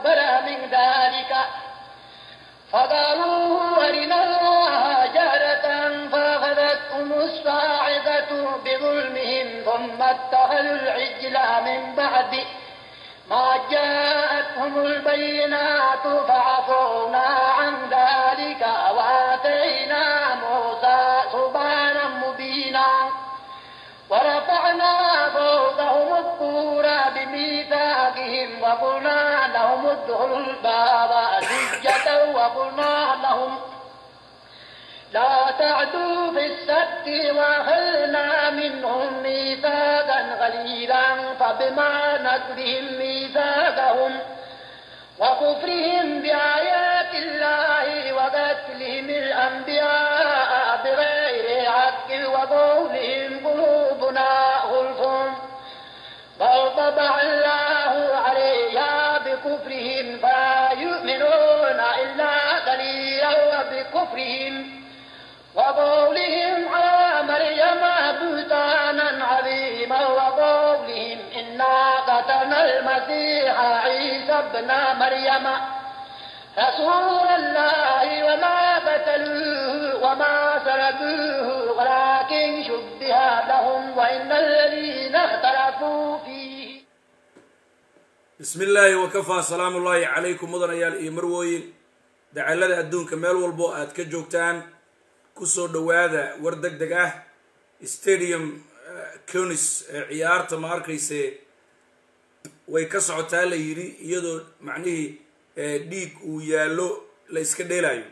أكبر من ذلك فقالوا أرنا الله جهرة فأخذتهم الصاعقة بظلمهم ثم اتخذوا العجل من بعد ما جاءتهم البينات فعفونا عن ذلك وآتينا موسى سبحانا مبينا ورفعنا فوقهم الطور بميثاقهم وقلنا لهم ادخلوا الباب سجدا وقلنا لهم لا تعدوا في السبت وأخذنا منهم ميثاقا غليظا فبما نكرهم ميثاقهم وكفرهم بآيات الله وقتلهم الأنبياء بغير حق وقولهم قلوبنا غلف بل طبع الله عليها بكفرهم فلا يؤمنون إلا قليلا وبكفرهم وقولهم على مريم بهتانا عظيما وقولهم إنا قتلنا المسيح عيسى ابن مريم رسول الله وما قتلوه وما سلبوه ولكن شبه لهم وإن الذين اختلفوا فيه bismi illaahi wakafaa salaamu ullaahi calaykum mudanayaal iyo marwooyin dacalada adduunka meel walbo aad ka joogtaan kusoo dhowaada war deg deg ah stadium conis ee ciyaarta ma arkayse way ka socotaa la yidhi iyadoo macnihii dhiig uu yaallo la iska dheelayo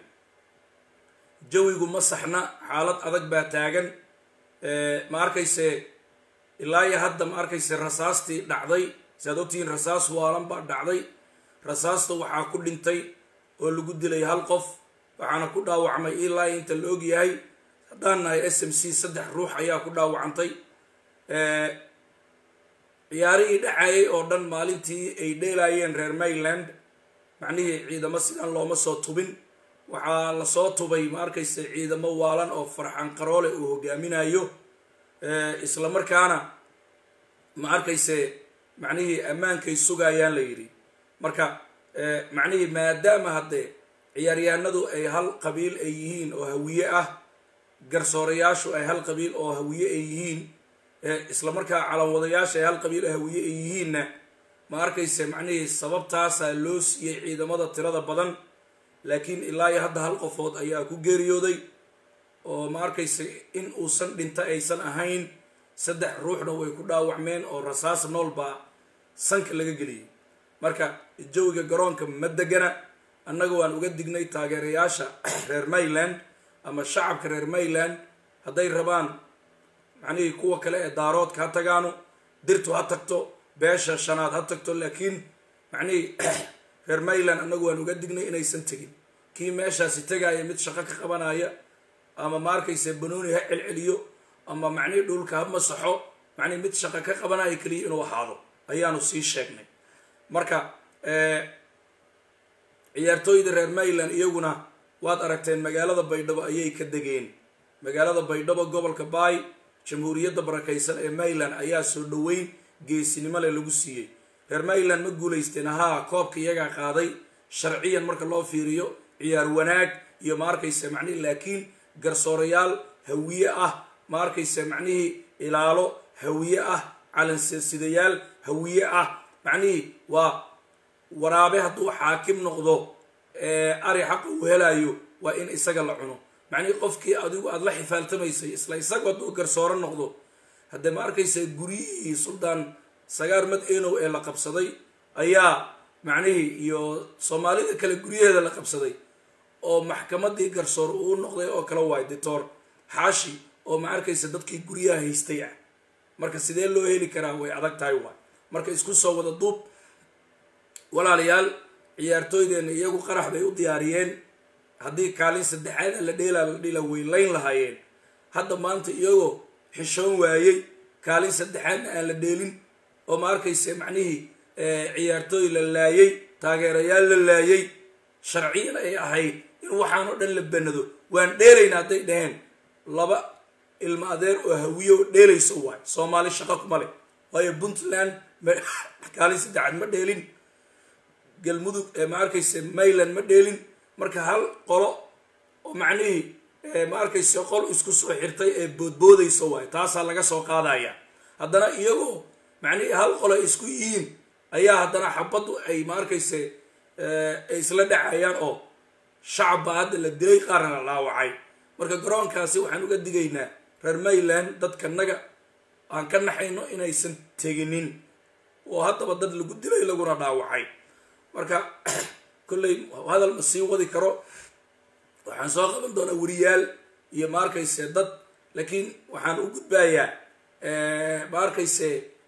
jawigu ma saxna xaalad adag baa taagan ma arkayse ilaa iyo hadda ma arkayse rasaastii dhacday si aad ogtihiin rasaas waalan baa dhacday rasaasta waxaa ku dhintay oo lagu dilay hal qof waxaana ku dhaawacmay ilaa inta la og yahay haddaan nahay s m c saddex ruux ayaa ku dhaawacantay ciyaarihii dhacayay oo dhan maalintii ay dheelaayeen reer mayland macnihii ciidamo sidan looma soo tubin waxaa lasoo tubay ma arkayse ciidamo waalan oo farxan qaroole uu hogaaminayo isla markaana ma arkayse macnihii ammaankay sugayaan la yidhi marka macnihii maadaama haddee ciyaaryahanadu ay hal qabiil ay yihiin oo hawiye ah garsoorayaashu ay hal qabiil oo hawiye ay yihiin isla markaa calanwadayaasha ay hal qabiil oo hawiye ay yihiinna ma arkayse macnihii sababtaasaa loo siiyey ciidamada tirada badan laakiin ilaa iyo hadda hal qofood ayaa ku geeriyooday oo ma arkayse in uusan dhinta aysan ahayn saddex ruuxna way ku dhaawacmeen oo rasaas nool baa sanka laga geliyey marka jawiga garoonka ma degana annaga waan uga dignay taageerayaasha reer mayland ama shacabka reer mayland hadday rabaan macnihii kuwa kale ee daaroodka ha tagaano dirtu ha tagto beesha shanaad ha tagto laakiin macnihii reer mayland annagu waan uga dignay inaysan tegin kii meeshaasi tegaya mid shaqo ka qabanaya ama ma arkayse banooni ha celceliyo ama macnihii dhulka ha masaxo macnihi mid shaqo ka qabanaya keliya inuu ahaado ayaanu sii sheegnay marka ciyaartooyda reer mayland iyaguna waad aragteen magaalada baydhabo ayay ka degeen magaalada baydhabo gobolka baay jamhuuriyadda barakaysan ee mayland ayaa soo dhoweyn geesinimo leh lagu siiyey reer mayland ma guulaysteen ahaa koobka iyagaa qaaday sharciyan marka loo fiiriyo ciyaar wanaag iyo ma arkayse macnihi laakiin garsoorayaal hawiye ah ma arkayse macnihii ilaalo hawiye ah calansidayaal hawiye ah macnihii waa waraabe hadduu xaakim noqdo ari xaqa uu helayo waa in isaga la cuno macnihii qofkii adigu aada la xifaaltamaysay isla isagu hadduu garsooro noqdo haddee ma arkaysa guryihii suldaan sagaar mad enow ee la qabsaday ayaa macnihii iyo soomaalida kale guryaheeda la qabsaday oo maxkamadii garsoor uu noqday oo kale waay dictor xaashi oo ma arkaysa dadkii guryaha haystay ah marka sidee loo heli karaa way adag tahay waay marka isku soo wada duub walaalayaal ciyaartooydeenna iyagu qarax bay u diyaariyeen haddii kaalin saddexaad la dheelaa la dhila weylayn lahaayeen hadda maanta iyagoo xishoon waayey kaalin saddexaadna aan la dheelin oo ma arkayse macnihii ciyaartooy la laayay taageerayaal la laayay sharciyan ay ahayd in waxaan oo dhan la banado waan dheelayna hadday dhaheen laba ilmo adeer oo hawiye oo dheelayso waay soomaali shaqo kuma leh waayo puntland kaalin saddexaad ma dheelin galmudug ma arkayse mayland ma dheelin marka hal qolo oo macnihii ma arkayse qol isku soo xirtay ee boodboodaysa waayo taasaa laga soo qaadaya haddana iyagoo macnihii hal qolo ay isku yihiin ayaa haddana xabaddu ay ma arkayse ay isla dhacayaan oo shacab baa hadda la dilay qaarna la dhaawacay marka garoonkaasi waxaan uga digaynaa reer mayland dadkanaga aan ka naxayno inaysan teginin oo haddaba dad lagu dilay laguna dhaawacay marka kolley hadal ma sii wadi karo waxaan soo qaban doonaa weriyaal iyo ma arkayse dad laakiin waxaan u gudbayaa ma arkayse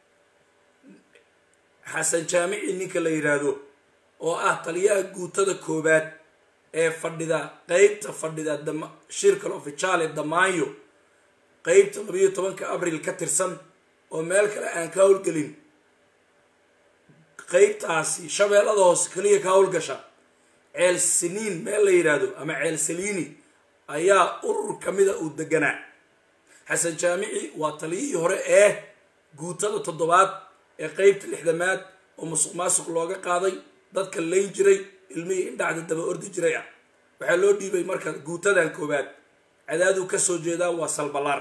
xasan jaamici ninka la yidhaahdo oo ah taliyaha guutada koowaad ee fadhida qeybta fadhida shirkal oficiale damaanyo qeybta labayo tobanka abril ka tirsan oo meel kale aan ka howlgelin qeybtaasi shabeellada hoose keliya ka howlgasha ceel siniin meel la yidhaahdo ama ceel saliini ayaa urur kamida uu deganaa xasan jaamici waa taliyihii hore ee guutada toddobaad ee qeybta lixdamaad oo musuq maasuq looga qaaday dadka layn jiray ilmihii indhacda daba ordi jiray ah waxaa loo dhiibay marka guutadan koowaad cadaaduu kasoo jeedaa waa salbalaar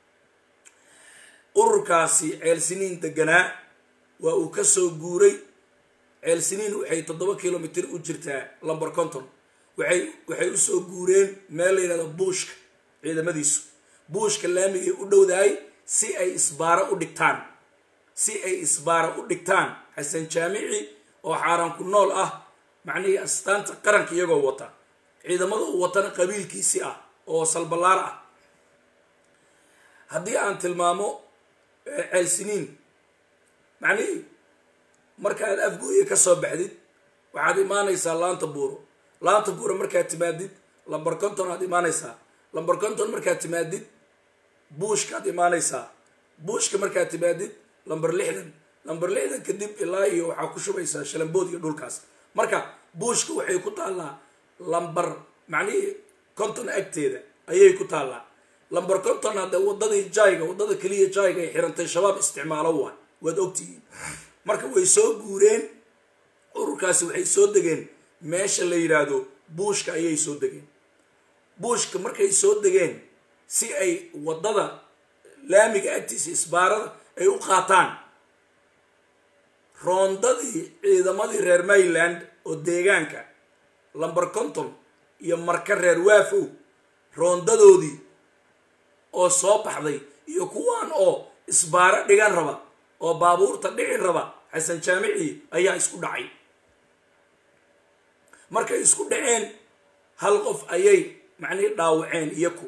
ururkaasi ceel siniin deganaa waa uu kasoo guuray ceel siniin waxay toddoba kilomitr u jirtaa lomber conton waxay waxay usoo guureen meel la yidhahdo buushka ciidamadiisu buushka laamigay u dhowdahay si ay isbaaro u dhigtaan si ay isbaaro u dhigtaan xasan jaamici oo xaaraan ku nool ah macnihii astaanta qaranka iyagoo wata ciidamada uu watana qabiilkiisi ah oo salbalaar ah haddii aan tilmaamo ceelsiniin macnihii markaad afgooye ka soo baxdid waxaad imaanaysaa laanta buuro laanta buuro markaad timaadid lamber conton aad imaanaysaa lamber conton markaad timaadid buushkaad imaanaysaa buushka markaad timaadid lamber lixdan lamber lixdan kadib ilaa iyo waxaa ku shubaysaa shalambood iyo dhulkaas marka buushka waxay ku taallaa lamber macnihii conton agteeda ayay ku taallaa lamber conton hadde wadadii jayga wadada keliya jayga ay xirantay shabaab isticmaalo waa waad ogtihiin marka way soo guureen ururkaasi waxay soo degeen meesha la yidhaahdo buushka ayay soo degeen buushka markay soo degeen si ay wadada laamiga agtiisa isbaarada ay u qaataan roondadii ciidamadii reer mayland oo deegaanka lamber conton iyo marka reer waafow roondadoodii oo soo baxday iyo kuwaan oo isbaaro dhigan raba oo baabuurta dhici raba xasan jaamici ayaa isku dhacay markay isku dhaceen hal qof ayay macnihi dhaawaceen iyaku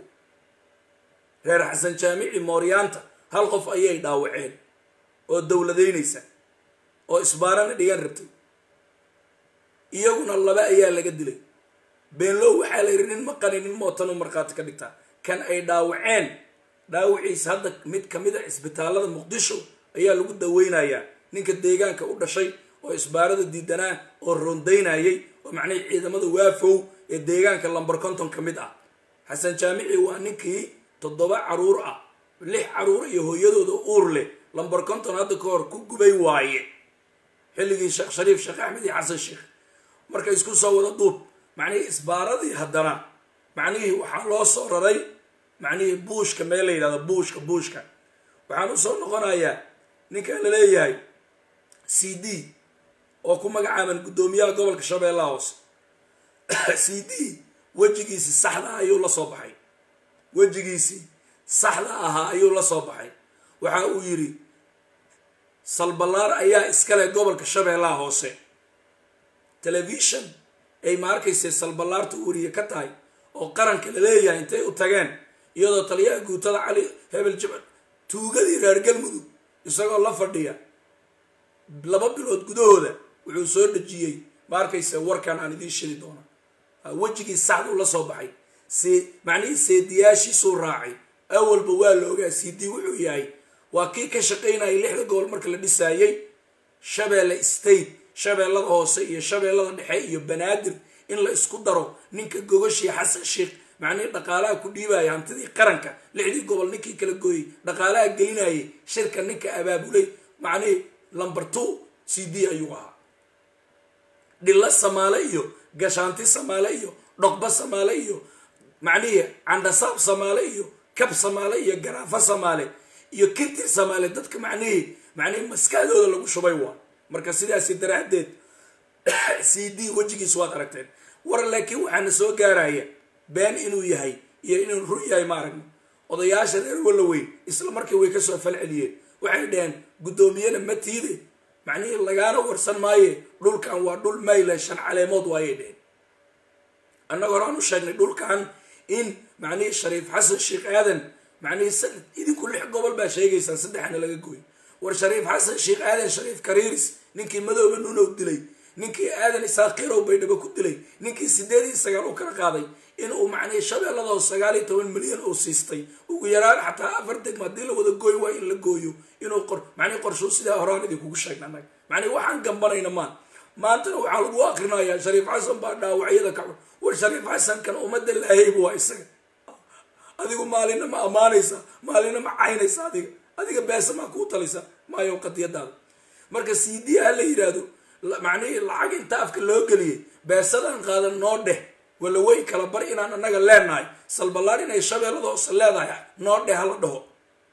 reer xasan jaamici mooryaanta hal qof ayay dhaawaceen oo dowladaynaysa oo isbaarana dhigan rabtay iyaguna laba ayaa laga dilay beenlow waxaa la yidhi nin maqani nin mootanu markhaati ka dhigtaa kan ay dhaawaceen dhaawiciisa hadda mid kamid a cisbitaalada muqdisho ayaa lagu daweynayaa ninka deegaanka u dhashay oo isbaarada diidanaa oo rondaynayay oo macnihii ciidamada waafow ee deegaanka lamber conton ka mid ah xasan jaamici waa ninkii toddoba caruur ah lix caruur iyo hooyadooda uur leh lamber conton hadda ka hor ku gubay waaye xilligii sheekh shariif sheekh axmed iyo xasan sheekh marka isku soo wada duub macnihii isbaaradii haddana macnihii waxaa loo soo raray macnihii buushka meel la yidhahdo buushka buushka waxaan usoo noqonayaa ninkan la leeyahay c d oo ku magacaaban guddoomiyaha gobolka shabeellaha hoose c d wejigiisii saxda ayuu la soo baxay wejigiisii saxda ahaa ayuu la soo baxay waxa uu yidhi salballaar ayaa iskale gobolka shabeellaha hoose telefishon ay ma arkayse salballaarta wariye ka tahay oo qaranka la leeyahay intay u tageen iyadoo taliyaha guutada cali hebel jibal tuugadii reer galmudug isagoo la fadhiya laba bilood gudahooda wuxuu soo dhejiyey ma arkayse warkan aan idiin shidi doona wejigii saxduu la soo baxay see macnihii seediyaashiisuu raacay awalba waa la ogaa c d wuxuu yahay waa kii ka shaqaynayay lixda gobol marka la dhisaayey shabeelle state shabeellada hoose iyo shabeellada dhexe iyo banaadir in la isku daro ninka gogashii xasan sheekh macnihii dhaqaalaha ku dhiibaya hantidii qaranka lixdii gobol ninkii kala gooyey dhaqaalaha gelinayay shirka ninka abaabulay macnihii lumber two c d ayuu ahaa dhillo samaale iyo gashaanti samaale iyo dhoqba samaale iyo macnihi candhasaab samaale iyo kab samaale iyo garaafo samaale iyo kintir samaale dadka macnihii macnihii maskaxdooda lagu shubay waa marka sidaasi daraaddeed c d wejigiis waad aragteen war laakiin waxaana soo gaaraya been inuu yahay iyo inuu run yahay ma aragno odayaasha reer walla weyn isla markii way kasoo falceliyeen waxay dhaheen guddoomiyena ma tiide macnihii lagaana warsan maaye dhulkan waa dhul maylan shan caleemood waayay dheheen annaga horaan u sheegnay dhulkan in macnihii shariif xasan sheekh aadan macnihii idinku lix gobol baa sheegaysaan saddexna laga gooy war shariif xasan sheekh aadan shariif kariiris ninkii madooba nunow dilay ninkii aadan isaaqirow baydhabo ku dilay ninkii sideed iyo sagaal u kala qaaday in uu macnihii shabeelladoo sagaal iyo toban milyan uu siistay ugu yaraan xataa afar degma haddii la wada gooy waa in la gooyo inuu qor macnihi qorshuu sidaa horaan idinkugu sheegna annaga macnihi waxaan gambanayna maan maantana waxaa lagu akrinayaa shariif xasan baa dhaawacyada ka war shariif xasankan ummadda laahayba waa isaga adigu maalina ma ammaanaysa maalina ma caynaysa adiga adiga beesa maa kuu talaysa maayo qadiyadaada marka c d ha la yidhaahdo macnihii lacag inta afka loo geliyay beesadan qaadan noo dheh wala wey kala bar inaan annaga leenahay salballaar inay shabeellada hoose leedahay noo dheh hala dhaho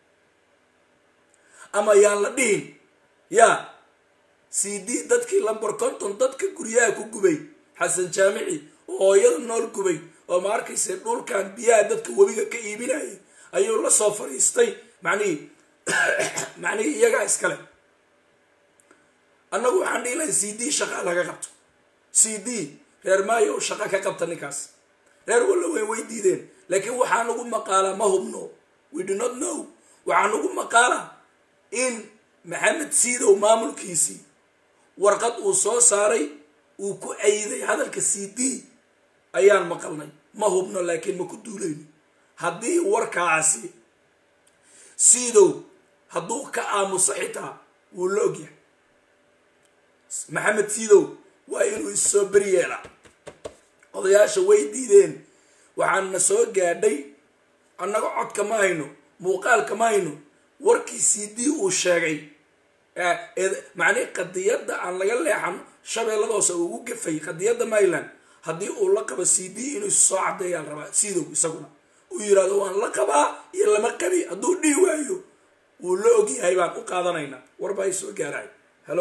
ama yaan la dhihin yaa c d dadkii lamber conton dadka guryaha ku gubay xasan jaamici oo hooyada nool gubay oo ma arkayse dhulkan biyaha dadka webiga ka iibinayay ayuu la soo fadhiistay macnihii macnihii iyagaa iskale annagu waxaan dhihi lahay c d shaqa laga qabto c d reer maayo u shaqa ka qabta ninkaas reer walla weyn way diideen laakiin waxaa nagu maqaalaa ma hubno we do not know waxaa nagu maqaalaa in maxamed siidow maamulkiisii warqad uu soo saaray uu ku ayday hadalka c d ayaan maqalnay ma hubno laakiin ma ku duulayno haddii warkaasi siidow hadduu ka aamuso xitaa wuu la ogyahay maxamed siidow waa inuu issoo beri yeelaa odayaasha way diideen waxaana soo gaadhay annaga codka ma hayno muuqaalka ma hayno warkii c d uu sheegay macnihi qadiyadda aan laga leexan shabeelladoose ugu gafay qadiyadda mayland haddii uu la qabo c d inuu soo caddeeyaan rabaa sidow isaguna uu yidhahdo waan la qabaa iyo lama qabi hadduu dhihi waayo wuu la ogyahay baan u qaadanaynaa warbaa ay soo gaarahay hello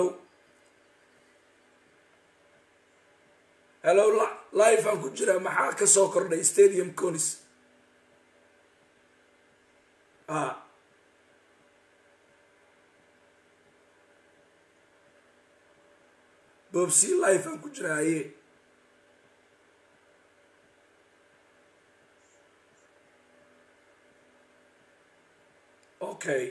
hello life aan ku jiraa maxaa ka soo kordhay stadium conis a bobsi life aan ku jiraa aye okay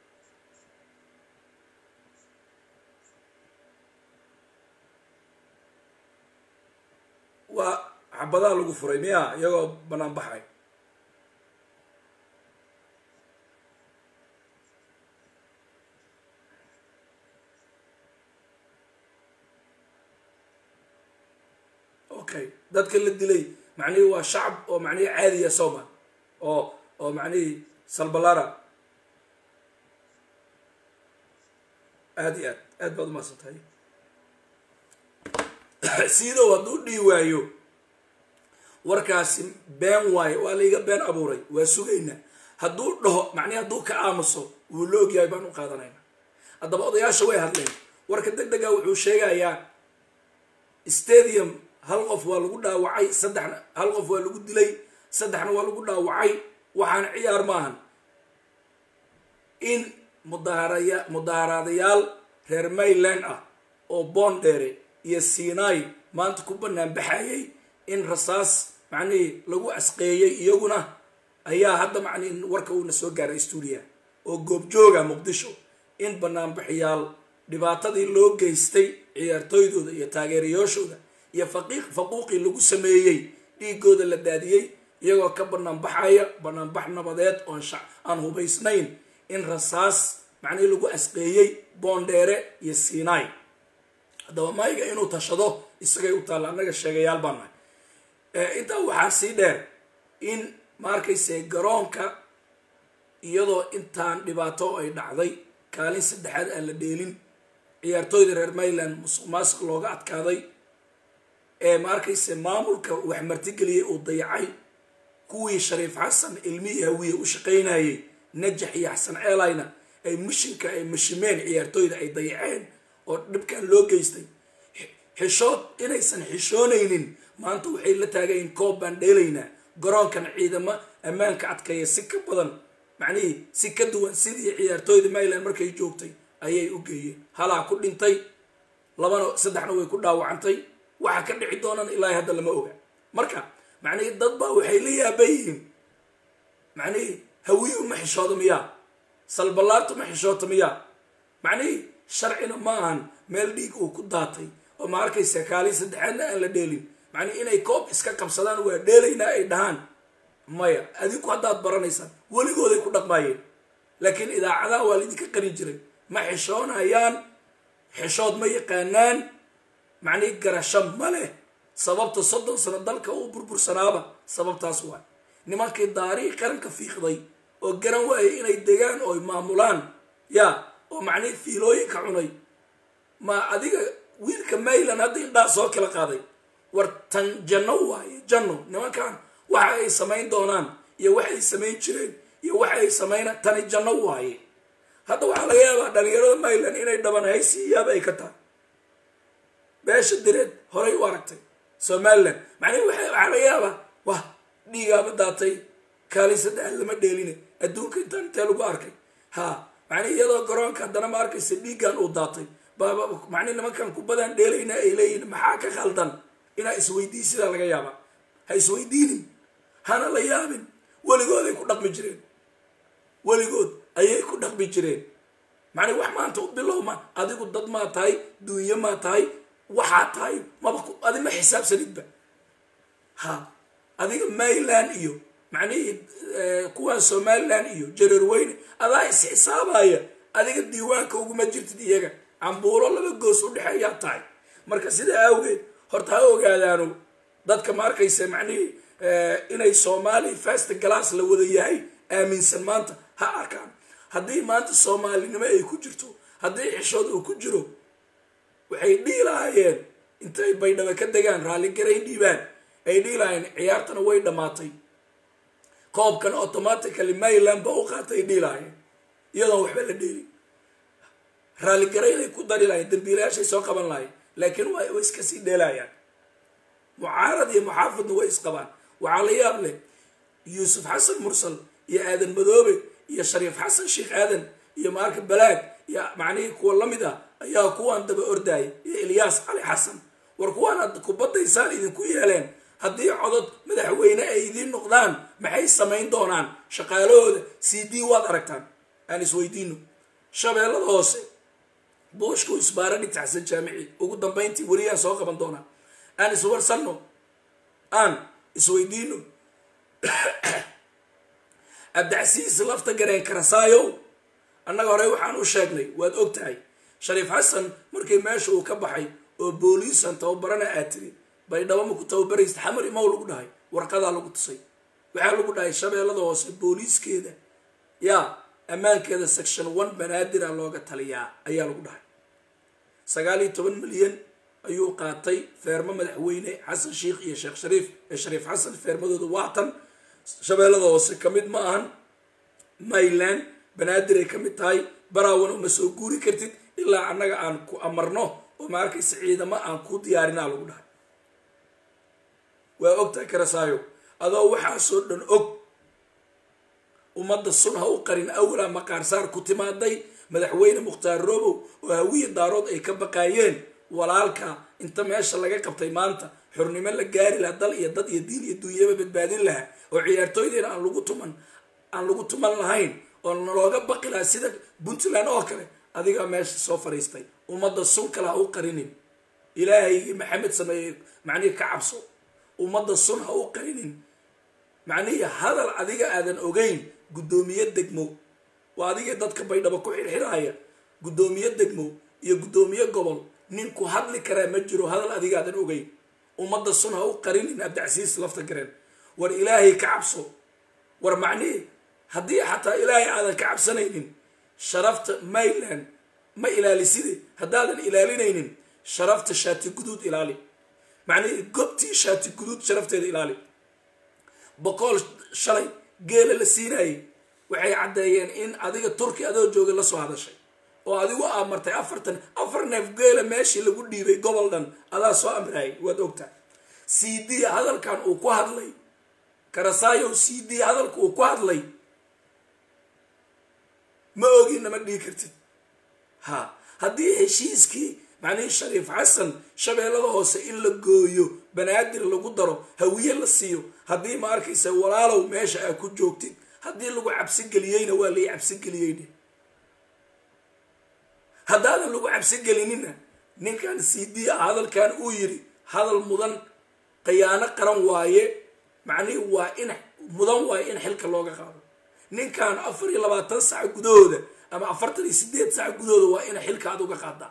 waa xabadaha lagu furay miya iyagoo banaan baxay okay dadka la dilay macnihii waa shacab oo macnihii caadiya soma oo oo macnihii salbalara aada iyo aad aad baad umahadsan tahay siidow hadduu dhihi waayo warkaasi been waayo waa laiga been abuuray waa sugaynaa hadduu dhaho macnihi hadduu ka aamuso wuu la ogyahay baan u qaadanayna haddaba odayaasha way hadleen warka deg dega wuxuu sheegayaa stadium hal qof waa lagu dhaawacay saddexna hal qof waa lagu dilay saddexna waa lagu dhaawacay waxaana ciyaar maahan in mudaharaya mudaaharaadayaal reer mayland ah oo boondheere iyo sinai maanta ku banaan baxayay in rasaas macnihii lagu asqeeyey iyaguna ayaa hadda macnihi warka uuna soo gaaray stuudiya oo goobjooga muqdisho in banaanbaxiyaal dhibaatadii loo geystay ciyaartooydooda iyo taageerayaashooda iyo faqiiq faquuqii lagu sameeyey dhiigooda la daadiyey iyagoo ka banaanbaxaya banaanbax nabadeed oon aan hubaysnayn in rasaas macnihii lagu asqeeyey boondheere iyo sinai haddaba mayga inuu tashado isagay u taalla annaga sheegayaal baan nahay intaa waxaa sii dheer in ma arkayse garoonka iyadoo intaan dhibaato ay dhacday kaalin saddexaad aan la dheelin ciyaartooyda reer mayland musuq maasuq looga adkaaday ee ma arkayse maamulka wax martigeliyey uu dayacay kuwii shariif xasan ilmihii hawiye u shaqaynayey najax iyo xasan ceelayna ay mishinka ay mashimeen ciyaartooyda ay dayaceen oo dhibkan loo geystay xishood inaysan xishoonaynin maanta waxay la taagayin koob baan dheelaynaa garoonkan ciidamo ammaanka adkeeya si ka badan macnihii si ka duwan sidii ciyaartooyda maryland markay joogtay ayay u geeyeen halaa ku dhintay labana saddexna way ku dhaawacantay waxa ka dhici doonana ilaahay hadda lama oga marka macnihii dad baa waxay la yaaban yihiin macnihii hawiyu ma xishooda miyaa salballaartu ma xishoota miyaa macnihii sharcina ma ahan meel dhiig uu ku daatay oo ma arkaysa kaalin saddexaadna aan la dheelin macnihi inay koob iska qabsadaan waa dheelaynaa ay dhahaan maya adinku haddaad baranaysaan weligooday ku dhaqmaayeen laakiin idaacadaha waa laydinka qarin jiray ma xishoonayaan xishood ma yaqaanaan macnihi garasho ma leh sababta soddon sano dalka uu burbursanaaba sababtaas waay nimankii daarihii qaranka fiiqday oo garan waayay inay degaan oo maamulaan ya oo macnihi fiilooyinka cunay ma adiga wiilka mayland hadda indhaa soo kala qaaday war tan janno waaye janno nimankan waxa ay samayn doonaan iyo waxa ay samayn jireen iyo waxa ay samayna tani janno waaye hadda waxaa laga yaabaa dhalinyarada mayland inay dhaban haysiiyaaba ay ka tahay beesha direed horay u aragtay somaliland macnihi waxaa laga yaabaa wah dhiigaaba daatay kaalin saddex lama dheeline adduunka intaan intee lagu arkay ha macnihi iyadoo garoonka haddana ma arkaysa dhiiggan uu daatay baaba macnihi nimankan kubadaan dheelayna ay leeyihin maxaa ka khaldan inaa isweydiin sidaa laga yaabaa ha isweydiinin hana la yaabin weligood ay ku dhaqmi jireen weligood ayay ku dhaqmi jireen macnii wax maanta u bilowma adigu dad maa tahay duunyo maa tahay waxaa tahay maba adi ma xisaabsanidba ha adiga mayland iyo macnihii kuwaan somaliland iyo jareerweyne adaa is-xisaabaya adiga diiwaanka uguma jirtid iyaga cambuulo laba goos u dhexeeyaa tahay marka sidaa awgeed horta ha ogaadaano dadka ma arkaysa macnihii inay soomaali fast glass la wada yahay aaminsan maanta ha arkaan haddii maanta soomaalinimo ay ku jirto haddii xishood uu ku jiro waxay dhihi lahaayeen intay baydhaba ka degaan raalligarayn dhiibaan ay dhihi lahaayeen ciyaartana way dhammaatay koobkan automatically mayland ba u qaatay ay dhihi lahaayeen iyadoon waxba la dheelin raalligaraynay ku dari lahayen dambiilayaashay soo qaban lahayen laakiin way iska sii dheelayaan mucaarad iyo muxaafidna way isqabaan waxaa la yaab leh yuusuf xasan mursal iyo aadan madoobe iyo shariif xasan sheekh aadan iyo maarka balaag iyo macnihii kuwa la mid ah ayaa kuwaan daba ordaayay iyo ilyaas cali xasan war kuwaan ad kubadaysaan idinku yeeleen haddii codod madaxweyne ay idiin noqdaan maxay samayn doonaan shaqaalahooda c d waad aragtaan aan isweydiino shabeellada hoose buushku isbaara dhigtaxsan jaamici ugu dambayntii weliyaan soo qaban doonaa aan iswarsanno aan isweydiino cabdicasiis lafta gareen karasaayow annaga horey waxaan u sheegnay waad og tahay shariif xasan markii meesha uu ka baxay oo booliisan tababarana aad tiri baydhabo ma ku tababaraysta xamar imow lagu dhahay warqadaa lagu tusay waxaa lagu dhahay shabeellada hoose booliiskeeda yaa ammaankeeda section one banaadira looga taliyaa ayaa lagu dhahay sagaal iyo toban milyan ayuu qaatay feermo madaxweyne xasan sheikh iyo sheekh shariif ee shariif xasan feermadooda waatan shabeellada hoose ka mid ma ahan mayland banaadir ay ka mid tahay baraawan uma soo guuri kartid ilaa annaga aan ku amarno oo ma arkaysa ciidamo aan ku diyaarinaa lagu dhahay waa ogtahay karasaayo adoo waxaasoo dhan og ummadda sun ha u qarin awlaa maqaarsaar ku timaaday madaxweyne mukhtaar robow oo hawiya daarood ay ka baqaayeen walaalka inta meesha laga qabtay maanta xornimo la gaari lahaa dal iyo dad iyo diin iyo duunyaba badbaadin lahaa oo ciyaartooydeena aan lagu tuman aan lagu tuman lahayn oo nalooga baqi lahaa sida puntland oo kale adigaa meesha soo fadhiistay ummadda sun kale ha u qarinin ilaahay maxamed sameeyey macnihii ka cabso ummadda sun ha u qarinin macnihii hadal adiga aadan ogeyn guddoomiye degmo waa adigii dadka baydhabo ku xirxiraya guddoomiye degmo iyo guddoomiye gobol ninku hadli karaa ma jiro hadal adiga aadan ogeyn ummadda sun ha u qarinin abdicasiis lafta gareen war ilaahay ka cabso war macnihii haddii xataa ilaahay aadan ka cabsanaynin sharafta mayland ma ilaaliside haddaadan ilaalinaynin sharafta shaati guduud ilaali macnihi gobtii shaati guduud sharafteeda ilaali boqool shalay geela la siinayay waxay caddeeyeen in adiga turki adoo joogay lasoo hadashay oo adigu aa martay afartan afar neef geela meeshii lagu dhiibay gobol dhan adaa soo amraayay waad ogtahay c d hadalkan uu ku hadlay karasaayo c d hadalka uu ku hadlay ma ogina ma dhihi kartid ha haddii heshiiskii macnihii shariif xasan shabeellada hoose in la gooyo banaadir lagu daro hawiye la siiyo haddii ma arkaysa walaalow meesha aa ku joogtid haddii lagu cabsigeliyeyna waa lai cabsigeliyeyne haddaadan lagu cabsigelinina ninkan c d a hadalkan uu yidhi hadal mudan khiyaano qaran waaye macnihii waa in mudan waaye in xilka looga qaado ninkan afar iyo labaatan sac gudahooda ama afartan iyo sideed sac gudahooda waa ina xilka aad uga qaadaa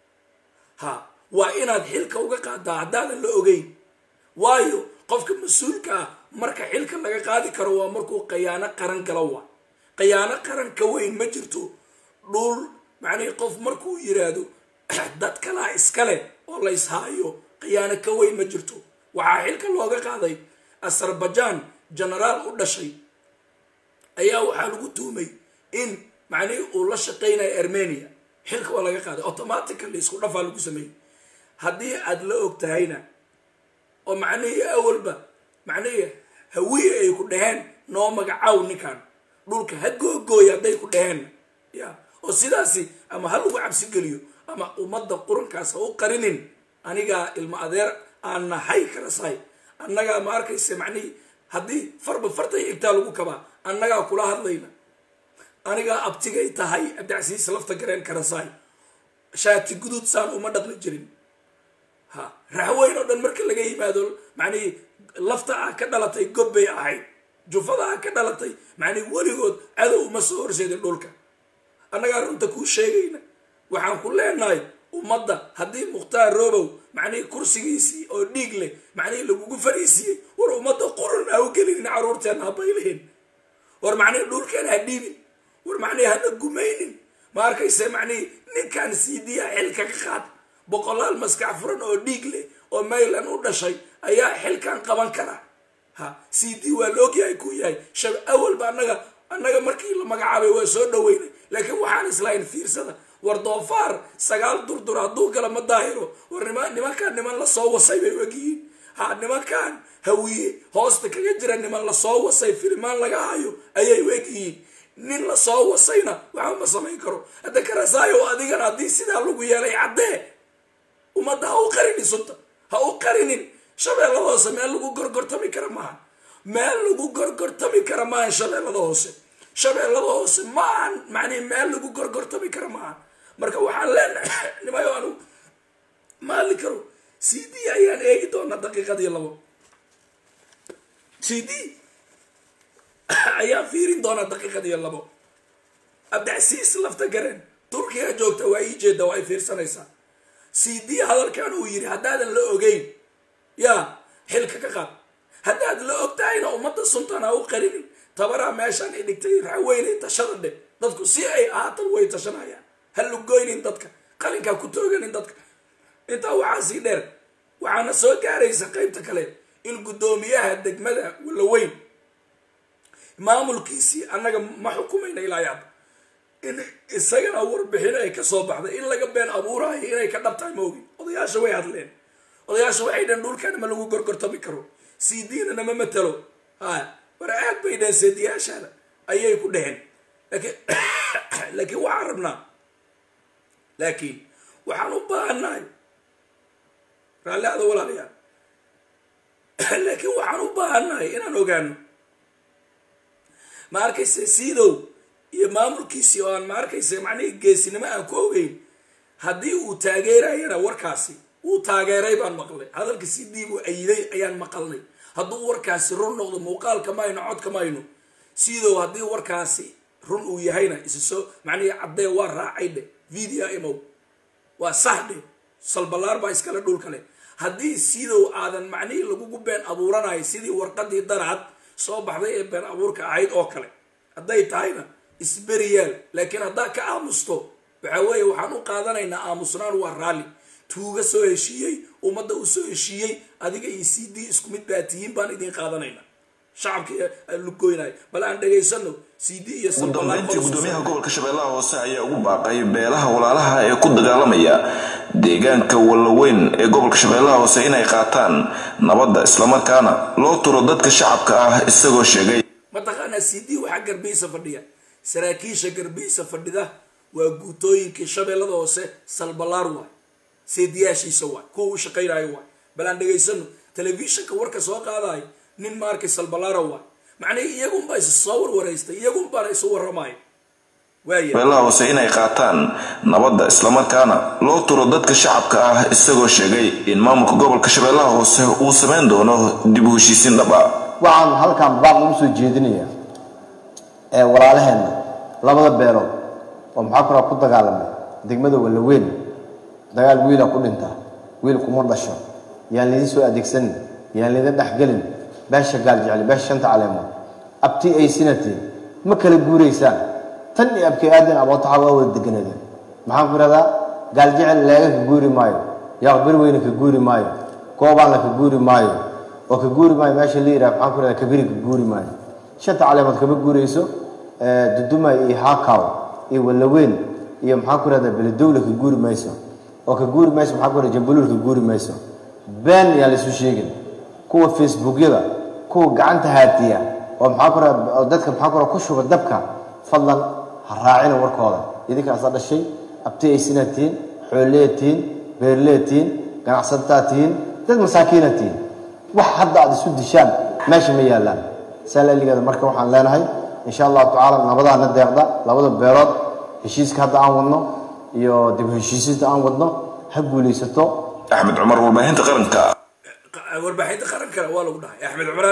ha waa inaad xilka uga qaadaa haddaadan la ogeyn waayo qofka mas-uulka ah marka xilka laga qaadi karo waa markuu khiyaano qaran galo waa khiyaano qaran ka weyn ma jirto dhul macnihii qof markuu yiraahdo dad kalaa iskale oo la ishaayo khiyaano ka weyn ma jirto waxaa xilka looga qaaday azerbaijan genaraal u dhashay ayaa waxaa lagu tuumay in macnihii uu la shaqaynayo armenia xilka waa laga qaaday automatically isku dhafaa lagu sameeyey haddii aad la og tahayna oo macnihii awalba macnihii hawiye ay ku dhaheen noo magacaw ninkan dhulka ha googooya hadday ku dhaheen ya oo sidaasi ama ha lagu cabsigeliyo ama ummadda qurankaas ha u qarinin anigaa ilmo adeer aan nahay kala sahay annagaa ma arkaysa macnihii haddii farba fartay igtaa lagu kabaa annagaa kula hadlayna anigaa abtigay tahay abdicasiis lafta gareen karasaay shaati guduud saan uma dhaqmi jirin ha raxweyn oo dhan marka laga yimaado macnihii lafta ah ka dhalatay gobbay ahayd jufada ah ka dhalatay macnihi weligood cadow uma soo horseedin dhulka annagaa runta kuu sheegayna waxaan ku leenahay ummadda haddii mukhtaar robow macnihii kursigiisii oo dhiig leh macnihii lagugu fariisiiyey war ummadda qurun ha u gelinin carruurteenna habaylihin war macnihii dhulkeena ha dhiibin war macnihii hana gumaynin ma arkayse macnihii ninkan siidiya xilka ka qaad boqolaal maskax furan oo dhiig leh oo maylan u dhashay ayaa xilkan qaban kara ha c d waa la ogyahay ku yahay shab awalba annaga annaga markii la magacaabay waa soo dhaweynay laakiin waxaan islahayn fiirsada war doofaar sagaal durdur hadduu gala ma daahiro war nima nimankaan niman lasoo wasay bay ogyihiin ha nimankan hawiye hoosta kaga jira niman lasoo wasay filimaan laga hayo ayay u egyihiin nin lasoo wasayna waxba ma samayn karo hadda karasaayo adigana haddii sidaa lagu yeelay caddee ummadda ha u qarinin sunta ha u qarinin shabeellada hoose meel lagu gorgortami kara maaha meel lagu gorgortami kara maahan shabeellada hoose shabeellada hoose ma ahan macnihi meel lagu gorgortami kara maaha marka waxaan leenahay nimayo anu ma hadli karo c d ayaan eegi doonaa daqiiqadii labo c d ayaan fiirin doonaa daqiiqadii labo abdicasiis lafta gareen turkiga joogta waa ii jeeda waa ay fiirsanaysaa c d hadalkan uu yidhi haddaadan la ogeyn yaa xilka ka qaad haddaad la og tahayna ummadda suntan ha u qarinin tabaraa meeshaan i dhigtay raxweynay tashada dhe dadku si ay ahaatan way tashanayaan ha lugoynin dadka qalinkaa ku tooganin dadka intaa waxaa sii dheer waxaana soo gaaraysa qaybta kale in guddoomiyaha degmada walaweyn maamulkiisii annaga ma xukumayna ilaa yaab in isagana warbixin ay ka soo baxday in laga been abuuraayo inay ka dhabtahay ma ogin odayaasha way hadleen odayaasha waxay dhaheen dhulkan ma lagu gorgortami karo c d-na nama matalo ha war aad bay dhaheen seediyaashaada ayay ku dheheen laakiin laakiin waxaan rabnaa laakiin waxaan u baahannahay raalli ada walaalayaal laakiin waxaan u baahannahay inaan ogaano ma arkayse siidow iyo maamulkiisii oo aan ma arkayse macnihii geesinimo aan ku ogeyn haddii uu taageerayana warkaasi wuu taageeray baan maqlay hadalka si diibuu ayiday ayaan maqalnay hadduu warkaasi run noqdo muuqaalka mayno codka mayno sidow haddii warkaasi run uu yahayna isa soo macnihii caddee waa raacay dhe video imow waa sax dhe salballaar baa iskale dhulka leh haddii sidow aadan macnihii lagugu been abuuranayo sidii warqadii darcad soo baxday ee been abuurka ahayd oo kale hadday tahayna isberiyaal laakiin haddaa ka aamusto waxa weeye waxaan u qaadanaynaa aamusnaan waa raalli tuuga soo heshiiyey ummadda uu soo heshiiyey adiga iyo c d isku mid baa tihiin baan idin qaadanayna shacabka lugoynay bal aan dhegaysano c d iyo ugu dambeyntii gudoomiyaha gobolka shabeellaha hoose ayaa ugu baaqay beelaha walaalaha ee ku dagaalamaya deegaanka wallaweyn ee gobolka shabeellaha hoose inay qaataan nabadda islamarkaana loo turo dadka shacabka ah isagoo sheegay mataqaanaa c d waxaa garbihiisa fadhiya saraakiisha garbihiisa fadhida waa guutooyinkii shabeellada hoose salbalaar waay seediyaashiisa waay kuwa u shaqaynayo waay bal aan dhegaysano telefishinka warka soo qaadayo nin ma arkay salbalaara waay macnihii iyagunbaa is soo warwaraystay iyagunbaana isu warramaayo waaya shabeellaha hoose inay qaataan nabadda islamarkaana loo turo dadka shacabka ah isagoo sheegay in maamulka gobolka shabeellaha hoose uu samayn doono dib u heshiisiin dhab ah waxaan halkan baaq ugu soo jeedinayaa ee walaalaheenna labada beelood oo maxaa kula ku dagaalamay degmada wallaweyn dagaal wiila ku dhinta wiil kuma dhasho yaan laydin soo adeegsanin yaan laydin dhexgelin beesha gaal jecli beesha shanta caleemood abti ay sinatiin ma kala guuraysaan tan iyo abkay aadin abootaxa waa wada deganadeen maxaan ku ihahdaa gaal jecel leega ka guuri maayo yaaqbir weyne ka guuri maayo goobaanla ka guuri maayo oo ka guuri maayo meesha la yidhaha maxaan ku ihahdaa kabiri ka guuri maayo shanta caleemood kama guurayso dudumay iyo haakaw iyo wallaweyn iyo maxaan ku ihahdaa beledowle ka guuri mayso oo ka guuri mayso maxaan ku ihahdaa jambaluul ka guuri mayso been yaan la isu sheegin kuwa facebookyada kuwa gacanta haatiya oo maxaa ku ihahdaa oo dadka maxaa ku ihahdaa ku shuba dabka fadlan ha raacina warkooda idinkaasa dhashay abti ay sinaa tihiin xoolleya tihiin beerleya tihiin ganacsataa tihiin dad masaakiina tihiin wax hadda aad isu dishaan meesha ma yaallaan saalaligeeda marka waxaan leenahay insha allahu tacaala nabadaana deeqda labada beelood heshiiska hadda aan wadno iyo dib heshiisinta aan wadno ha guulaysato axmed cumar warbaahinta qaranka warbaaxinta qarankana waa lagu dhahay axmed cumar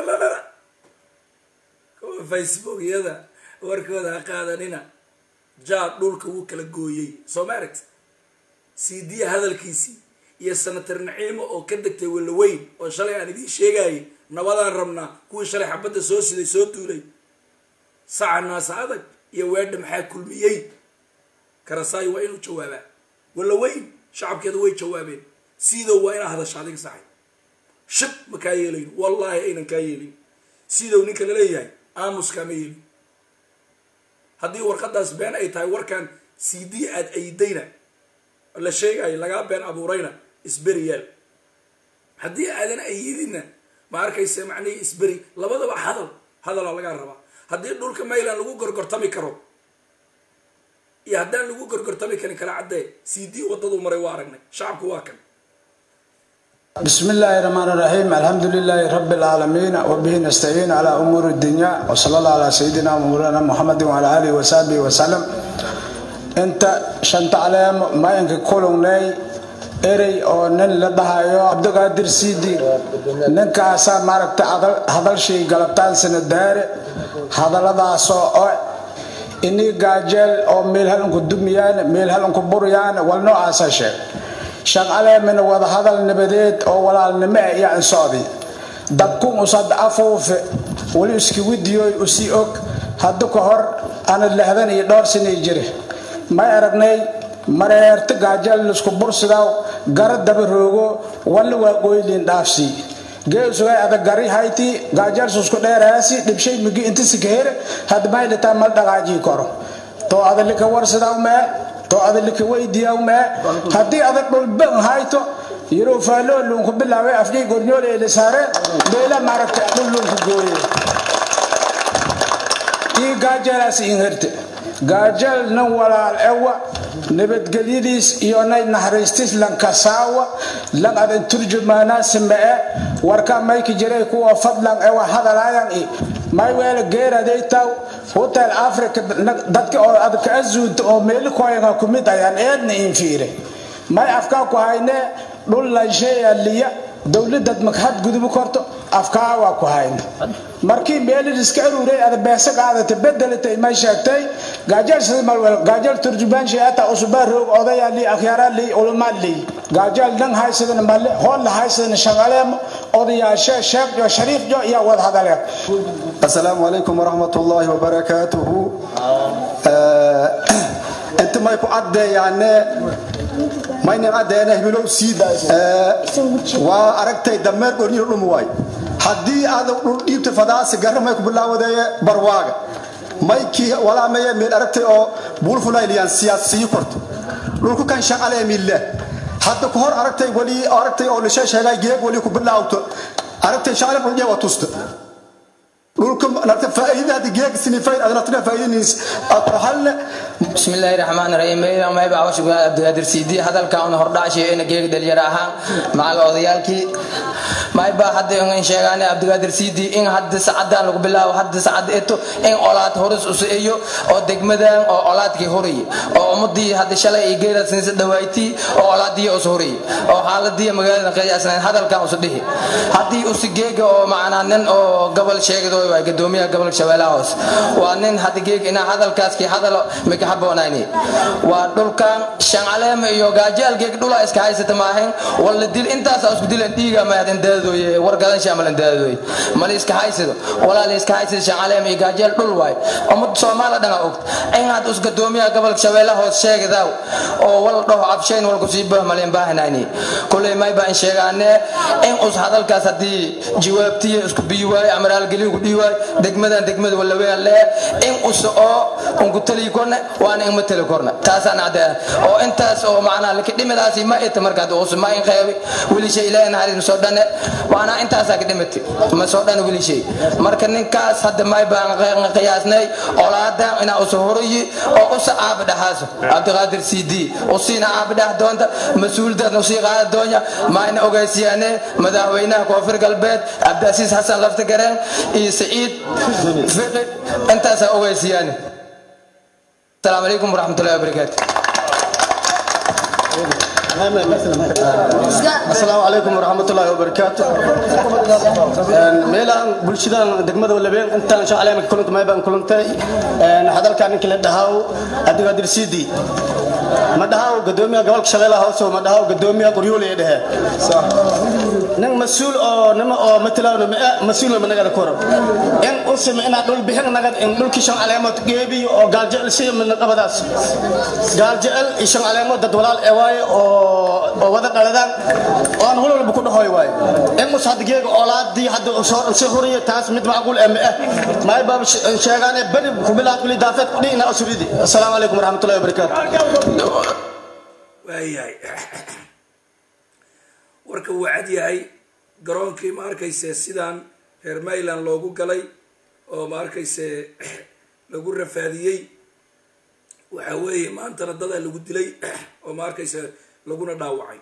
kuwa facebookyada warkooda ha qaadanina jaad dhulka wuu kala gooyey soo ma aragti c d hadalkiisii iyo sanatar naciimo oo ka degtay wallaweyn oo shalay aan idiin sheegayay nabadaan rabnaa kuwii shalay xabadda soo siday soo duulay saca naasa adag iyo weedha maxaa kulmiyey karasaayo waa inuu jawaabaa wallaweyn shacabkeeda way jawaabeen sidow waa inaa hadasha adiga saxay shib ma kaa yeelayn wallaahi aynan kaa yeelin sidow ninka laleeyahay aamuskaama yeelin haddii warqadaas been ay tahay warkan c d aad aydayna la sheegayo lagaa been abuurayna isberi yaal haddii aadan ayidinna ma arkaysa macnihii isberi labadaba hadal hadalaa lagaa rabaa haddii dhulka mayland lagu gorgortami karo iyo haddaan lagu gorgortami karin kala caddee c d waddaduu maray waa aragnay shacabku waa kan بسم الله الرحمن الرحيم الحمد لله رب العالمين وبه نستعين على أمور الدنيا وصلى الله على سيدنا مولانا محمد وعلى آله وصحبه وسلم انت شنت على ما ينك كولوني erey oo nin la dhahayo cabdiqaadir siidi ninkaasaa maaragta hadalshii galabtaan sanadaare hadalladaasoo oo inii gaajeel oo meel halinku dumiyaan meel halinku buriyaan wal noocaasa sheeg shaqaleemina wada hadal nabadeed oo walaalnimo ah iyo ansocdi dabkun usad afuufe weli iskiwidiyoy usii og hadda ka hor ana lehdan iyo dhowr sinay jire may aragnay mareerta gaajal lisku bursidaw gara daba roogo walla waa qoyliin dhaafsi geesugay adag gari hayti gaajal susku dheeraasi dhibshay migi inta sikahere had maylitaa mal dhaqaajii koro to adalika warsidaw mee to adalika weydiyaw mee haddii adag dhulban hayto yiro faalo luunku bilaabay afjay gornyool ee lisaare beela maaragta dhul luunku gooye ii gaajalaasi inherte gaajal nan walaal ewa nabadgelyadiis iyo nay naxariistis lankasaawa lan adan turjumaanaasi ma'e warka mayki jiray kuwa fadlan ewa hadalaayan i may weela geeraday taw hotel africa dadka oo adka azuunta oo meeli koyanga kumid ayaan eedna infiire may afkaa ku hayne dhul lansheeya liya dowladad makhad gudubu korto afkaa waa ku hayne markii meelid iska aruuray ada beesa qaadata bedelatay may sheegtay gaajal sidamalwel gaajal turjubaan sheeta usubaa roog odayaa lii akhyaara lii ulamaa lii gaajal dhan haysadana malle hool la haysadana shaqaleemo odayaashe sheekh shariif jo iyo wada hadaleen السلام عليكم ورحمة الله وبركاته انت ما يكون عدى يعني maynan adeena hibilow siida waa aragtay dameer qorniyo dhum waay haddii aad dhul dhiibta fadaasi garra may ku bilaawadeeye barwaaga maykii walaameye meel aragtay oo buulfulayliyaan siyaasiyi korto dhulku kan shaqalee mille hadda ku hor aragtay weli aragtay oo lishe sheegay geeg weli ku bilaawto aragtay shaqale dhulje waa tusta dhulka narta faa'iida hadda geeg sinifayd adna faa'iidiniis ku halle بسم الله الرحمن الرحيم ميلا ما يبقى عوش عبد القادر سيدي هذا الكون هردا شيء إن جيك دل يراها مع الأضيالكي ما يبقى حد إن شيئان عبد القادر سيدي إن حد سعد لك بالله وحد سعد إتو إن أولاد هرس أسئيو أو دقمدان أو أولاد كي هوري أو أمدي حد شلا إيجيرا سنس دوايتي أو أولاد دي أسهوري أو حالة دي مقالنا قياسنا هذا الكون أسده حد أسجيك أو معنا نن أو قبل شيء دو قدومي قبل شوالا هوس وأنن حد جيك إن هذا الكاس كي هذا مك haboonayni waa dhulkan shancaleema iyo gaajaalkeeg dhula iska haysata maahayn walla dil intaas isku dilan dhiiga maadan daadooye wargadan shaamalan daadooye mali iska haysado walaal iska haysado shancaleema iyo gaajaal dhul waay ummad soomaala dhanga ogt in had us gadoomiyaha gobolka shabeelle hoos sheegadaw oo wal dhaho abshayn wal kusii bah malen baahanayni kulley may baan sheegaane in us hadalkaas haddii jawaabtiya isku biyi waaye amaraal geliyo ku dhihi waaye degmadan degmada walla wean lee in us oo unku taliyi korne waana in matali korna taasaan caddaa oo intaas oo macnaa laki dhimidaasi ma ita markaad us ma in qeybi weli shay ilaahay naxariis ma soo dhane waana intaasaa ka dhimati ma soo dhane weli shay marka ninkaas hadda may baan qiyaasnay olaadan inaa usa horiyi oo usa aabi dhaxaaso cabdiqaadir c d usiina aabi dhax doonta mas-uuldaadna usii qaada doonya maayna ogeysiyaane madaxweynaha koonfur galbeed cabdiasiis xasan lafta gareen iyo saciid fiqi intaasaa ogeysiyaane السلام عليكم ورحمة الله وبركاته asalaamu calaykum waraxmatullaahi wabarakaatu meelaan bulshadan degmada walabeen intaan shacaleemka kulanta maybaan kulantay hadalkaa ninka la dhahaaw cabdiqaadir siidi ma dhahaaw gadoomiyaha gobolka shabeellaha hoose ma dhahaaw gadoomiyaha qoryoole ee dhehe nin mas-uul oo nima oo matalawna mas-uul ma nagada koro in usima inaa dhul bixin nagad in dhulkii shan caleemood geebiyo oo gaaljecel si midna qabadaas gaaljecel iyo shan caleemood dad walaal ee waaye oo wada dhaladaan oo aan hol walba ku dhahoy waaye in us hadda geega oolaadii hadda si horiya taas mid macquul ee ma ah maay baaba sheegaane beri ku bilaad wili daafeed kudhi inaa usuridi asalaamu calaykum waraxmatullahi wabarakaatu waayahay warka wuu cad yahay garoonkii ma arkayse sidaan reer mayland loogu galay oo ma arkayse lagu rafaadiyey waxa weeye maantana dadaa lagu dilay oo ma arkayse laguna dhaawacay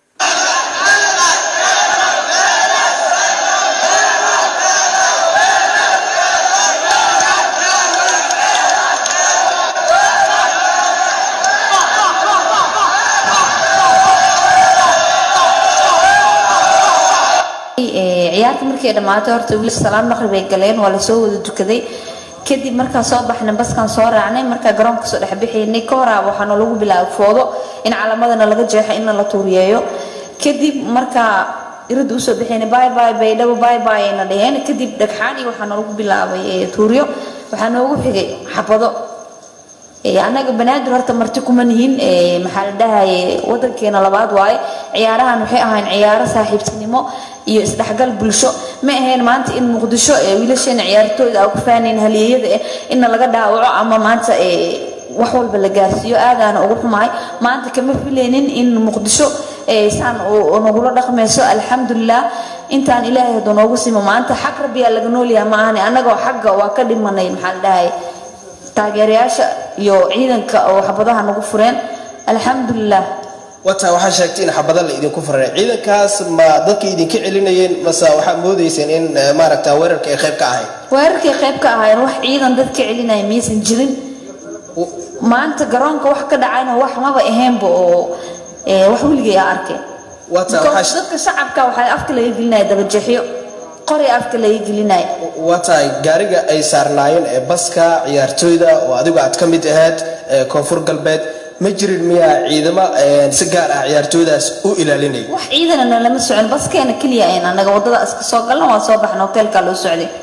ciyaarta markay dhammaatay horta wiil salaam maqrib ay galeen waa lasoo wada dukaday kadib markaan soo baxnay baskaan soo raacnay markaa garoonka soo dhex bixaynay ka horaa waxaana lagu bilaabay foodo in calamadana laga jeexo inna la tuuriyeeyo kadib markaa irada usoo bixaynay bye bye baydhabo bye bye ayna dhaheen kadib dhagxaan iyo waxaana lagu bilaabay tuuriyo waxaa noogu xigay xabado annaga banaadir horta marti kuma nihin maxaa la dhahaye wadankeena labaad waaye ciyaarahan waxay ahayn ciyaaro saaxiibtinimo iyo isdhexgal bulsho ma ahayn maanta in muqdisho wiilasheena ciyaartooyda aan ku faanayn halyeeyada eh inna laga dhaawaco ama maanta wax walba la gaarsiiyo aadaana ugu xumahay maanta kama filaynin in muqdisho saan nagula dhaqmayso alxamdulilah intaan ilaahay hadduu noogu simo maanta xag rabbiyaa laga noolyaha ma ahane annagoo xagga waa ka dhimanay maxaa la dhahaye taageerayaasha iyo ciidanka oo xabadaha nagu fureen alxamdulilah wata waxaa sheegtay in xabada la idinku furay ciidankaas ma dadka idinka celinayeen mase waxaad moodayseen in maaragta weerarka ay qayb ka ahayd weerarkay qayb ka ahaayeen wax ciidan dadka celinaya miyaysan jirin maanta garoonka wax ka dhacayna wax maba ahaynba oo wax weligay aa arkeen dadka shacabka waxaa afka laga gelinaya dabajeexyo qori afka laga gelinaya waa tahay gaariga ay saarnaayeen ee baska ciyaartooyda oo adigu aad ka mid ahayd koonfur galbeed ma jirin miyaa ciidamo si gaar ah ciyaartooydaas u ilaalinaya wax ciidanana lama socon baskeena keliya ayn annaga waddada iska soo galna waa soo baxna hoteelkaa loo socday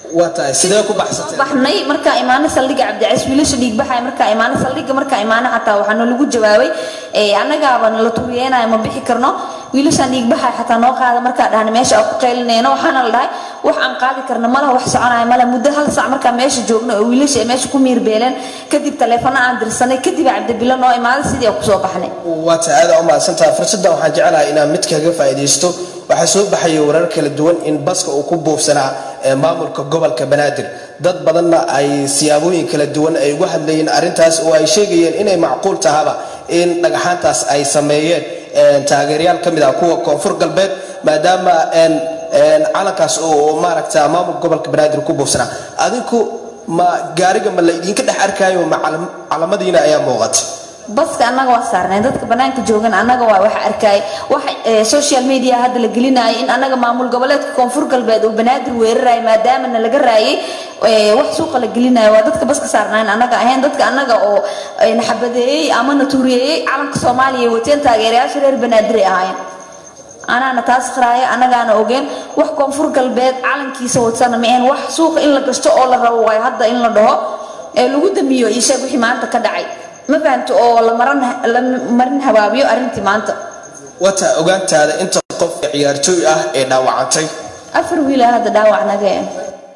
waa tahay sidee ku baxsatay baxnay markaa imaano saldhiga cabdicais wiilasha dhiigbaxay markaa imaano saldhiga markaa imaano xataa waxaana lagu jawaabay ee annagaaba nala turiyeenayo ma bixi karno wiilashaan dhiigbaxay xataa noo qaada markaa dhahna meesha aan ku qaylinayno waxaana la dhahay wax aan qaadi karno malaha wax soconaya mala muddo hal sac markaa meesha joogno oo wiilasha ay meesha ku miirbeeleen kadib taleefano aan dirsanay kadib cabdibilo noo imaaday sidii aan kusoo baxnay waa tahay aad u mahadsantaha fursaddan waxaan jecelahay inaan mid kaga faa'iidaysto waxaa soo baxaya warar kala duwan in baska uu ku buufsanaa ee maamulka gobolka banaadir dad badanna ay siyaabooyin kala duwan ay uga hadlayeen arrintaas oo ay sheegayeen inay macquul tahaba in dhagaxaantaas ay sameeyeen een, taageerayaal ka mid ah kuwa koonfur galbeed maadaama een, een, calankaas oo maaragta maamulka gobolka banaadir ku buufsanaa adinku ma gaariga ma la idinka dhex arkaayo ma calam- calamadiina ayaa muuqata baska annaga waa saarnay dadka banaanka joogan annaga waa waxa arkay waxa ee, social media hadda la gelinayay in annaga maamul goboleedka koonfur galbeed uu banaadir weerarayo maadaama na laga raayay ee, wax suuqa la gelinayo waa dadka baska saarnayn annaga ahayn dadka annaga oo ee, na xabadeeyey ama na tuuriyeeyey calanka soomaaliya ay wateen taageerayaasha reer banaadir ay ahaayeen anaana taas qiraaya annagaana ogeen wax koonfur galbeed calankiisa wadsana ma ahayn wax suuqa in la gashto oo la rabo waayo hadda in la dhaho ee lagu damiyo iyo sheeg wixii maanta ka dhacay ma fahamto oo la maran la marin habaabiyo arrintii maanta wata ogaantaada inta qof ee ciyaartooy ah ee dhaawacantay afar wiil ah hadda dhaawac naga eh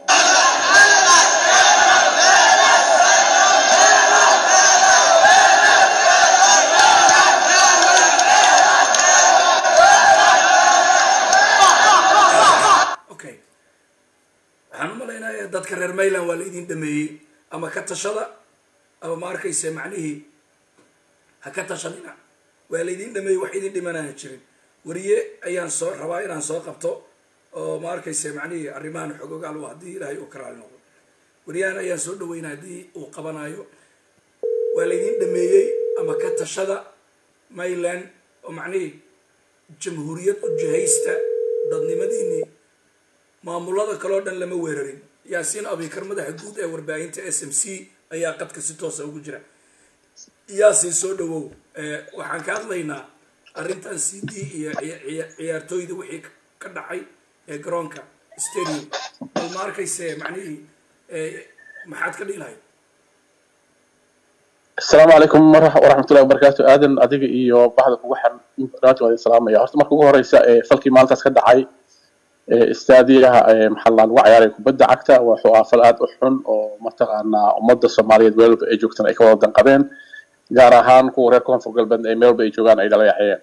okay waxaan u malaynayaa dadka reer mayland waa la idin dhameeyey ama ka tashada ama ma arkayse macnihii ha ka tashanina waa la idin dhameeyey wax idin dhimanaan jirin wariye ayaan soo rabaa inaan soo qabto oo ma arkayse macnihii arrimahan xogogaal u haddii ilaahay uu ka raali noqdo wariyahan ayaan soo dhaweynaa haddii uu qabanayo waa la idin dhameeyey ama ka tashada mayland oo macnihii jamhuuriyad u jihaysta dadnimadiinii maamulada kaleo dhan lama weerarin yaasiin abikar madaxa guud ee warbaahinta s m c ayaa qadka si toosa ugu jira yaasiin soo dhawow Eh, waxaan ka hadlaynaa arrintan c d iyo ciya- ciya- ciyaartooyda wixii ka dhacay ee garoonka stadium bal ma arkayse macnihii eh, maxaad ka dhihi lahayd السلام عليكم ورح- ورحمة الله وبركاته آدم أديك إيو بعض كوحن إنترنت وهذه السلام يا هرت مركو هريسة فلكي مالتاس كدعي استاديها محلان وعياري كبدا عكتا وحوا فلاد أحن ومتقانا ومدى الصومالية ويلب أي جوكتن أي كوالدن قبين gaar ahaan kuwa reer koonfur galbeed ay meelba ay joogaan ay dhala yaxayeen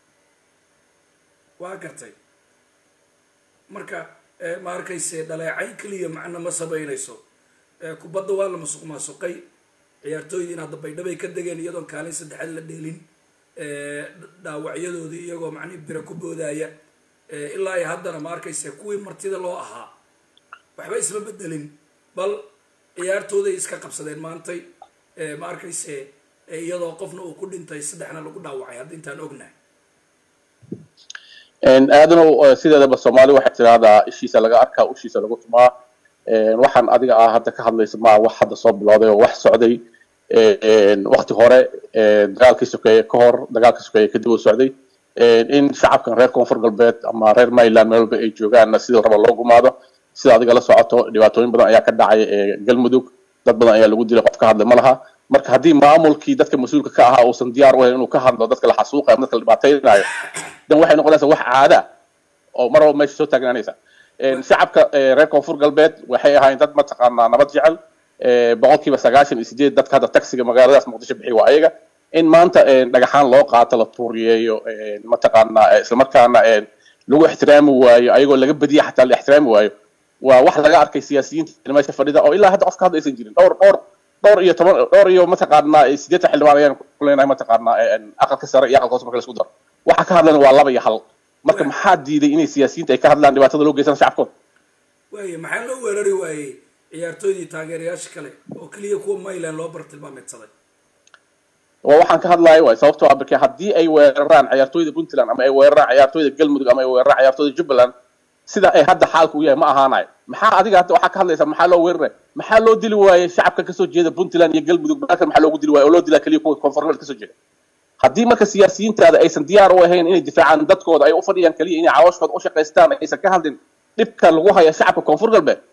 waa gartay marka eh, ma arkayse dhaleecayn keliya macna ma samaynayso Eh, kubadda waa la masuq maasuqay ciyaartooydiin hadda baydhabay ka degeen iyadoon kaalin saddexaad la dheelin Eh, dhaawacyadoodii iyagoo macnihi bira ku boodaya Eh, ilaa iyo haddana ma arkayse kuwii martida loo ahaa waxba isma bedelin bal ciyaartooday iska qabsadeen maantay Eh, ma arkayse eh, iyadoo qofna uu ku dhintay saddexna lagu dhaawacay hadda intaan ognahay aadanow sideedaba soomaali waxay tidahdaa ishiisa laga arkaa ushiisa lagu tumaa Een, waxaan adiga ah hadda ka hadlaysa maa wax hadda soo bilowday oo wax socday Een, waqti hore een, dagaalkii sokeeye ka hor dagaalkii sokeeye kadib uu socday Een, in shacabkan reer koonfur galbeed ama reer mayland meel walba ay joogaanna sidii raba loo gumaado sida adiga la socoto dhibaatooyin badan ayaa ka dhacay ee galmudug dad badan ayaa lagu dilay qof ka hadlay ma laha marka haddii maamulkii dadka mas-uulka ka ahaa uusan diyaar u ahayn inuu ka hadlo dadka la xasuuqayo ama dadka la dhibaataynayo dan waxay noqonaysaa wax caada ah oo mar walba meesha soo taagnaanaysa Een, shacabka ee, reer koonfur galbeed waxay ahaayeen dad mataqaanaa nabad jecel ee, boqolkiiba sagaashan iyo sideed dadka hadda taxiga magaaladaas muqdisho bixiy waa ayaga in maanta een, dhagaxaan loo qaato la tuuriyeeyo een, mataqaanaa ee, islamarkaana een, lagu ixtiraami waayo ayagoo laga badiya xataa la ixtiraami waayo waa wax laga arkay siyaasiyiinta meesha fadhida oo ilaa hadda qof ka hadla aysan jirin dhowr dhowr dhowr iyo toban dhowr iyo mataqaanaa ee, siddeetan xildhibaan ayaan ku leenahay mataqaanaa een, aqalka sare iyo aqalka hoose marka la isku daro waxa ka hadlana waa laba iyo hal marka maxaa diiday inay siyaasiyiinta ay ka hadlaan dhibaatada loo geysan shacabkooda waaye maxaa loo weerari waayey ciyaartooydii taageerayaasha kale oo keliya kuwa mayland loo bartilmaameedsaday waa waxaan ka hadlayo waay sababtoo ah marka haddii ay weeraraan ciyaartooyda puntland ama ay weeraraan ciyaartooyda galmudug ama ay weeraraan ciyaartooyda jubbaland sida ay hadda xaalku u yahay ma ahaanayo maxaa adiga hadda waxaa ka hadlaysaa maxaa loo weeraray maxaa loo dili waayey shacabka kasoo jeeda puntland iyo galmudug markan maxaa loogu dili waayey oo loo dilaa keliya kuwa koonfurneed kasoo jeeda haddii marka siyaasiyiintaada aysan diyaar u ahayn inay difaacaan dadkooda ay u fadhiyaan keliya inay cawashkooda u shaqaystaan aysan ka hadlin dhibka lagu haya shacabka koonfur galbeed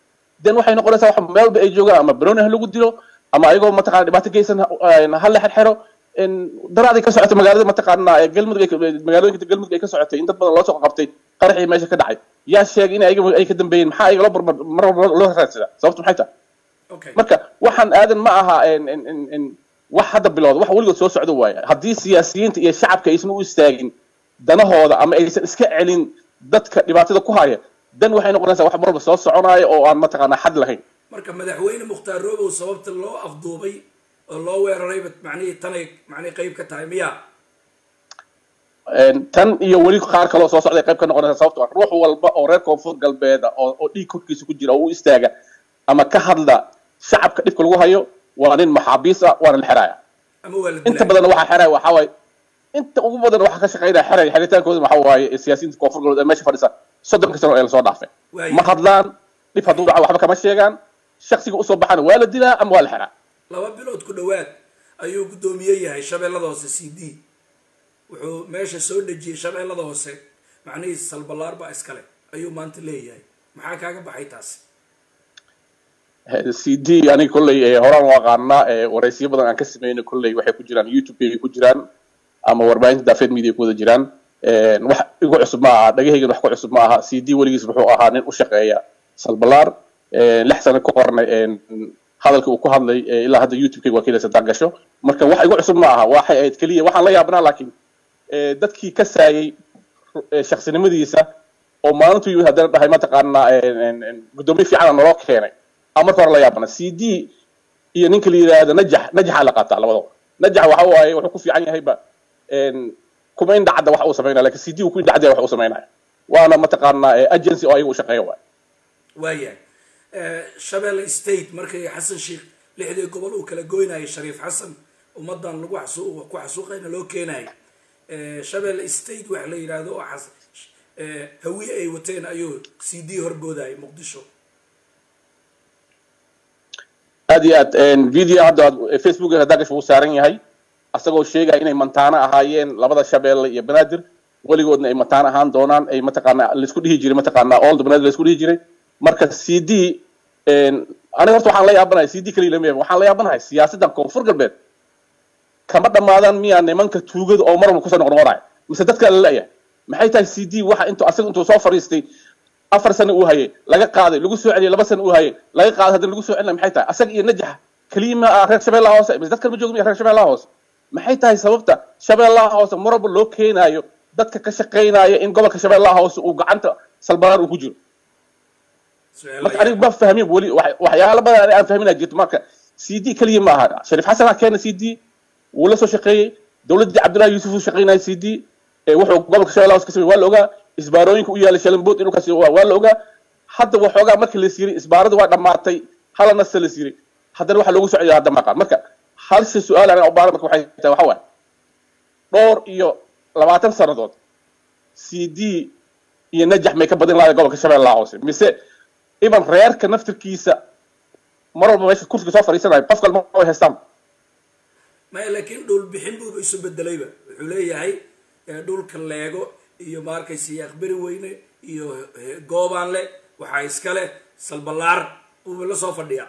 den waxay noqonaysaa wax meel walba ay joogaan ama baroni ha lagu dilo ama ayagoo mataqana dhibaato geysan ha la xerxero daraaday ka socotay magaalada mataqaana galmudug magaalooyinka galmudug ay ka socotay in dad badan loo soo qabtay qaraxii meesha ka dhacay yaa sheegay in ayaga ay ka dambeeyeen maxaa ayaga loo barbar mar walba loo raadsadaa sababtu maxay tahay marka waxaan aadan ma aha wax hadda bilowda wax weligood soo socda waaye haddii siyaasiyiinta iyo shacabka aysan u istaagin danahooda ama aysan iska celin dadka dhibaatada ku haya dan waxay noqonaysaa wax mar walba soo soconaayo oo aan mataqaanaa xad lahayn marka madaxweyne mukhtaar roobow sababta loo afduubay oo loo weerarayba macnihii tanay macnihii qayb ka tahay miya tan iyo weli qaar kaloo soo socday qayb ka noqonaysa sababto ruux walba oo reer koonfur galbeeda oo oo dhiig korkiisa ku jira oo u istaaga ama ka hadla shacabka dhibka lagu hayo waa nin maxaabiis ah waana la xeraaya ama waa la inta badan waxaa xeraya waxaa waaye inta ugu badan waxaa ka shaqeynaya xeray xeritaankooda waxaa waaye siyaasiyiinta koonfur galbeed ee meesha fadhisa soddonka sano ee lasoo dhaafay ma hadlaan dhib hadduu dhaco waxba kama sheegaan shaksiga usoo baxana waa la dilaa ama waa la xeraa laba bilood ku dhowaad ayuu guddoomiye yahay shabeellada hoose c d wuxuu meesha soo dhejiyey shabeellada hoose macnihii salbalaar baa iskale ayuu maanta leeyahay maxaa kaaga baxay taasi c d aniga kolley horaan u aqaanaa waraysiyo badan aan ka sameynay kolley waxay ku jiraan youtube-kay ku jiraan ama warbaahinta daafeed media ku wada jiraan wax igu cusub ma aha dhagahaygan wax ku cusub ma aha c d weligiis wuxuu ahaa nin u shaqeeya salbalaar lix sano ka horna hadalka uu ku hadlay ilaa hadda youtube-kayga waa kelaysa daangasho marka wax igu cusub ma aha waxay ahayd keliya waxaan la yaabnaa laakiin dadkii ka saayay shaksinimadiisa oo maalintu yimid haddana dhahay mataqaanaa guddoomiye fiicana naloo keenay ama marka hore la yaabana c d iyo ninka la yidhaahdo najax najaxaa la qaataa labadaba najax waxa waaye wuxuu ku fiican yahayba kuma in dhacda wax uu samaynaya lakin c d uu ku indhacdaya wax uu samaynaya waana mataqaanaa agency oo ayaga u shaqeeya waay waayahay shabeelle state markay xasan sheikh lixdii gobol uu kala goynayay shariif xasan ummadan lagu xasu ku xasuuqayna loo keenayay shabeelle state wax la yidhaahdo oo xas hawiye ay wateen ayuu c d horboodayay muqdisho aad iyo aad video hadda facebook haddaa gasho wuu saaran yahay asagoo sheegaya inay mantaano ahaayeen labada shabeelle iyo banaadir weligoodna ay mataan ahaan doonaan ay mataqaana laisku dhihi jiray mataqaana old banaadir laisku dhihi jiray marka c d aniga horta waxaan la yaabanahay c d kaliya lama yaabin waxaan la yaabanahay siyaasaddan koonfur galbeed kama dhammaadaan miyaa nimanka tuugada oo mar walba kusoo noqnoqonaya mise dadka la leeyahay maxay tahay c d waxa intuu asaga intuu soo fadhiistay afar sano uu hayay laga qaaday lagu soo celiyay laba sano uu hayay laga qaaday haddana lagu soo celinay maxay tahay asaga iyo najaxa keliya ma ah reer shabeellaha hoose mise dadkan ma jooga miya reer shabeellaha hoose maxay tahay sababta shabeellaha hoose mar walba loo keenaayo dadka ka shaqaynaya in gobolka shabeellaha hoose uu gacanta salbalaar uu ku jiro marka aniga ma fahmin weli waxyaalo badan aan fahminaa jirto marka c d keliya ma aha shariif xasanaa keena c d wuu la soo shaqeeyey dowladdii cabdullahi yuusuf uu shaqaynaya c d wuxuu gobolka shabeellaha hoose ka samey waa la ogaa isbaarooyinka u yaala shalambood inuu kasi waa la ogaa hadda waxoogaa markii la siray isbaaradu waa dhammaatay hala nasta la siray haddana waxaa loogu socday hadda maqaan marka halse su-aal aniga ubaara marka waxay tahay waxa waaye dhowr iyo labaatan sannadood c d iyo najax may ka badin lahaday gobolka shabeellaha hoose mise iban reerka naftirkiisa mar walba meesha kursiga soo fadhiisanayo qof kalma way haystaan maya laakiin dhul bixin buuba isu bedelayba wuxuu leeyahay dhulka leego iyo maarkaysa yaaqberi weyne iyo goobaanle waxaa iskale salbalaar buuba la soo fadhiyaa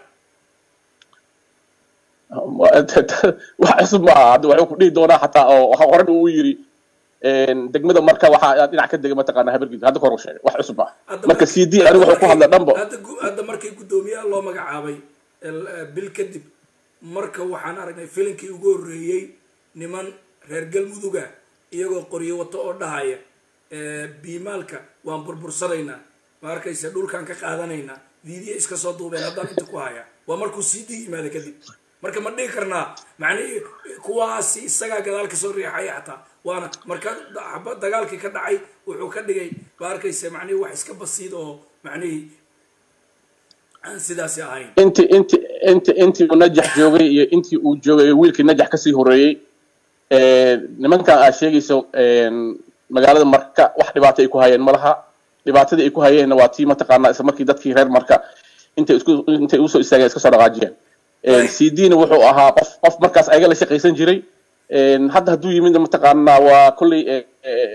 wax cusub ma aha hadda waxuu ku dhihi doonaa xataa oo horan uu yiri degmada marka waxaa dhinac ka dega mataqaana habargid hadda kor u sheegay wax cusub ma aha marka c d anigu wuxuu ku hadla dhanbo hadda markii guddoomiyaha loo magacaabay bil kadib marka waxaan aragnay filinkii ugu horreeyey niman reer galmuduga iyagoo qoryo wato oo dhahaya biimaalka waan burbursanaynaa ma arkaysa dhulkaan ka qaadanaynaa viidiya iska soo duubeen haddaan inta ku haya waa markuu c d yimaada kadib marka ma dhihi karnaa macnihii kuwaasi isagaa gadaal kasoo riixaya xataa waana marka dagaalkii ka dhacay wuxuu ka dhigay ma arkaysa macnihii wax iska basiid oo macnihii aan sidaasi ahayn inti inti inti intii uu najax joogay iyo intii uu joogay wiilkii najax kasii horeeyey nimankan aad sheegayso magaalada marka wax dhibaato ay ku hayeen malaha dhibaatadii ay ku hayeenna waa tii mataqaanaa isla markii dadkii reer marka intay isku intay usoo istaageen iska soo dhaqaajiyeen c d na wuxuu ahaa qof qof markaas ayaga la shaqaysan jiray hadda hadduu yimid mataqaanaa waa kolley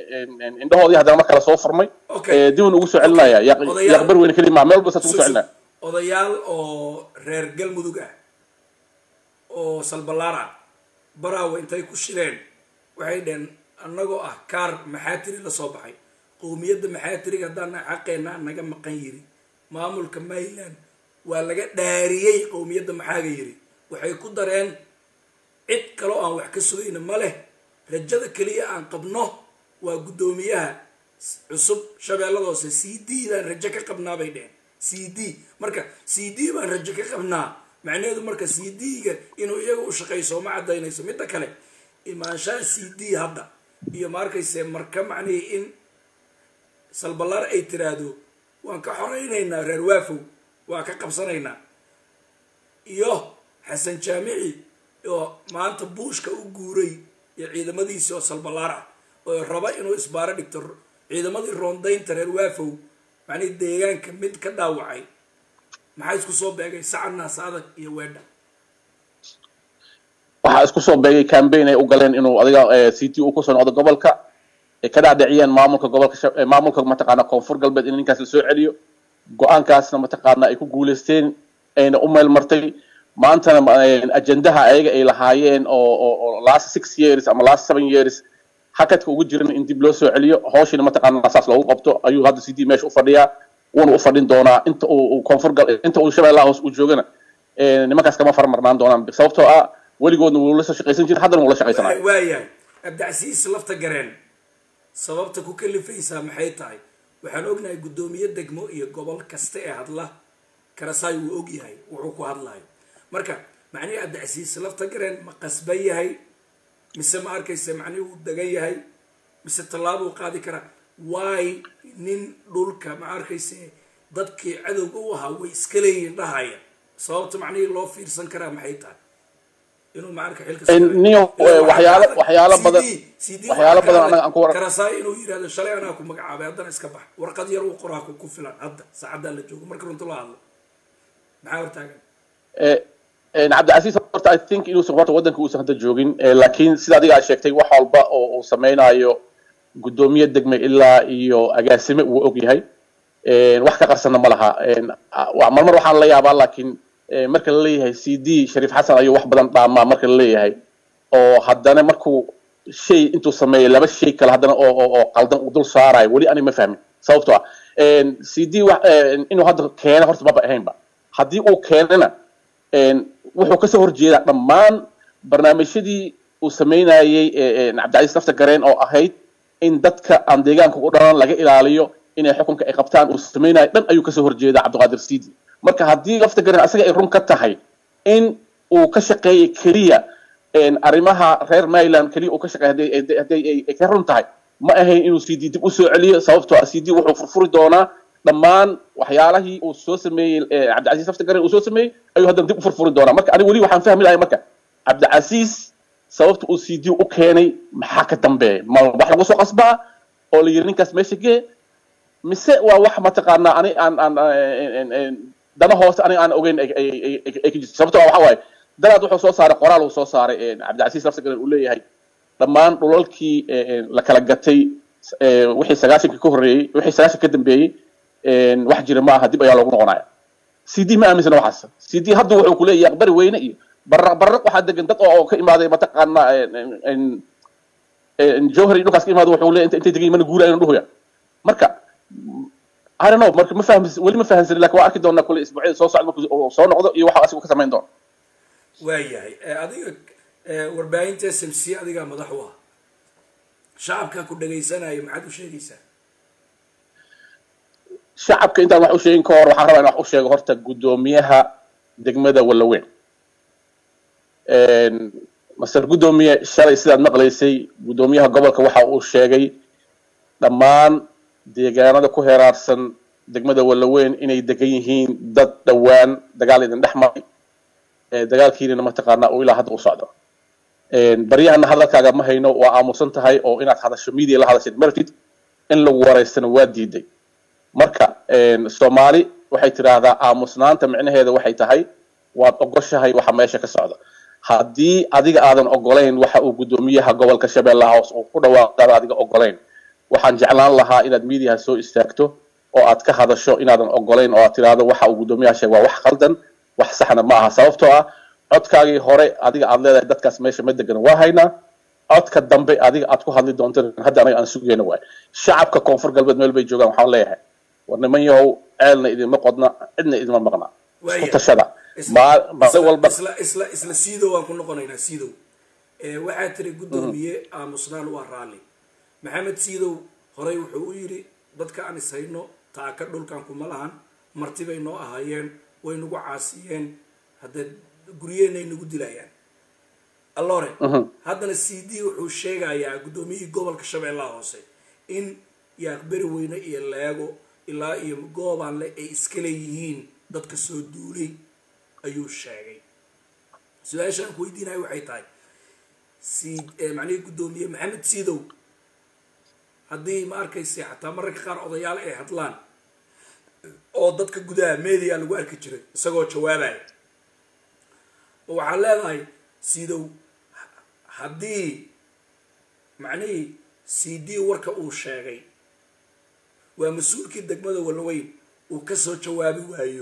indhahoodii haddana mar kale soo furmay dibun ugu soo celinaya yaqbar weyne keli maa meel walba saas ugu soo celinaya odayaal oo reer galmudug ah oo salballaar ah baraawe intay ku shireen waxay dheheen annagoo ah kaar maxaatiri la soo baxay qowmiyadda maxaatiriga haddaan xaqeenna naga maqan yiri maamulka mayland waa laga dhaariyey qowmiyadda maxaaga yiri waxay ku dareen cid kaloo aan wax ka sugayna ma leh rajada keliya aan qabno waa guddoomiyaha cusub shabeellada hoose c d daan rajo ka qabnaa bay dheheen c d marka c d baan rajo ka qabnaa macnaheedu marka c d-ga inuu iyaga u shaqayso ma cadaynayso midda kale imaanshaha c d hadda iyo ma arkayse marka macnihii in salballaar ay tiraahdo waan ka xoraynaynaa reer waafow waa ka qabsanaynaa iyo xasan jaamici oo maanta buushka u guuray iyo ciidamadiisii oo salballaar ah oo raba inuu isbaaro dhigto ciidamadii roondaynta reer waafow macnihii deegaanka mid ka dhaawacay maxaa isku soo beegay sacad naas adag iyo weedha waxaa isku soo beegay cambaign ay u galeen inuu adiga c t u kusoo noqdo gobolka ay ka dhacdhiciyeen maamulka gobolka maamulka mataqaana koonfur galbeed in ninkaas lasoo celiyo go-aankaasna mataqaana ay ku guuleysteen ayna u meel martay maantana ajendaha ayaga ay lahaayeen oo oo last six years ama last seven years hakadka ugu jiran in dib loo soo celiyo hawshina mataqaana saas loogu qabto ayuu hadda c d meesha u fadhiyaa wuuna u fadhin doonaa inta uu koonfur gal inta uu shabeellaha hoos uu joogana nimankaas kama farmarnaan doonaan sababtoo ah weligoodna wuu la soo shaqaysan jira haddana wuu la shaqaysanayo waayahay abdicasiis lafta gareen sababta ku kalifaysaa maxay tahay waxaan ognahay guddoomiye degmo iyo gobol kasta ee hadla karasaay wuu og yahay wuxuu ku hadlayo marka macnihii abdicasiis lafta gareen ma qasban yahay mise ma arkaysa macnihii wuu degan yahay mise tallaabuu qaadi karaa waay nin dhulka ma arkayse dadkii cadowga u ahaa way iska leeyihin dhahaya sababta macnihii loo fiirsan karaa maxay tahay inuu maarka xilka niyo waxyaalo waxyaalo badan waxyaalo badan anaga aan ku war karasaay inuu yidhahdo shalay anaa ku magacaabay haddana iska bax warqad yar uu qoraa ku filan hadda saacaddaa la joogo marka runta la hadlo maxaa hortaagan cabdicasiis horta i think inuusan horta waddanka uusan hadda joogin laakiin sida adiga aad sheegtay wax walba oo uu samaynayo guddoomiye degme ilaa iyo agaasime wuu og yahay wax ka qarsana ma laha marmar waxaan la yaabaa laakiin marka la leeyahay c d shariif xasan ayuu wax badan dhaamaa marka la leeyahay oo haddana markuu shay intuu sameeyay laba shay kale haddana oo oo qaldan uu dul saarayo weli ani ma fahmin sababtoo ah c d inuu hadda keeno horta maba ahaynba haddii uu keenana wuxuu kasoo horjeedaa dhammaan barnaamijyadii uu samaynayey cabdicasiis lafta gareen oo ahayd in dadka aan deegaanka u dhalan laga ilaaliyo inay xukunka ay qabtaan uu samaynayo dhan ayuu kasoo horjeedaa cabdiqaadir sidi marka haddii lafta gareen asaga ay run ka tahay in uu ka shaqeeyay keliya arrimaha reer maryland keliya uu ka shaqeey hadday ay ka run tahay ma ahayn inuu c d dib usoo celiyo sababtoo ah c d wuxuu furfuri doonaa dhammaan waxyaalahii uu soo sameeyey cabdicasiis lafta gareen uu soo sameeyey ayuu haddana dib u furfuri doonaa marka aniga weli waxaan fahmi lahay marka cabdicasiis sababta uu c d u keenay maxaa ka dambeeya ma wax lagu soo qasbaa oo la yiri ninkaas meesha gee mise waa wax mataqaanaa ani aan aan dana hoose aniga aan ogeyn ay ka jirto sababto waxa waaye daraad wuxuu soo saaray qoraal uu soo saaray cabdicasiis lafta gareen uu leeyahay dhammaan dhulalkii la kala gatay wixii sagaashanka ka horreeyey wixii sagaashan ka dambeeyey wax jira ma aha dib ayaa loogu noqonaya c d ma aaminsana waxaas c d hadda wuxuu kuleeyahay aqbari weyne iyo barraq barraq waxaa degan dad oo ka imaaday mataqaana jowhari dhulkaas ka imaada wuxuu leeyahay intay degan mana guurayno dhuhuya marka I don't know marka ma fahmis weli ma fahamsanin lakin waa arki doonaa kule isbuucyada soo socda markuu soo noqdo iyo waxa asigu ka samayn doono waayahay adiga warbaahinta s m c adigaa madax u ah shacabka ku dhagaysanayo maxaad u sheegaysaa shacabka intaan wax u sheegin ka hor waxaan rabaa in wax u sheego horta guddoomiyaha degmada wallaweyn master guddoomiye shalay sidaad maqlaysay guddoomiyaha gobolka waxa uu sheegay dhammaan deegaanada ku heraarsan degmada wallaweyn inay degan yihiin dad dhowaan dagaal idin dhex maray dagaalkiinina mataqaanaa uu ilaa hadda u socdo baryahana hadalkaaga ma hayno waa aamusan tahay oo inaad hadasho media la hadashid martid in lagu waraystana waa diiday marka soomaali waxay tidhaahdaa aamusnaanta micnaheeda waxay tahay waad ogoshahay waxa meesha ka socda haddii adiga aadan ogolayn waxa uu guddoomiyaha gobolka shabeellaha hoos uu ku dhawaaqaada adiga ogolayn waxaan jeclaan lahaa inaad mediaha soo istaagto oo aad ka hadasho inaadan ogolayn oo aad tiraahdo waxa uu guddoomiyaha sheegay waa wax qaldan wax saxna ma aha sababtoo ah codkaagii hore adiga aad leedahay dadkaas meesha ma degan waa haynaa codka dambe adiga aad ku hadli doonto hadda anaga aan sugayna waay shacabka koonfur galbeed meel bay joogaan waxaan leeyahay war niman yahow ceelna idinma qodna cidna idinma maqna isku tashada maalin walba isla isla isla siidow waan ku noqonaynaa siidow waxaa tiri guddoomiye aamusnaan waa raalli maxamed siidow horey wuxuu u yidhi dadka aan is hayno taaka dhulkan kuma lahan marti bay noo ahaayeen way nagu caasiyeen haddee guryeenay nagu dilayaan allore haddana c d wuxuu sheegayaa guddoomiyihii gobolka shabeellaha hoose in yaaqberi weyne iyo leego ilaa iyo goobaanle ay iska leeyihiin dadka soo duulay ayuu sheegay su-aasha aan ku weydiinayo waxay tahay si macnihii guddoomiye maxamed siidow haddii ma arkayse xataa mararka qaar odayaal ay hadlaan oo dadka gudaha media lagu arki jiray isagoo jawaabaya oo waxaad leedahay siidow haddii macnihii c d warka uu sheegay waa mas-uulkii degmada walaweyn uu kasoo jawaabi waayo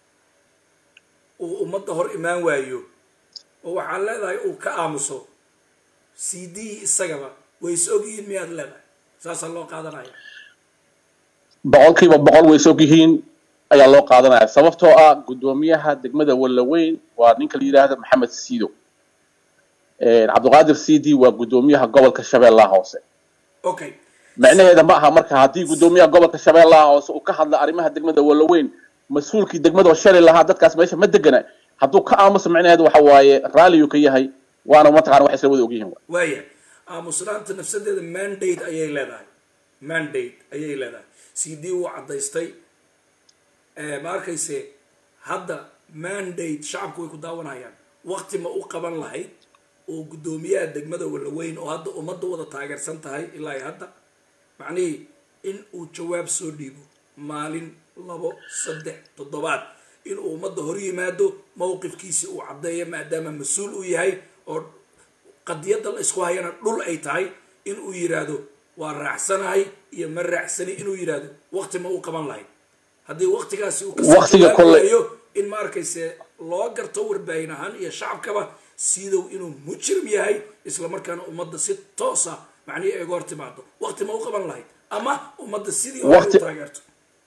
uu ummadda hor imaan waayo oo waxaad leedahay uu ka aamuso c d isagaba way is ogyihiin miyaad leedahay saasaa loo qaadanaya boqolkiiba boqol way is ogyihiin ayaa loo qaadanaya sababtoo ah guddoomiyaha degmada walaweyn waa ninka la yidhaahda maxamed siido cabdiqaadir c d waa guddoomiyaha gobolka shabeellaha hoose okay macnaheeda ma aha marka haddii guddoomiyaha gobolka shabeellaha hoose uu ka hadla arrimaha degmada walaweyn mas-uulkii degmada oo shalay lahaa dadkaas meesha ma degana hadduu ka aamuso macnaheedu waxa waaye raalliyu ka yahay waana mataqana wax isla wada ogyihiin waaya aamusnaanta nafsadeeda mandate ayay leedahay mandate ayay leedahay c d wuu caddaystay ma arkayse hadda mandate shacabku way ku daawanayaan wakti ma u qaban lahayd oo guddoomiyaha degmada walaweyn oo hadda ummadda wada taageersan tahay ilaa iyo hadda macnihii in uu jawaab soo dhiibo maalin labo saddex toddobaad inuu ummadda hor yimaado mowqifkiisi uu caddeeyo maadaama mas-uul uu yahay oo qadiyadda la isku hayana dhul ay tahay inuu yidhaahdo waa raacsanahay iyo ma raacsani inuu yidhaahdo wakti ma u qaban lahayd haddii waktigaasi uu kasooaayo in ma arkayse loo garto warbaahin ahaan iyo shacabkaba sidow inuu mujrim yahay isla markaana ummadda si toosa macnihi ay uga hor timaado wakti ma u qaban lahayd ama ummadda sidii hore u taageerto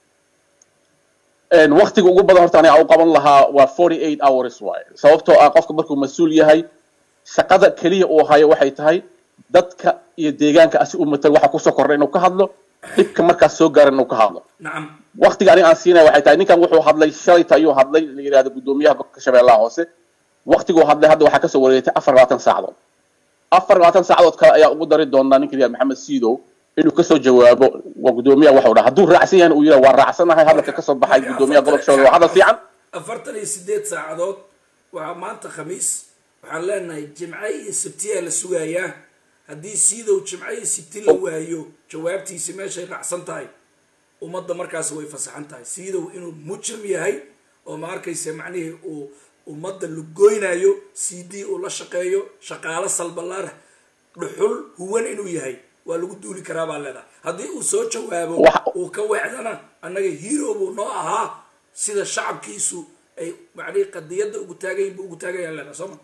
waktiga ugu badan horta aniga u qaban lahaa waa forty eight hours waaye sababtoo ah qofka markuu mas-uul yahay shaqada keliya uu hayo waxay tahay dadka iyo deegaanka asi u matal waxa kusoo kordhay inuu ka hadlo dhibka markaas soo gaaran inuu ka hadlo nacam waktiga aniga aan siinaya waxay tahay ninkan wuxuu hadlay shalayta ayuu hadlay la yidhahdo guddoomiyaha gobolka shabeellaha hoose waktiguu hadlay hadda waxaa kasoo wareegtay afar labaatan saacadood afar labaatan saacadood kale ayaa ugu dari doonaa ninka yihahdo maxamed siidow inuu kasoo jawaabo waa guddoomiyaha waxau dhaha hadduu raacsan yahan uu yidhaha waa raacsanahay hadalka kasoo baxay guddoomiyaha gobolka shabeelle waa hadal fiican afartan iyo sideed saacadood waa maanta khamiis waxaan leenahay jimce iyo sabtiyaa la sugayaa haddii siidow jimce iyo sabti la waayo jawaabtiisi meeshay raacsan tahay ummadda markaas way fasaxan tahay siidow inuu mujrim yahay oo ma arkayse macnihii uu ummadda lugoynayo c d uu la shaqeeyo shaqaalo salbalaar dhuxul huwan inuu yahay waa lagu duuli karaa baa leedahay haddii uu soo jawaabo uu ka weecdana annaga hero buu noo ahaa sida shacabkiisu ay macnihii qadiyadda ugu taagayin buu ugu taagayaan leedahay sooma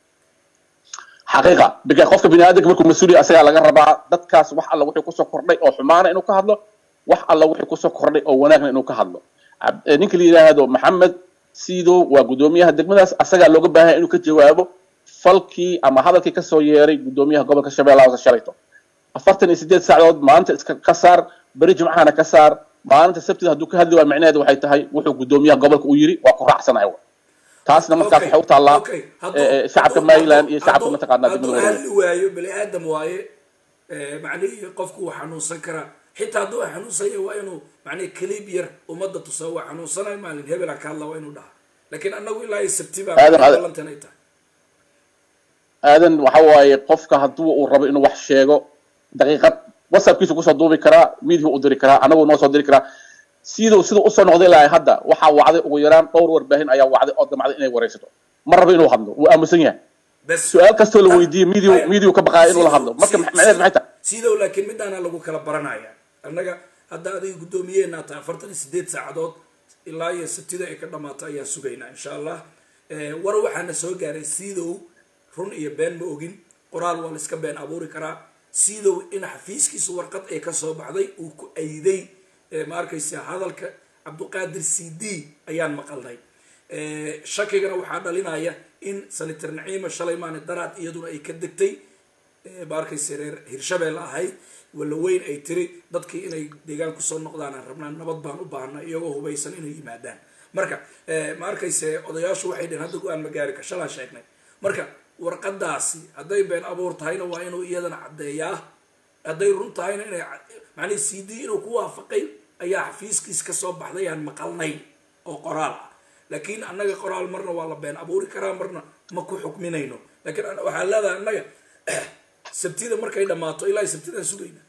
xaqiiqa bika qofka bini aadamka markuu mas-uuliya asagaa laga rabaa dadkaas wax alla wixii kusoo kordhay oo xumaana inuu ka hadlo wax alla wixii kusoo kordhay oo wanaagna inuu ka hadlo ninka la yidhaahdo maxamed siidow waa guddoomiyaha degmadaas asagaa looga baahanya inuu ka jawaabo falkii ama hadalkii kasoo yeeray guddoomiyaha gobolka shabeellaha hoose shalayto afartan iyo sideed saacadood maalinta iska ka saar beri jimcahana ka saar maalinta sabtida hadduu ka hadli waayo micnaheedu waxay tahay wuxuu guddoomiyaha gobolka u yiri waa ku raacsanahay taasna markaas waxay u taallaa shacabka maryland iyo shacabka mataqaanaa hadduu degmada hadli waayo bani aadam waaye macnihii qofku wuu xanuunsan karaa xitaa hadduu xanuunsanya waa inuu macnihi kaliib yar ummadda tusaa waa xanuunsanay maalin hebela ka hadla waa inuu dhaha laakiin annagu ilaa iyo sabti baa Aadan, aadan. ballantan ay tahay aadan waxa waaye qofka hadduu uu rabo inuu wax sheego daqiiqad whatsappkiisu kusoo duubi karaa midihu u diri karaa anagu noo soo diri karaa siduu siduu usoo noqday ilaa hadda waxaa wacday ugu yaraan dhowr warbaahin ayaa wacday oo damcday inay waraysato ma rabo inuu hadlo wuu aamusan yahay bes su-aal kastoo la weydiiyey midiyu midiyu ka baqaaya inuu la hadlo marka Sidow- macnaheedu maxay tahay sidow laakiin midaana lagu kala baranaya annaga hadda adiga guddoomiyeena tahay afartan iyo sideed saacadood ilaa iyo sabtida ay ka dhamaato ayaan sugaynaa insha allah war waxaana soo gaaray siidow run iyo been ma ogin qoraal waa la iska been abuuri karaa siidow in xafiiskiisa warqad ay kasoo baxday uu ku ayday ma arkaysa hadalka cabduqaadir c d ayaan maqalnay shakigana waxaa dhalinaya in sanitar naciima shalay maani daraad iyaduna ay ka degtay ma arkaysa reer hirshabelle ahayd walla weyn ay tiri dadkii inay deegaan kusoo noqdaan aan rabnaa nabad baan u baahnaa iyagoo hubaysan inay yimaadaan marka ma arkayse odayaashu waxay dhehen hadda go-aan ma gaari kar shalaan sheegnay marka warqadaasi hadday been abuur tahayna waa inuu iyadana caddeeyaa hadday run tahayna inay macnii c d inuu ku waafaqay ayaa xafiiskiis kasoo baxday aan maqalnay oo qoraal ah laakiin annaga qoraal marna waa la been abuuri karaa marna ma ku xukminayno lakiin waxaa leedahay annaga sabtida markay dhammaato ilaa sabtidaan sugayna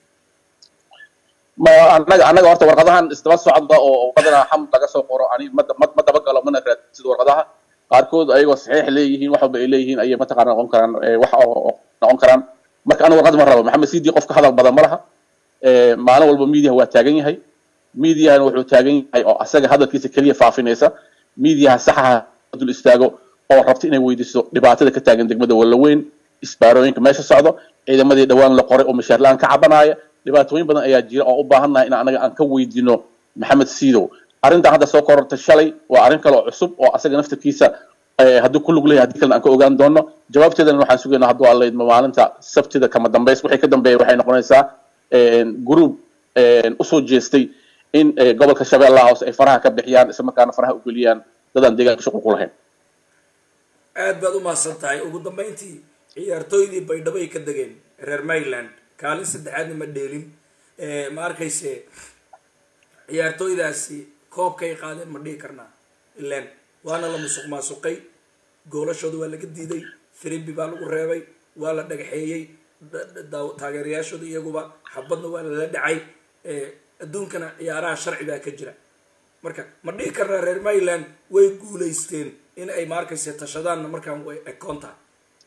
ma annaga annaga horta warqadahan isdaba socda oo qadana xam laga soo qoro ani ma ma dabagalo mana raadsid warqadaha qaarkood ayagoo saxiix leeyihiin wax walba ay leeyihiin ayay mataqaana noqon karaan wax noqon karaan marka aniga warqad ma rabo maxamed sidi qofka hadal badan ma laha maalin walba miidiyaha waa taagan yahay miidiyahana wuxuu taagan yahay oo asaga hadalkiisa keliya faafinaysa miidiyaha saxaha dul istaago oo rabta inay weydiiso dhibaatada ka taagan degmada wallaweyn isbaarooyinka meesha socdo ciidamadii dhawaan la qoray oo mashaar la-aan ka cabanaya dhibaatooyin badan ayaa jira oo u baahannahay in anaga aan ka weydiino maxamed siidow arrintan hadda soo korortay shalay waa arrin kale oo cusub oo asaga naftarkiisa haddii ku lug leeyahay haddii kalena aan ka ogaan doono jawaabteedana waxaan sugaynaa hadduu alla idmo maalinta sabtida kama dambays wixii ka dambeeya waxay noqonaysaa group usoo jeestay in gobolka shabeellaha hoose ay faraha ka bixiyaan isla markaana faraha u geliyaan dadaan deegaanka shuqul ku lahayn aad baad u mahadsan tahay ugu dambayntii ciyaartooydii baydhabo ay ka degeen reer maryland kaalin saddexaadna ma dheelin ma arkayse ciyaartooydaasi koobkay qaadeen ma dhihi karnaa ilan waana la musuq maasuqay goolashooda waa laga diiday firimbi baa lagu reebay waa la dhagaxeeyey taageerayaashooda iyaguba xabadna waa lala dhacay adduunkana ciyaaraha sharci baa ka jira marka ma dhihi karnaa reer maryland way guulaysteen in ay maarkayse tashadaanna markaan way ekoon tahay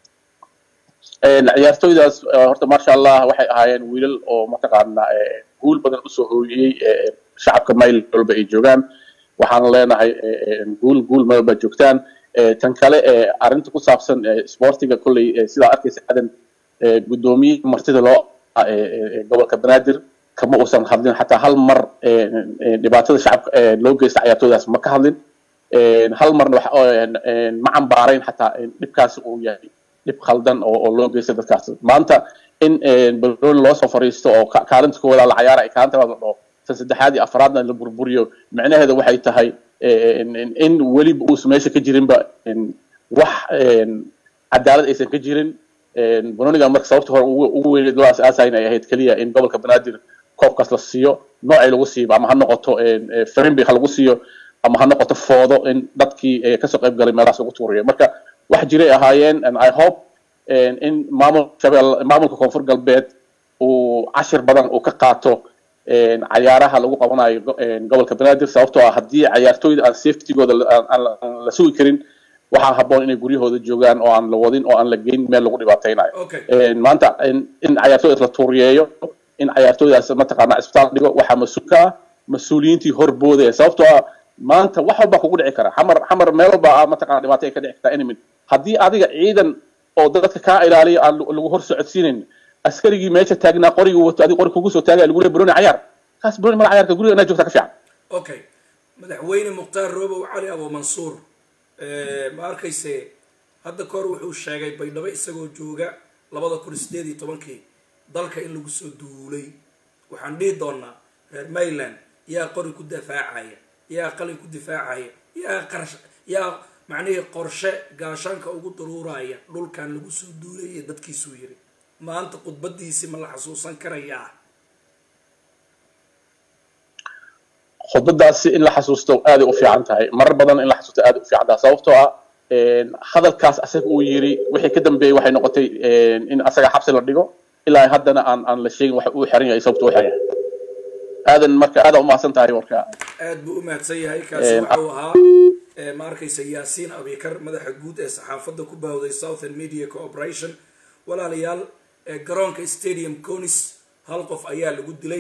ciyaartooydaas horta maasha allah waxay ahaayeen wiilal oo mataqaana guul badan usoo hooyiyey shacabka maryland walba ay joogaan waxaan leenahay guul guul malba joogtaan tan kale arrinta ku saabsan sportiga kolley sidaa arkaysa adan guddoomiye martida loo gobolka banaadir kama uusan hadlin xataa hal mar dhibaatada shacabka loo geysta ciyaartooydaas ma ka hadlin hal marna ma cambaarayn xataa dhibkaasi uu yahay dhib khaldan oo loo geysta dadkaas maanta in baloni loo soo fariisto oo kaalinta koowaad la cayaara kaalinta labaad la dhaho tan saddexaad iyo afraadna la burburiyo micnaheeda waxay tahay in weliba uusan meesha ka jirinba wax cadaalad aysan ka jirin banoniga marka sababta hore ugu weyneed loo aasaasayn ay ahayd keliya in gobolka banaadir koobkaas la siiyo noocay lagu siiba ama ha noqoto frimbi ha lagu siiyo ama ha noqoto foodo in dadkii kasoo qayb galay meelahaas lagu tuuriyo marka wax jiray ahaayeen i hope in maamul shabeel maamulka koonfur galbeed uu cashir badan uu ka qaato cayaaraha lagu qabanayo gobolka banaadir sababtoo ah haddii cayaartooyda aan safetygooda aan la sugi karin waxaa habboon inay guryahooda joogaan oo aan la wadin oo aan la geyn meel lagu dhibaataynayo maanta in cayaartooydaas la tuuriyeeyo in cayaartooydaas mataqaana cisbitaal dhigo waxaa mas-uulka ah mas-uuliyiintii horboodaya sababtoo ah maanta wax walba kugu dhici kara xamar xamar meel walba ah mataqana dhibaato ay ka dhici kartaa enemy haddii adiga ciidan oo dadka kaa ilaaliya aan lagu hor socodsiinayn askarigii meesha taagnaa qorigii wato adiga qori kugu soo taagaya lagu leey broni cayaar kaas broni mala cayaarka guriga inaad joogta ka fiican okay madaxweyne mukhtaar roobow cali abo mansuur ma arkayse hadda kahor wuxuu sheegay baydhabo isagoo jooga labada kun sideed iyo tobankii dalka in lagu soo duulay waxaan dhihi doonaa reer maryland yaa qori ku difaacaya yaa qalin ku difaacaya yaa qarash yaa macnihii qorshe gaashaanka ugu daruuraya dhulkan lagu soo duulay iyo dadkiisuu yiri maanta khudbadiisi ma la xasuusan karayaa khudbadaasi in la xasuusto aaday u fiican tahay marar badan in la xasuusto aaday u fiican tahay sababtoo ah hadalkaas asaga uu yiri wixii ka dambeeyey waxay noqotay in asaga xabsi la dhigo ilaa haddana aan aan la sheegin waxa uu xiran yahay sababta uu xiran yahay aadan marka aada u mahadsan tahay warka aad buu u mahadsan yahay kaasi wuxuu ahaa ma arkaysa yaasiin abikar madaxa guud ee saxaafadda ku baahday southern media cooperation walaalayaal garoonka stadium conis hal qof ayaa lagu dilay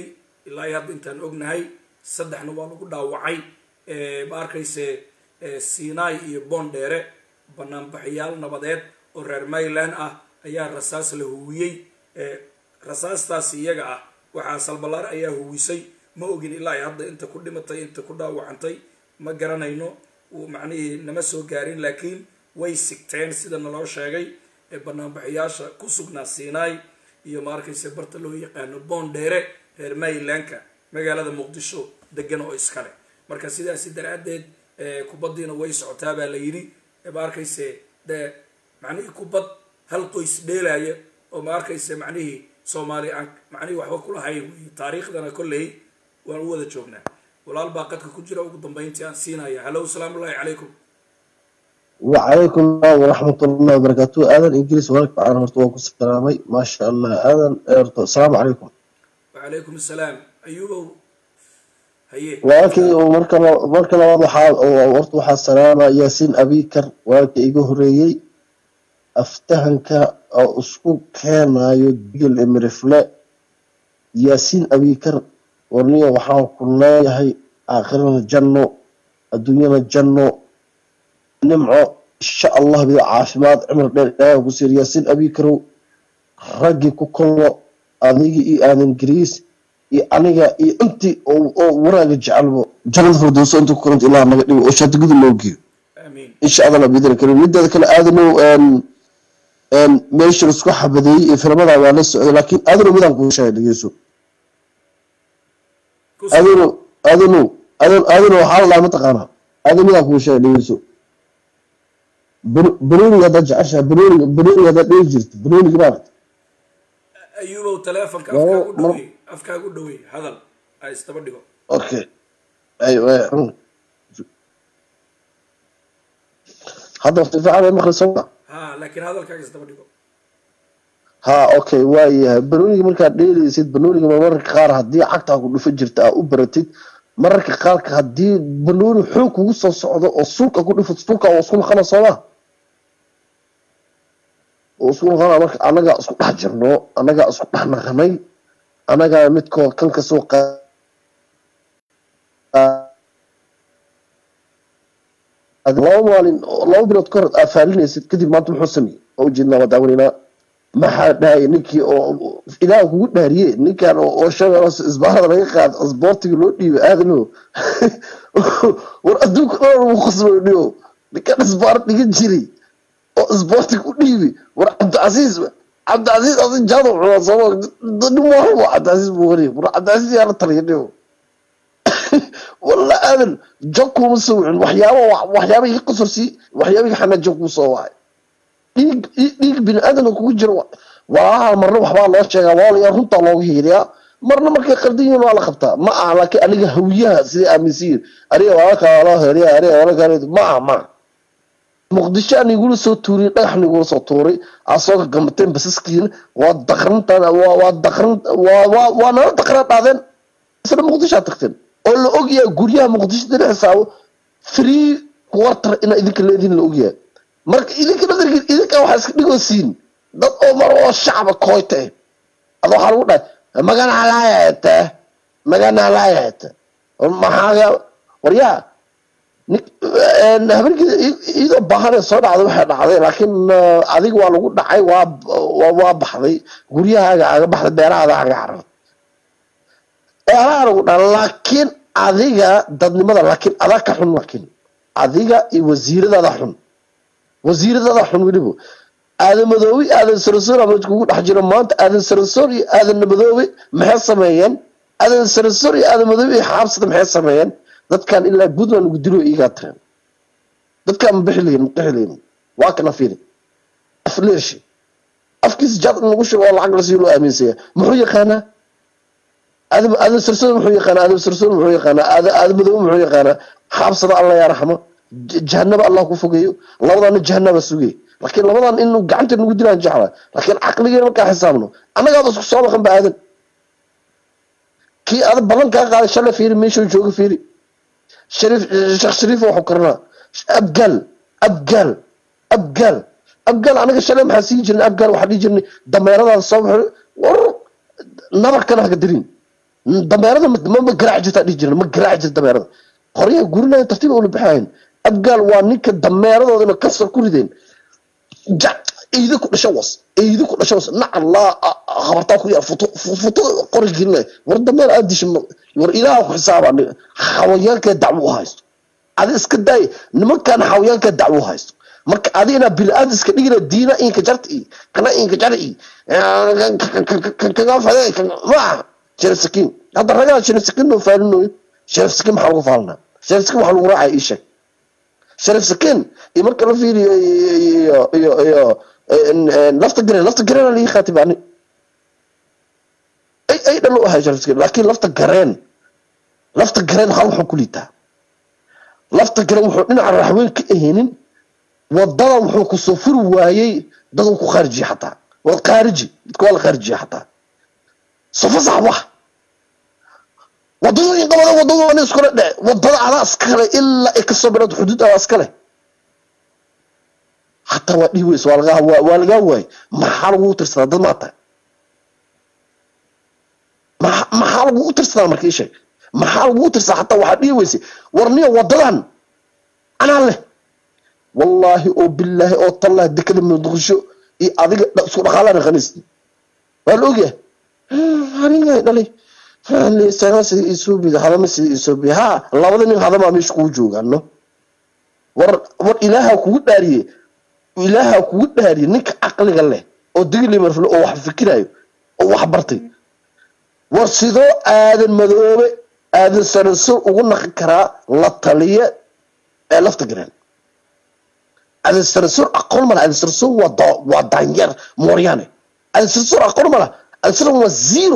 ilaa iyo hadda intaan ognahay saddexna waa lagu dhaawacay ma arkayse sinai iyo bondheere banaanbaxyaal nabadeed oo reer mayland ah ayaa rasaas la huwiyey rasaastaasi iyaga ah waxaa salbalaar ayaa huwisay ma ogin ilaa iyo hadda inta ku dhimatay inta ku dhaawacantay ma garanayno macnihii nama soo gaarin laakiin way sigteen sida naloo sheegay ee banaanbaxayaasha ku sugnaa sinai iyo ma arkayse barta loo yaqaano bondheere reer maylandka magaalada muqdisho degan oo iskale marka sidaasi daraaddeed kubaddiina way socotaa baa la yidhi ma arkayse dee macnihii kubad hal qoys dheelaya oo ma arkayse macnihii soomaali aan macnihii waxba kulahayn wey taariikhdana kolley waan u wada joognaa walaal baa qadka ku jira ugu dambeyntii aan siinaya hallow salaamu ullahi calaykum وعليكم السلام ورحمة الله وبركاته آذان إنجليز ولك عن هرتوك السلامي ما شاء الله آذان السلام عليكم وعليكم السلام أيوب هيه ولكن مركا مركا واضح ورت وحا السلامة ياسين أبيكر ولكن إيجو هريي أفتهنك أو أسكو كان يدقل إمرفلا ياسين أبيكر ورنيا وحا كلها هي آخرنا الجنة الدنيا الجنة nimco insha allah bida caafimaad cimar dheer ilaahay ugu siir yaasiin abikarow raggii ku kollo adigii iyo aadan gariis iyo aniga iyo intii oo waraaga jecelbo jannada firdowso inta ku koranta ilaah naga dhigo oo shaati gudub loo geeyo insha allah bidin karim mideeda kale aadanow meesha laisku xabadeeyey iyo filmada waa la socday laakiin aadanow midaan kuu sheegay dhegeyso aadanow aadanow aadanow waxaa la dhaha mataqaanaa aadanow midaan kuu sheegay dhegeyso banooniga haddaad jeceshahay banooniga banooniga haddaad dhegi jirta banooniga maaragta ayuubow taleefonka afkaagu dhawey afkaagu dhawey hadal ha isdaba dhigo okay aywa hadda waqti fiican ay maqli soma ha laakiin hadalkaaga isdaba dhigo ha okay waayahay banooniga markaad dheelaysid banooniga mararka qaar haddii cagtaa ku dhufa jirta aa u baratid mararka qaarka haddii banooni xoog kugu soo socdo oo sulka ku dhufo sulka oo isku naqana sooma oo isku naqana marka annagaa isku dhex jirno annagaa isku dhex naqanay annagaa midkoo kan kasoo qa laba maalin laba bilood ka hor aa faalinaysid kadib maanta muxuu sameeyey oo ujeednaa waa daawaneynaa maxaa dhahaya ninkii oo ilaah kugu dhaariye ninkan oo shabeelos isbaarada laga qaado asboortiga loo dhiibay aadano war adduunka dhan lagu khasbay dhigo ninkan isbaar dhigan jiray oo isboortiga u dhiibay war cabdicasiis cabdicasiis asi jaado cunaa sooma nin warabo cabdicasiis buu wariya war cabdicasiis yaa la taliya dhigo walla aadan jog kuma soo wicin waxyaaba waxyaaba iga qasorsi waxyaaba iga xanaa jog kuu soo wacay dhiig dhiig bini aadan kugu jiro walaalaha marna waxbaa loo sheegaa walaalayaa runtaa looga hiiriyaa marna markay qaldan yihiin waa la qabtaa ma aha laakiin aniga hawiyaha siday aaminsan yihin aniga walaalka waa loo heeriya aniga walaalka ma aha ma muqdisho aan igula soo tuuriy dhagax nigula soo tuuray aa soo gamateen basaskiina waa daqrantan waa waa daqran waa waa waa nala daqran dhaadeen isla muqdishoa tagteen oo la ogyahay guryaha muqdisho dila xisaabo free quarter inaa idinka leediin la ogyahay marka idinka nadarkiin idinka waxaa iska dhigoo siin dad oo mar oo shacba kooyta eh ada waxaa lagu dhahay magana halaayahete magana halaayahete maxaaga waryaa habeenkii iyadoo baahanee soo dhacday waxay dhacday laakiin adiga waa lagu dhacay waa waa baxday guryahaaga aga baxday beerahaada aga carartay beeraha lagu dhaca laakiin adiga dadnimada laakiin adaa ka xun laakiin adiga iyo wasiiradaada xun wasiiradada xun weliba aadan madoobe aadan sarasoor ama kugu dhex jiro maanta aadan sarasoor iyo aadan madoobe maxay sameeyeen aadan sarasoor iyo aadan madoobe iyo xaabsada maxay sameeyeen dadkan ilaa puntland ugu dilo iigaa tireen dadkaan ma bixi lahin ma qixi lahin waa kana fiiri afleeshi afkiisa jaad in lagu shubo oo lacag la sii loo aaminsaya muxuu yaqaanaa aadan aadan sarasoor muxuu yaqaanaa aadan sarasoor muxuu yaqaanaa aadan aadan madoobe muxuu yaqaanaa xaabsada alla yaa raxmo jahanaba allah ku fogeeyo labadaana jahanaba sugay laakiin labadan in gacanta nagu dilaan jecla laakiin caqligeena markaa xisaabno annagaaba isku soo maqan ba aadan kii ada ballan kaa qaaday shalay fiiri meeshuu jooga fiiri shariif sheekh shariif waxuu karanaa abgaal abgaal abgaal abgaal anaga shalay maxaa sii jirnay abgaal waxaa dhihi jirnay dameeradaada soo baxo war nabarkana haka dirin dameerada ma ma- ma garaaci jirtaa dhihi jiran ma garaaci jirta dameerada qoryaha gurinaya tartiib ula baxayn abgaal waa ninka dameeradoodana kasar ku rideen ja eydi ku dhasho was eydi ku dhasho was nacallaa habartaa ku yaa futo futo qori gelinaya war dameer aad disha ma- war ilaaha ku xisaaba aniga xawayaankee dacwo u haysto adi iska daay nimankan xawayaankee dacwo u haysto marka adigana bini-aadam iska dhigina diina inka jarta i kana inka jar i kaga fade maaha sharif sakiin hadda ragaa sharif sakiin noo faalinoyo sharif sakiin maxaa lagu faalinaa sharif sakiin waxaa lagu raacaya ii sheeg sharif sakiin iyo marka la fiiriyo iyo iyo iyo lafta gareen lafta gareen lii khaatib ani ay ay dhalo ahay sharif sakiin laakiin lafta gareen lafta gareen hal wuxuu ku liitaa lafta gareen wuxuu dhinaca raxweyn ka ahaynin wadada wuxuu kusoo furi waayey dad uu ku khaarijiye xataa waa khaariji dadka waa la khaarijiye xataa sofo sax wax wadadooyin qabada wadadooda iskula dhe wadada adaa iskale ilaa ay kasoo bilaad xuduud adaa iskale hataa waa dhihi weyse waa lagaa waa waa lagaa waayey maxaa lagugu tirsadaa dad maa tahay maxa- maxaa lagugu tirsadaa marka ii sheeg maxaa lagugu tirsadaa hataa waxaa dhihi weyse warniyo wadadan anaa leh wallaahi oo bilaahi oo tallah dekada muqdisho iyo adiga dha- isku dhaqaalana khaniisni waa la ogyahay aniga dhalay sanasi isuubiga hadama sida isuubiga ha labada nin hadamaa meesha kugu joogaano war war ilaaha kugu dhaariye ilaaha kugu dhaariye ninka caqliga leh oo digilimarfle oo wax fikirayo oo wax bartay war sidoo aadan madoobe aadan sanansur ugu naqi karaa la taliye ee lafta gareen aadan sanansur aqoon mala aadan sanansur waa da- waa daanyeer mooryaane aadan sanansur aqoon mala aadan sanansur waa zero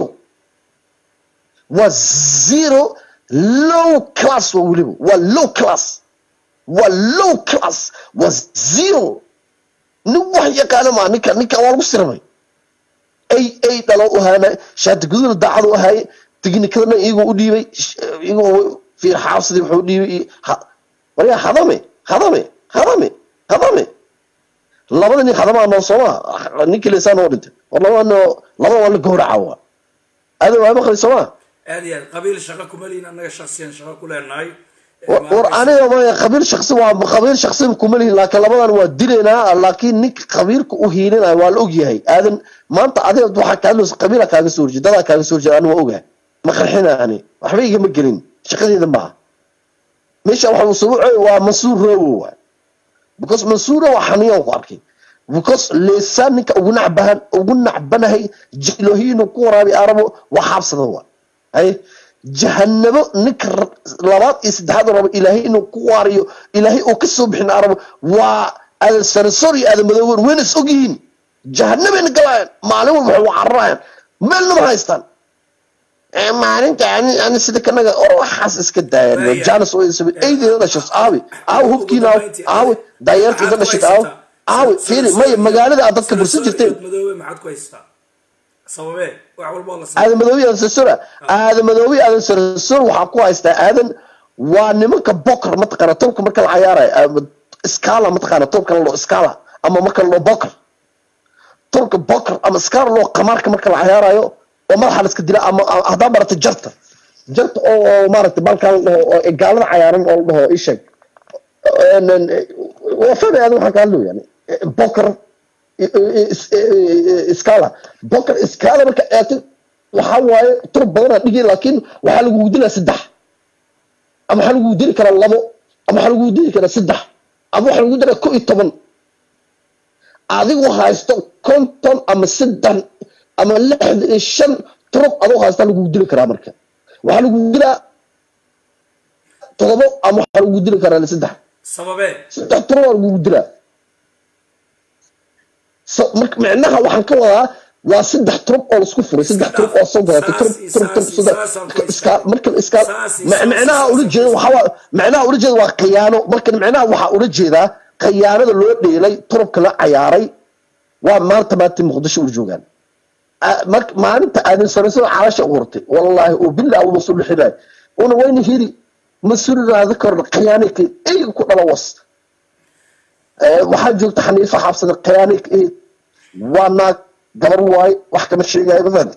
waa zero low class waa weliba waa low class waa low class waa zero nin wax yaqaana maa ninka ninka waa lagu siramay ay ay dhalo u haana shaati guduna daacad u ahaaye tiknikadana iyagoo u dhiibay sh- iyagoo fiir xaabsadii wuxuu u dhiibay iyo- ha- waryaa hadame hadame hadame hadame labada nin hadamaa noo sooma ninkii leesaa noo dhintay war labada noo labada waa la gowraca waa aada waa maqli sooma aad iyo aad qabiil shaqo kuma lihin annaga shaksiyan shaqo ku leenahay war aniga ma qabiil shaksi waa qabiil shaksi kuma lihin laakiin labadan waa dilaynaa laakiin ninka qabiilka u hiilinayo waa la ogyahay aadan maanta adiga waxaa kaa hadlaysa qabiila kaaga soo horjeeda dadaa kaaga soo horjeeda ani waa ogahay ma qarxina ani waxba igama gelin shaqadeeda maaha meesha waxa uu sabuucay waa mansuur roobo waay because mansuur waa xaniyan ku arkay because leesaan ninka ugu nacbahan ugu nacbanahay jilohiinu ku waraabi arabo waa xaabsada waay hay jahanabo ninka ra- labaad iyo saddexaad rabo ilaahay inuu ku waariyo ilaahay uu ka soo bixin arabo waa aadan sanansor iyo aadan madoower wayna is ogyihiin jahanabeyna galayaan maalin walba waxay wacararayaan meelna ma haystaan Eh, maalinta ani ani sida kanaga or waxaas iska daayaan Waaya. janis oo isaba eydeeda dhashas aawi aawi hubkiina aawi aawi daayeerteeda dhashata aawi aawi fiiri maya magaalada aad dadka bursan jirteen madoobe maxaad ku haystaa sababee wax walba oo la sabab aadan madoobi aadan sarsura aadan madoobi aadan sarsur waxaa ku haystaa aadan waa nimanka boker mataqaana tobka marka la cayaarayo scala mataqaana tobka la dhao scala ama marka la dhao boker tobka boker ama scala loo qamaarka marka la cayaarayo oo madaxa la iska dila ama ama haddaa barata jarta jarta oo oo maaragtay balkaa la dhaho oo gaalada cayaaran oo la dhaho isheeg waa fahmay aadan waxaan ka hadlayo yani boker scala boker scala marka eegtay waxaa waaye turub badanaa dhigi laakiin waxaa lagugu dilaa saddex ama waxaa lagugu dili karaa labo ama waxaa lagugu dili karaa saddex ama waxaa lagugu dilaa ko iyo toban adigu haysto konton ama saddex ama lixdan iyo shan turub adoo haysta lagugu dili karaa marka waxaa lagugu dilaa todobo ama waxaa lagugu dili karaa saddex sababee saddex turub waa lagugu dilaa So- marka micnaha waxaan ka wadaa waa saddex turub oo laisku furay saddex turub oo soo gadatay turub turub turub saddex iska marka iska ma- micnaha ula jeeda waxaa waa micnaha ula jeeda waa khiyaano marka micnaha waxaa ula jeedaa khiyaanada loo dheelay turubka la cayaaray waa maanta maanta muqdisho ula joogaan Ah, marka maalinta aadan sanaysada calasha u hortay wallaahi oo bilaa uma soo dhixinay una wayna hiri mas-uulinaada korna khiyaanayka eyga ku dhala was Eh, waxaa joogta xaniifa xabsada khiyaanayka waa naag gabar waaye wax kama sheegayo mafahanta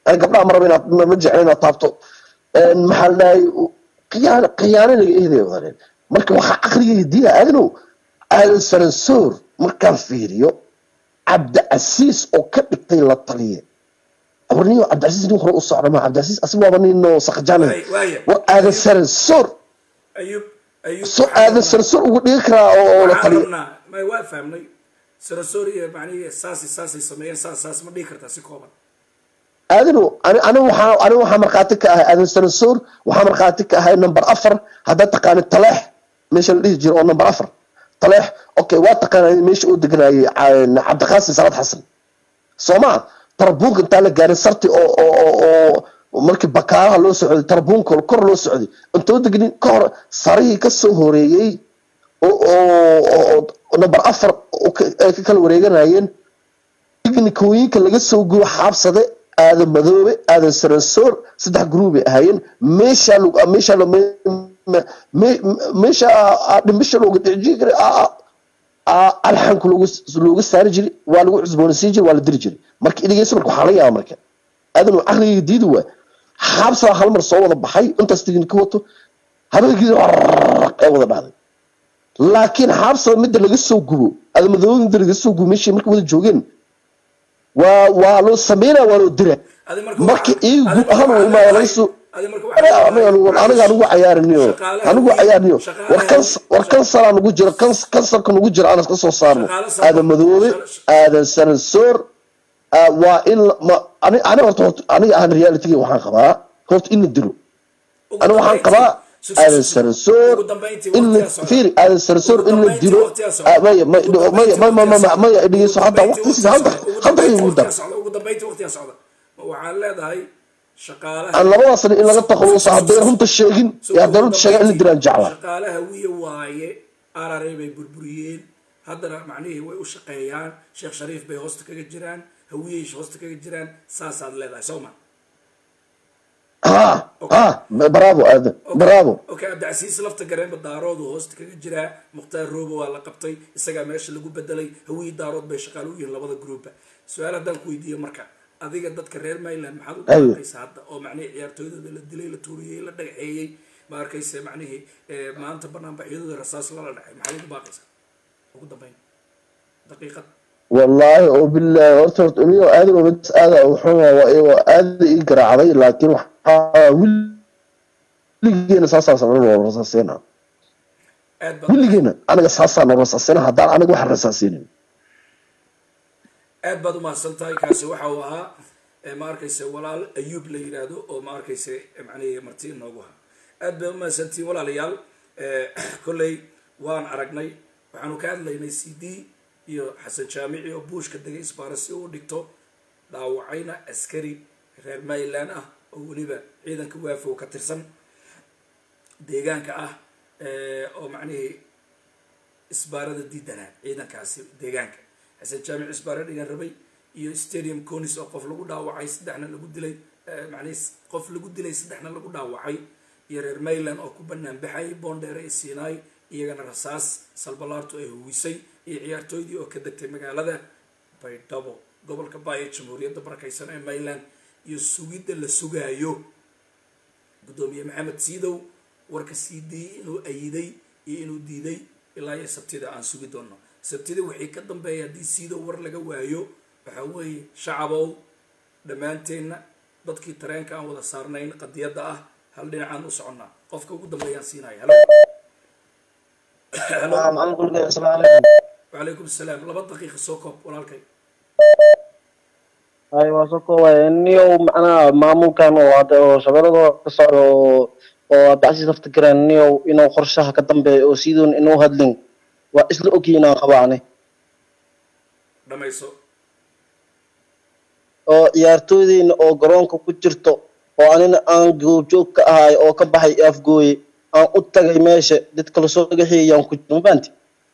ani gabdhaha ma raba inaad ma ma jecla inaad taabto Een, maxaa la dhahay khiyaano khiyaano laga eeday wadeen marka waxaa caqligayga diina aadanow aadan saransoor markaan fiiriyo cabdicasiis oo ka dhigtay la taliye warniyo cabdicasiis nin hore u socda ma cabdicasiis asiga waaba nin oo sakjaana Waay- waaya. war aadan saransoor ayub ayub so aadan saransoor ugu dhigi karaa oo oo la waxaan taliye rabnaa may waa fahmnay sarasoriya macnihii saasi saasay sameeyeen saas saas ma dhihi kartaa si kooban aadanu ani ani waxaa ani waxaa markhaati ka ahay aadan saransoor waxaa markhaati ka ahay number afar haddaad taqaanid taleex meesha la dhihi jiro oo number afar taleex okay waa taqaanay meesha uu deganayay ca- cabdiqaasim salaad xasan sooma tarbuunka intaa la gaarin sarti oo oo oo oo markii bakaaraha loo socday tarbuunka kor loo socday intoo degnin ka hor sarihii ka soo horeeyey oo oo oo- oo number afar oo ka- ay ka kala wareeganayeen tiknikooyinka laga soo gubo xaabsade aadan madoobe aadan saransoor saddex gruubay ahaayeen meeshaa lagu meeshaa la- me- me- me- meesha aa- dhimbisha looga dhicjiri jiray aa- aa- aa- alxanku loogu looga saari jiray waa lagu cusboonaysiin jiray waa la diri jiray marka idhigeysa marka waxaa laga yaaba marka aadan uu caqligayga diidi waa xaabsaa hal mar soo wada baxay intaas tiknika wato habeenkii ee wada dhacday laakiin xaabsada midda laga soo gubo adamadooda midda laga soo gubo meeshii marka wada joogeen waa waa loo sameynaa waa loo dira adi marka marka waxaa- iigu adi guud ahaan marka waa imaada laga soo adi marka waxaa aniga anigu- aniga anugu cayaariniyo Shaqaalaha anigu weyn- cayaariniyo shaqaalaha war kans war kansaraa nugu jiro kans kansarka nugu jiro aan iska soo saarno Shaqaale soo- aadan madoobe aadan saransoor ah, waa in la- ma- ani ani horta horta aniga ahaan realityga waxaan qabaa horta in la dilo ugu ani waxaan dambayntii- qabaa su- su- aadan su- saransoor ugu dambayntii in la waqtigaa socda. fiiri aadan saransoor Ugu in la dambayntii dilo waqtigaa socda. ah, maya maya Ugu dambayntii maya maya waqtigaa maya socda. maya dhegeyso Ugu hadda dambayntii waqtigiisa waqtigaa hadda socda. Ugu hadda dambayntii igu dar waqtigaa socda. Ugu dambayntii waqtigaa socda Ma waxaan leedahay shaqaalaha aan labadaasna in laga takhaluso hadday runta sheegin iyo hadday runta sheegan in la dilaan jeclaa shaqaalaha wiya waaye arare bay burburiyeen haddana macnihii way u shaqeeyaan sheekh shariif bay hoosta kaga jiraan hawiyey hoosta kaga jiraan saasaad leedahay soo ma ha ha bravo aadan bravo okay cabdicasiis lafta gareenba daaroodu hoosta kaga jiraa mukhtaar roobo waa la qabtay isagaa meesha lagu bedelay hawiyey daarood bay shaqaale u yihiin labada gruupa su-aal haddaan ku weydiiyo marka adiga dadka reer mayland maxaad u Aywa. dhaaqaysa hadda oo macnihii ciyaartooydooda la dilay la tuuriyey la dhagaxeeyey ma arkayse macnihii eh, maanta banaanbaxyadooda rasaas lala dhacay maxaad ugu baaqaysaa ugu dambeyn daqiiqad wallaahi oo bilaahi horta horta anigo aadan oo midas aada u xun waa waa aada ii garaacday laakiin waxaa wiligeena saasaa sabran waa rasaasina aad baad wiligeena aniga saasaa noo rasaasina haddaan aniga wax rasaasinin aad baad umahadsan tahay kaasi waxa uu ahaa eh, ma arkayse walaal ayuub la yidhaahdo oo ma arkayse eh, macnihii marti inoogu ahaa aad bay umahadsantihiin walaalayaal Eh, kolley waan aragnay waxaanu ka hadlaynay c d iyo xasan jaamici oo buushka degay isbaara si uu dhigto dhaawacayna askari reer mayland ah oo weliba ciidanka waafow ka tirsan deegaanka ah eh, oo macnihii isbaarada diidanaa ciidankaasi deegaanka xasan jaamic isbaaro dhigan rabay iyo stadium conis oo qof lagu dhaawacay saddexna lagu dilay eh, macnihii qof lagu dilay saddexna lagu dhaawacay iyo reer mayland oo ku banaan baxay boondheere iyo sinai iyagana rasaas salbalaartu ay huwisay iyo ciyaartooydii oo ka degtay magaalada baydhabo gobolka baayo jamhuuriyadda barakaysan ee mayland iyo sugidda la sugaayo gudoomiye maxamed siidow warka sii dayey inuu ayiday iyo inuu diiday ilaa iyo sabtida aan sugi doono sabtida wixii ka dambeeya haddii siidow war laga waayo waxaa weeye shacabow dhammaanteenna dadkii tareenka aan wada saarnayn qadiyadda ah hal dhinacaan u soconnaa qofka ugu dambeeyaan siinaya halo halo wacalaykum asalaam laba daqiiqa soo koob walaalkay hay waa soo koobaya niyow macnaha maamulkan oo hadda oo shabeelada ka socda oo oo abdicasiis lafta garaan niyow inuu qorshaha ka dambeeyo oo sidoon inuu hadlin waa isla ogyiinaan qabaane dhamayso oo ciyaartooydeyna oo garoonka ku jirto oo anina aan goobjoog ka ahay oo ka baxay afgooye aan u tagay meesha dadka lasoo dhagaxiyayaan ku jiro mafahanti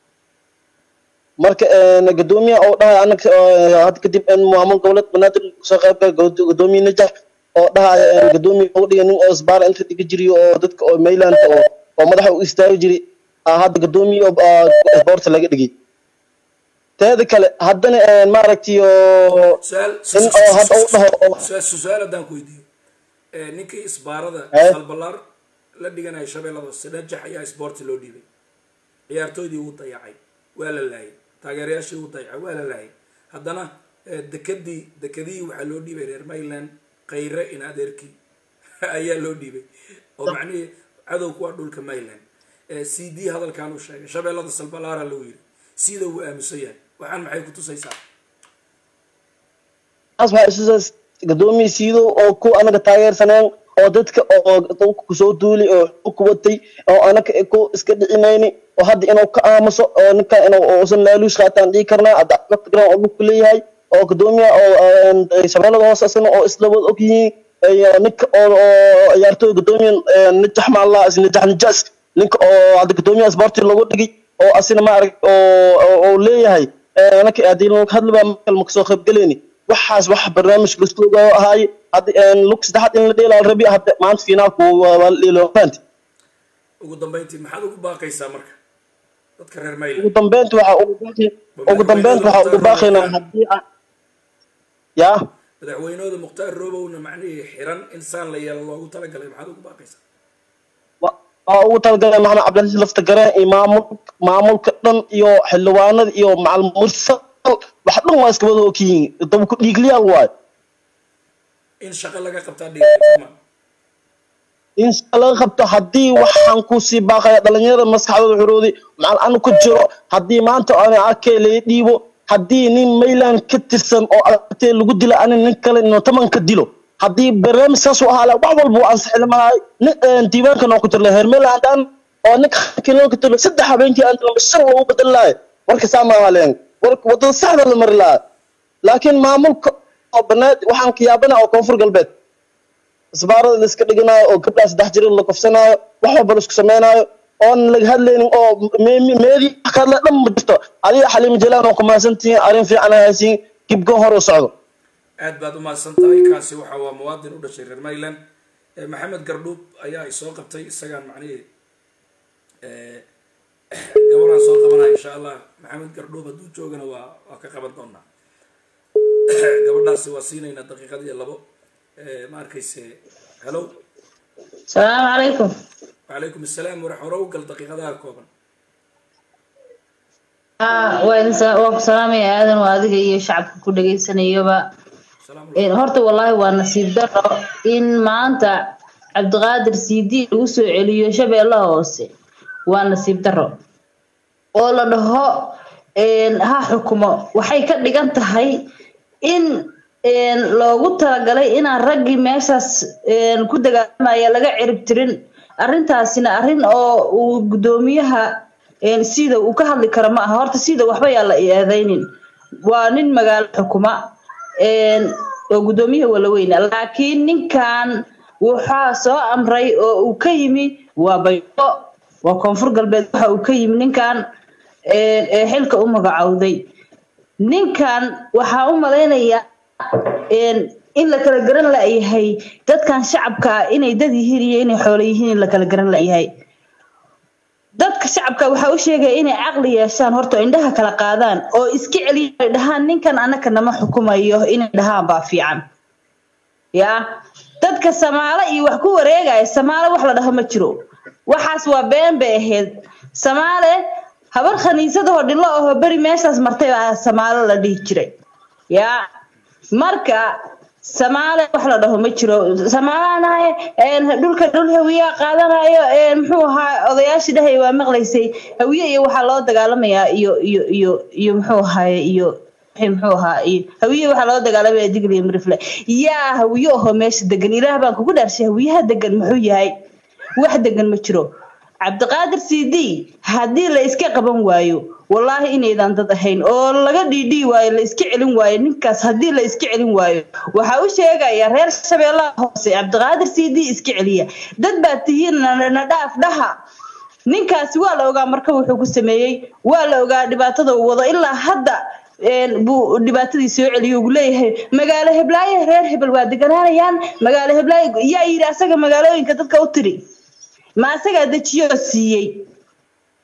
marka gadoomiyaha oo dhahay anaga hadda kadib maamul goboleed banaadir soo qayb gala gadoomiye najax oo dhahay gadoomiye uga dhigay nin oo isbaara inta dhiga jiriyo oo dadka oo mayland oo oo madaxa u istaagi jiri aa hadda gadoomiye oo boorta laga dhigay teeda kale haddana een, maaragtay oo in oo hadda u dhaho oo su-aal haddaan ku weydiiyo Eh, ninkii isbaarada Eh? salbalaar la dhiganaya shabeellada sidajax ayaa isboorti loo dhiibay ciyaartooydii wuu dayacay waa la laayay taageerayaashii wuu dayacay waa la laayay haddana eh, dekadii dekadihii waxaa loo dhiibay reer mayland kayre in adeerkii ayaa loo dhiibay oo macnihii cadowku waa dhulka mayland c d hadalkan uu sheegay shabeellada salbalaara lagu yiri sida uu aaminsan yahay waxaan maxay ku tusaysaa taas waxaa isusaas gadoomiye siido oo ku anaga taageersaneen oo dadka oo dhulka kusoo duuli oo xog ku watay oo anaga ku iska dhicinayni oo hadda inuu ka aamuso oo ninkan inuu uusan laaluush qaataan dhihi karnaa hadda garan oo dhulku leeyahay oo gadoomiya oo een, shabeellada hoose asana oo isla wada og yihiin iyo ninka oo oo ciyaartooy gadoomiya een, najax maalla is najax najaas ninka oo hadda gadoomiyaha sporti loogu dhigay oo asina maarag oo oo- oo leeyahay een, anaka haddii lagu hadli baa makal ma kasoo qaybgeleyni waxaas wax barnaamij lastooga ahaay hadda een, lug saddexaad in la dheelaa rabi hadda maanta finaalku waa waa la dheelo fahanti ugu dambeyntii maxaad ugu baaqaysaa marka dadka reer ugu mayland dambeynta waxaa ugu baaqi ugu dambeynta waxaa ugu baaqaynaa haddii aan yaa madaxweynahooda mukhtaar roobowna macnihii xiran in saan la yeelo loogu talagalay maxaad ugu baaqaysaa waa ugu talagalay maxamed cabdilasiis lafta gareen iyo maamul maamulka dhan iyo xildhibaanada iyo macal mursal wax dhan waa iska wada ogyihiin daba ku dhiigliyaal waayo in shaqo laga qabtaa dhiiama in shaqa laga qabto haddii waxaan kusii baaqaya dhalinyarada maskaxdooda xorooday macal anu ku jiro haddii maanta ana arkay laga dhiibo haddii nin mayland ka tirsan oo aragtay lagu dila ani nin kale inuu taman ka dilo haddii barnaamij saas u ahaa lahaa wax walba waan saxilmahay nin diiwaankan oo ku jirla heer mayland aan oo ninka kinoo ka tirlo saddex habeenkii aan dilma shan lagu bedel lahay warka saa maaha leen warka wadada saxda la mari lahaa laakiin maamulka oo banaad waxaan ka yaabana oo koonfur galbeed isbaarada la iska dhiganayo oo gabdhaha saddex jirin la kofsanaayo wax walba la isku sameynaayo oon laga hadlaynin oo me- meedii wax ka hadla dhan ma jirto adiga xaliima jalaan oo kumahadsantihiin arrin fiican haysiin gibgo hor u socdo aad baad umahadsan tahay kaasi waxa waa muwaadin u dhashay reer mayland Eh, maxamed gardhuub ayaa isoo qabtay isagaan macnihii eh, gabaraan soo qabanaya insha allah maxamed gardhuub hadduu joogana waa waa ka qaban doonaa gabadhaasi waa siinaynaa daqiiqad iyo labo Eh, ma arkayse hello السلام عليكم وعليكم السلام warax hore u gal daqiiqadaha kooban ها وين waan ku salaamaya aadan waa adiga iyo shacabka ku dhagaysanayaba Een, horta wallaahi waa nasiib daro in maanta cabdiqaadir cd lagu soo celiyo shabeellaha hoose waa nasiib daro oo la dhaho een, ha xukumo waxay ka dhigan tahay in een, loogu talagalay inaan raggii meeshaas een, ku dagaalamaya laga cirib tirin arrintaasina arrin oo uu guddoomiyaha een, sida uu ka hadli karo ma aha horta sida waxba yaa la eedaynin waa nin magaalo xukuma een, oo guddoomiyaha walaweyna laakiin ninkan waxaa soo amray oo uu ka yimi waa baydo waa koonfur galbeed waxa uu ka yimi ninkan een, ee xilka u magacowday ninkan waxaa u malaynayaa een, in la kala garan la'yahay dadkan shacabka ah inay dad yihiin iyo inay xoolo yihiin in la kala garan la'yahay dadka shacabka waxaa u sheegaya inay caqli yeeshaan horta oo indhaha kala qaadaan oo iska celiyaan ay dhahaan ninkan anaka nama xukumayo inay dhahaan baa fiican yaa dadka samaalo iyo wax ku wareegaya samaalo wax la dhaho ma jiro waxaas waa been bay ahayd samaale habar khaniisadahoo dhilo ahoo beri meeshaas martay baa samaalo la dhihi jiray yaa marka samaale wax la dhaho ma jiro samaalaanahay dhulka dhul hawiyaa qaadanayo een, muxuu ahaa odayaashii dhahay waa maqlaysay hawiye iyo waxaa loo dagaalamayaa iyo iyo iyo iyo muxuu ahaye iyo wixii muxuu ahaa iyo hawiye waxaa loo dagaalamaya digl iyo mirifle yaa hawiye ahoo meesha degan ilaah baan kugu dhaarshay hawiyaha degan muxuu yahay wax degan ma jiro cabdiqaadir cd haddii la iska qaban waayo wallaahi inaydan dad ahayn oo laga dhiidhii waayo la iska celin waayo ninkaas haddii la iska celin waayo waxaa u sheegaya reer shabeellaha hoose cabdiqaadir cd iska celiya dad baa tihiin na na dhaaf dhaha ninkaasi waa la ogaa marka wuxuu ku sameeyey waa la ogaa dhibaatada uu wado ilaa hadda een, buu dhibaatadii soo celiyo ugu leeyahay magaalo heblaayo reer hebel waa deganaanayaan magaalo heblaayo yaa yidhi asaga magaalooyinka dadka u tiri ma asagaa dejiyoo siiyey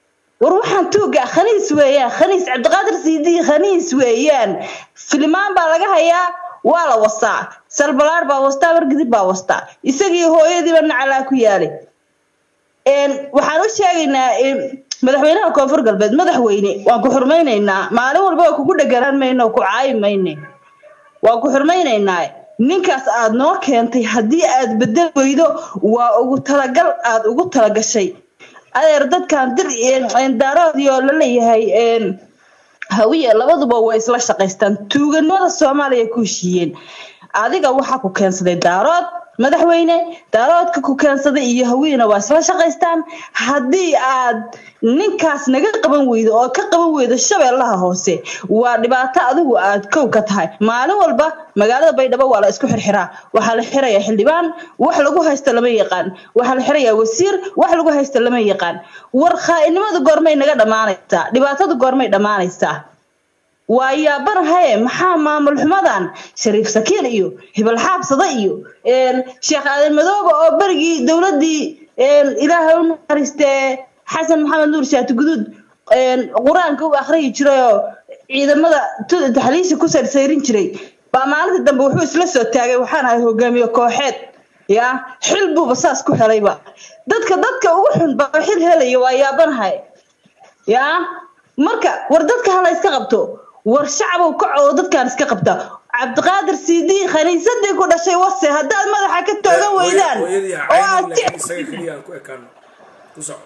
war waxaan tuuga khaniis weeyaan khaniis cabdiqaadir siidi khaniis weeyaan filimaan baa laga hayaa waa la wastaa salbalaar baa wastaa wargidib baa wastaa isagii hooyadiiba nacalaa ku yaalay Een, waxaan u sheegaynaa een, madaxweynaha koonfur galbeed madaxweyne waan ku xurmaynaynaa maalin walba waa kugu dheganaan mayno ku caayi mayne waan ku xurmaynaynaa ninkaas aad noo keentay haddii aad bedel weydo waa ugu talagal aad ugu talagashay adeer dadkan dir een, daaroodiyo la leeyahay een, hawiye labaduba way isla shaqaystaan tuuganimada soomaaliya ku heshiiyeen adiga waxaa ku keensaday daarood madaxweyne daaroodka ku keensaday iyo hawiyena waa isla shaqaystaan haddii aad ninkaas naga qaban weydo oo ka qaban weydo shabeellaha hoose waa dhibaato adigu aad kow ka tahay maalin walba magaalada baydhabo waa la isku xirxiraa waxaa la xirayaa xildhibaan wax lagu haysto lama yaqaan waxaa la xirayaa wasiir wax lagu haysto lama yaqaan war khaa'inimadu goormay naga dhammaanaysaa dhibaatadu goormay dhammaanaysaa waa yaabanahaye maxaa maamul xumadan shariif sakiin iyo hibal xaabsada iyo een, sheekh aadan madoobe oo berigii dowladii een, ilaahay u naxariistee xasan maxamed nuur shaati guduud een, qur-aanka u akhriyi jiray oo ciidamada tu- taxliisha ku sarsayrin jiray baa maalinta dambe wuxuu isla soo taagay waxaan ahay hogaamiye kooxeed ya xil buuba saas ku helayba dadka dadka ugu xun baa xil helaya waa yaabanahay ya marka war dadka hala iska qabto war shacabow kac oo dadkaan iska qabta cabdiqaadir siidi khaniisadii ku dhashay wase haddaad madaxa ka toogan weydaan hooyadii ha oo aad caynin laakiin isaga keliya aan ku ekaano ku soco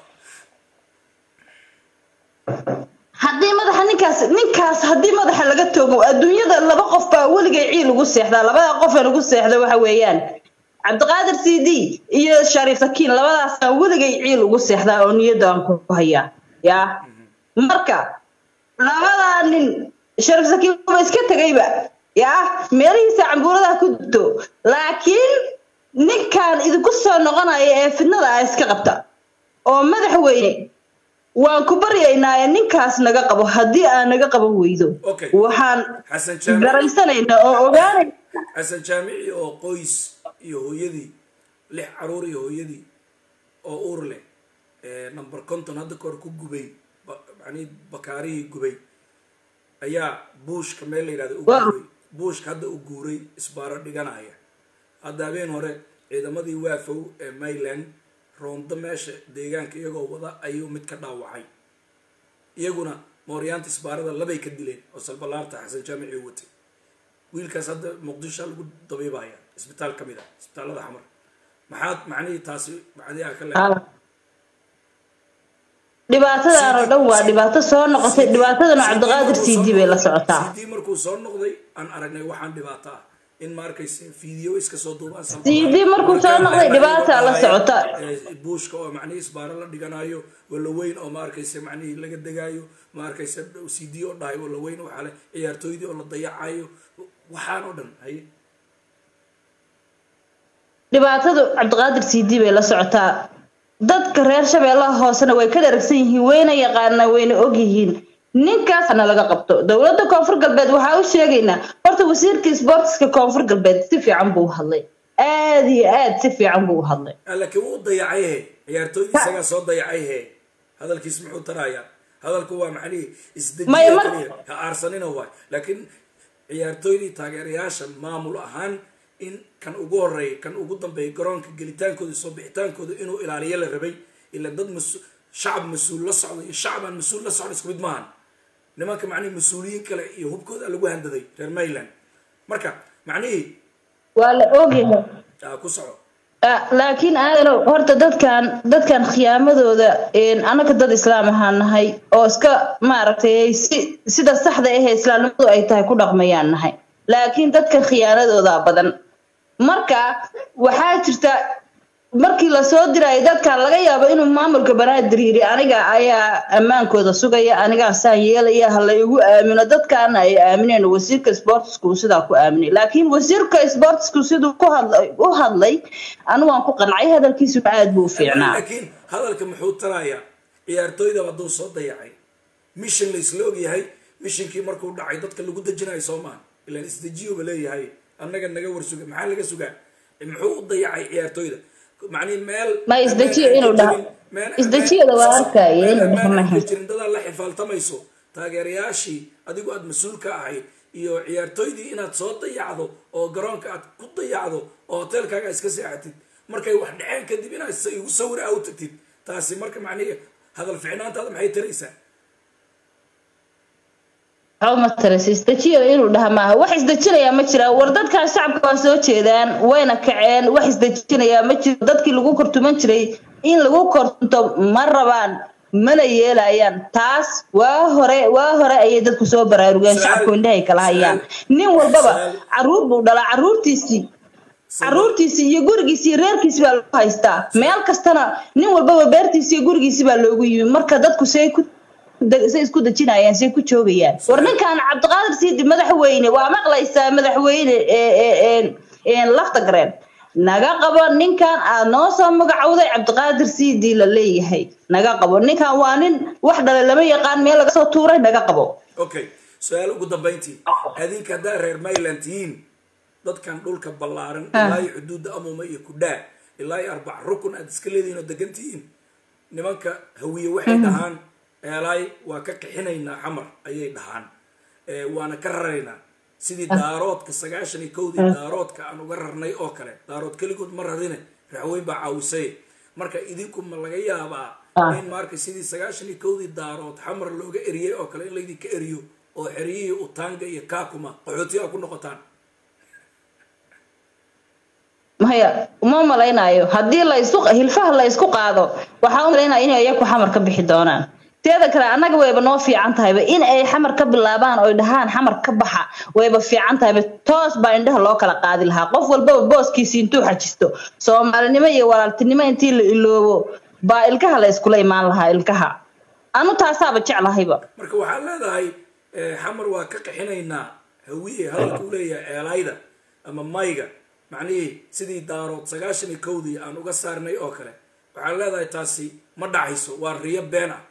haddii madaxa ninkaas ninkaas haddii madaxa laga toogo adduunyada laba qof baa weligay ciil ugu seexdaa labada qof aan ugu seexda waxa weeyaan cabdiqaadir cd iyo shariif sakiin labadaasaan weligay ciil ugu seexdaa oo niyadda aan ku hayaa ya marka labadaa nin shariif sakiin wuba iska tegayba ya meelihiisa cambuuradaha ku dubto laakiin ninkan idinku soo noqonaya ee fidnada ah iska qabta oo madaxweyne waan ku baryaynaa ninkaas naga qabo haddii aan naga qaban weydo Okay. waxaan xasan jaamici garaysanaynaa oo ogaanay xasan jaamici oo qoys iyo hooyadii lix caruur iyo hooyadii oo uur leh ee number conton hadda kahor ku gubay ba- macnihii bakaarihii gubay ayaa buushka meel la yidhahdo u Wow. guuray buushka hadda u guuray isbaaro dhiganaya hadda habeen hore ciidamadii waafow ee mayland roondo meesha deegaanka iyagoo wada ayuu mid ka dhaawacay iyaguna mooryaanta isbaarada labay ka dileen oo salbalaarta xasan jaamici u watay wiilkaas hadda muqdisho lagu dabiibaya isbitaal ka mid ah isbitaalada xamar maxaad macnihii taasi macnihii aa ka leedahay dhibaatadan oo dhan waa dhibaato soo noqotay dhibaatadana cabdiqaadir cd bay la socotaa cd markuu soo noqday aan aragnay waxaan dhibaato ah in ma arkayse video iska soo duubaan cd markuu soo noqday dhibaataa la socota buushka oo macnihii isbaaro la dhiganayo wala weyn oo ma arkayse macnihii laga degaayo ma arkayse cd oo dhahay wala weyn waxaa le ciyaartooydii oo la dayacayo waxaan oo dhan haye dhibaatadu cabdiqaadir cd bay la socotaa dadka reer shabeellaha hoosena way ka dharagsan yihiin wayna yaqaanaa wayna ogyihiin ninkaasna laga qabto dowladda koonfur galbeed waxaa u sheegaynaa horta wasiirka sportska koonfur galbeed si fiican buu u hadlay aad iyo aad si fiican buu u hadlay laakiin wuu dayacay he ciyaartooydii isagaa soo dayacay he hadalkiis muxuu tarayaa hadalku waa macnihii Maya, isdejiya mar- keliya ha aarsanina waay laakiin ciyaartooydii taageerayaasha maamul ahaan in kan ugu horeeya kan ugu dambeeya garoonka gelitaankooda soo bixitaankooda inuu ilaaliyo la rabay ila dad mas shacab mas-uul la socda iyo shacab aan mas-uul la socda isku mid maahan nimanka macnihi mas-uuliyiin kale iyo hubkooda lagu handaday reer mayland marka macnihii waa la ogyahay aa ku soco Ah, laakiin aadanow horta dadkan dadkan khiyaamadooda een, annaga dad islaam ahaan nahay oo iska maaragtay si sida saxda ahee islaamnimadu ay tahay ku dhaqmayaan nahay laakiin dadkan khiyaanadooda badan marka waxaa jirta markii lasoo diraayo dadkan laga yaabo inuu maamulka banaadir yidhi aniga ayaa ammaankooda sugaya anigaa saan yeelaya ha la igu aamino dadkaana ay aamineen wasiirka sportsku sidaa ku aaminay laakiin wasiirka sportsku siduu ku hadlay u hadlay anigu waan ku qancay hadalkiisuna aad buu u fiicnaa laakiin hadalka muxuu tarayaa ciyaartooyda hadduu soo dayacay mission la isla ogyahay missionkii markuu dhacay dadka lagu dejinayo soo maaha ilaan isdejiyuba leeyahay annaga naga warsuga maxaa laga sugaa muxuu u dayacay ciyaartooyda macnihi meel Ma isdejiyo meel aan inuu ka dhaho. jabin- meel isdejiyada waa arkaya meel inuu ammaan aan dhexmaha ka jirin dadaad la xifaaltamayso taageerayaashii adigu aad mas-uul ka ahayd iyo ciyaartooydii inaad soo dayacdo oo garoonka aad ku dayacdo oo hoteelkaaga iska seexatid markay wax dhaceen kadib inaad s- igu sawir aa u tagtid taasi marka macnihi hadal ficnaantaada maxay taraysaa waxba ma taras isdejiyada inuu dhaha maaha wax isdejinayaa ma jiraan war dadkan shacabka waa soo jeedaan wayna kaceen wax isdejinayaa ma jiro dadkii lagu kortuman jiray in lagu kortunto ma rabaan mana yeelayaan taas waa hore waa hore ayay dadku soo baraarugeen shacabku indhahay kala hayaan nin walbaba caruur buu dhalaa caruurtiisii caruurtiisii iyo gurigiisii iyo reerkiisi baa lagu haystaa meel kastana nin walbaba beertiisi iyo gurigiisi baa loogu yimi marka dadku say ku de- say isku dejinayaan say ku joogayaan war ninkan cabdiqaadir siidi madaxweyne waa maqlaysaa madaxweyne ee- ee- ee- ee lafta gareen naga qabo ninkan aad noo soo magacowday cabdiqaadir siidi la leeyahay naga qabo ninkan waa nin wax dhale lama yaqaan meel laga soo tuuray naga qabo okay su-aal ugu dambayntii adinka haddaa reer mayland tihiin dadkan dhulka ballaaran Ah. ilaa iyo xuduudda amuma iyo kudhaa ilaa iyo arbac rukun aad iska leedihiin oo degan tihiin nimanka hawiye waxay dhahaan eelaay waa ka qixinaynaa xamar ayay dhahaan Eh, waana ka raraynaa sidii daaroodka sagaashan iyo kowdii daaroodka aan uga rarnay oo kale daarood keligood ma rarine raxweyn baa caawisay marka idinku ma laga yaabaa in marka sidii sagaashan iyo kowdii daarood xamar looga eriyey oo kale in laydinka eriyo oo xeryihii utanga iyo kakuma qaxootiga ku noqotaan maya uma malaynayo haddii la isku hilfaha la isku qaado waxaa u malaynaya inay iyaku xamar ka bixi doonaan teeda kale annaga wayba noo fiican tahayba in ay xamar ka bilaabaan oy dhahaan xamar ka baxa wayba fiican tahayba toos baa indhaha loo kala qaadi lahaa qof walbaba booskiisi intuu xajisto soomaalinimo iyo walaaltinimo intii la iloobo baa ilkaha la iskula imaan lahaa ilkaha anu taasaaba jeclahayba marka waxaad leedahay eh, xamar waa ka qixinaynaa hawiye hadalka u leeyahay eelayda ama mayga macnihii sidii daarood sagaashan iyo kowdii aan uga saarnay oo kale waxaad leedahay taasi ma dhacayso waa riyo been ah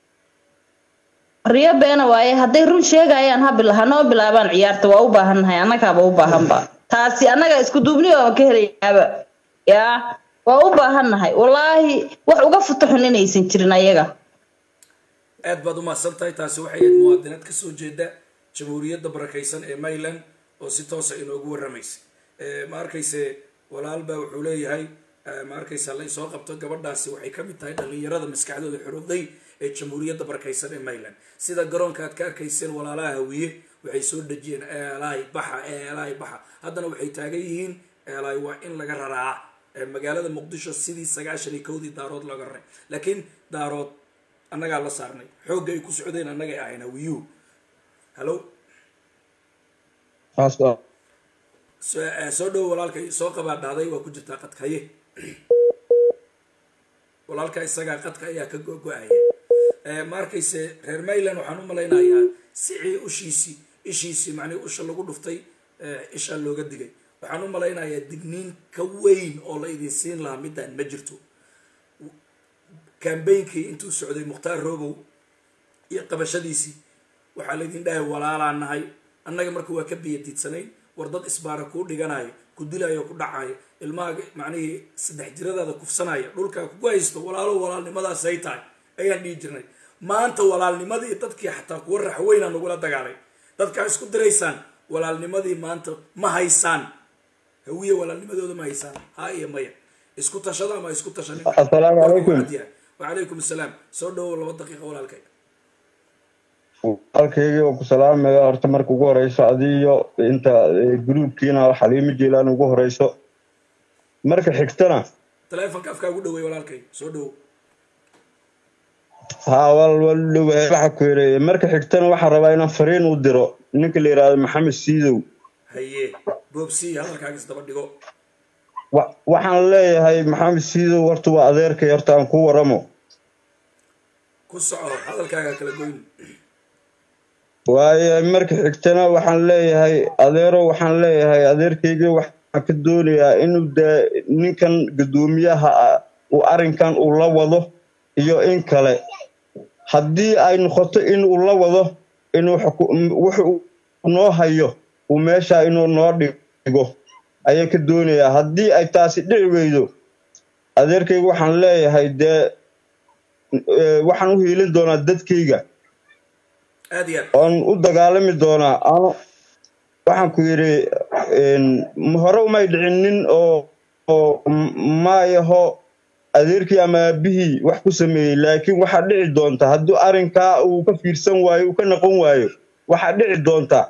riyo beena waaye hadday run sheegayaan ha bil- ha noo bilaabaan ciyaarta waa u baahannahay annagaaba u baahanba taasi annaga isku duubni oo ka helayaaba yaa waa u baahannahay wallaahi wax uga futuxun inaysan jirin ayaga aad baad umahadsan tahay taasi waxay ahayd muwaadinaad kasoo jeeda jamhuuriyadda barakaysan ee mayland oo si toosa inoogu warramaysa Eh, ma arkayse walaal baa wuxuu leeyahay eh, ma arkaysa la isoo qabto gabadhaasi waxay ka mid tahay dhallinyarada maskaxdooda xorowday ee jamhuuriyadda barakaysan ee mayland sida garoonka aad ka arkayseen walaalaha hawiye waxay soo dejiyeen eelaay baxa eelaay baxa haddana waxay taagan yihiin eelaay waa in laga raraa Eh, magaalada muqdisho sidii sagaashan iyo kowdii daarood looga raray laakiin daarood annagaa la saarnay xoogga ay ku socdeen annagay ahayn hawiyuhu hallo soo eh, soo dhowo walaalkay soo qabaa dhahday waa ku jirtaa qadka haye walaalka isagaa qadka ayaa ka go-go-aya Eh, ma arkayse reer mayland waxaan u malaynayaa sicii ushiisii ishiisii macnihi usha lagu dhuftay eh, ishaa looga digay waxaan u malaynayaa digniin ka weyn oo la idin siin lahaa midaan ma jirto kambeynkii intuu socday mukhtaar robow iyo qabashadiisii waxaa laydin dhahay walaalaa nahay annaga marka waa ka biyadiidsanayn war dad isbaara kuu dhiganayo ku dilayo ku dhacayo ilmaha macnihii saddex jiradaada kufsanaya dhulkaa kugu haysto walaalo walaalnimadaas ay tahay ayaan dhihi jirnay maanta walaalnimadii dadkii xataa kuwa raxweynaa nagula dagaalay dadkaa isku diraysaan walaalnimadii maanta ma haysaan hawiye walaalnimadooda ma haysaan ha iyo maya isku tashada ama isku tashanin Assalaamu calaykum. wacalaykum assalaam soo dhawow laba daqiiqa walaalkay halkaygii oo ku salaamaya horta marka ugu horeyso adiyo inta eh, gruubkiina xaliimo jiilaan ugu horeyso marka xigtana taleefonka afkaa ugu dhaweey walaalkay soo dhawow haa wal wal dhawahay waxa ku yareeye marka xigtana waxaan rabaa inaan fariin u diro ninka la yidhaahdo maxamed siidow haye boobsi hadalkaaga isdaba dhigo Wa- waxaan leeyahay maxamed siidow horta waa adeerkay horta aan ku waramo ku soco hadalkaaga kala goyn waayo marka xigtana waxaan leeyahay adeero waxaan leeyahay adeerkaygii waxaan ka doonayaa inuu dee ninkan guddoomiyaha ah uu arrinkan uu la wado iyo in kale haddii ay noqoto in uu la wado inuu xuku- wuxuu noo hayo uu meesha inuu noo dhigo ayaan ka doonayaa haddii ay taasi dhici weydo adeerkayga waxaan leeyahay dee eh, waxaan u hiilin doonaa dadkayga aad iyo aad oon u dagaalami doonaa ano waxaan ku yidhi een, m- hore umay dhicin nin oo oo m- maayaho adeerkii ama aabihii wax ku sameeyey laakiin waxaa dhici doonta hadduu arrinkaa uu ka fiirsan waayo uu ka noqon waayo waxaa dhici doonta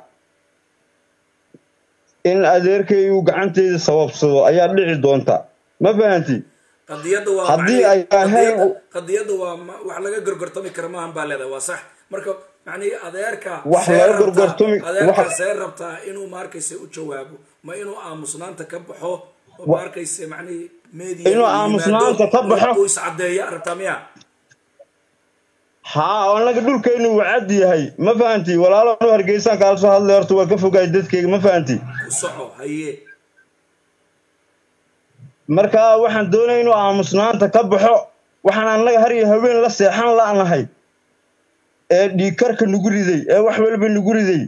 in adeerkay uu gacanteyda sababsado ayaa dhici doonta ma fahanti qadiyadda waa Haddii macnihi- ay ahayn- qadiyadda- qadiyadda waa ma- wax laga gorgortami kara maahan baa leedahay waa sax marka macnihi adeerka Wax see laga rabtaa- gorgortami- adeerka wax- see rabtaa inuu maarkayse u jawaabo ma inuu aamusnaanta ka baxo oo Wa- maarkayse macnihi media Inuu uu aamusnaanta yimaado, ka baxo. uu iscadeeya rabtaa miya haa annaga dhulkaynu uu cad yahay ma fahanti walaalo anu hargeysaan kaala soo hadlay horta waa ka fogaay dadkayga ma fahanti ku soco haye marka waxaan doonaya inuu aamusnaanta ka baxo waxaan annaga har iyo haween la seexan la'nahay ee dhiigkarka nagu riday ee wax walba nagu riday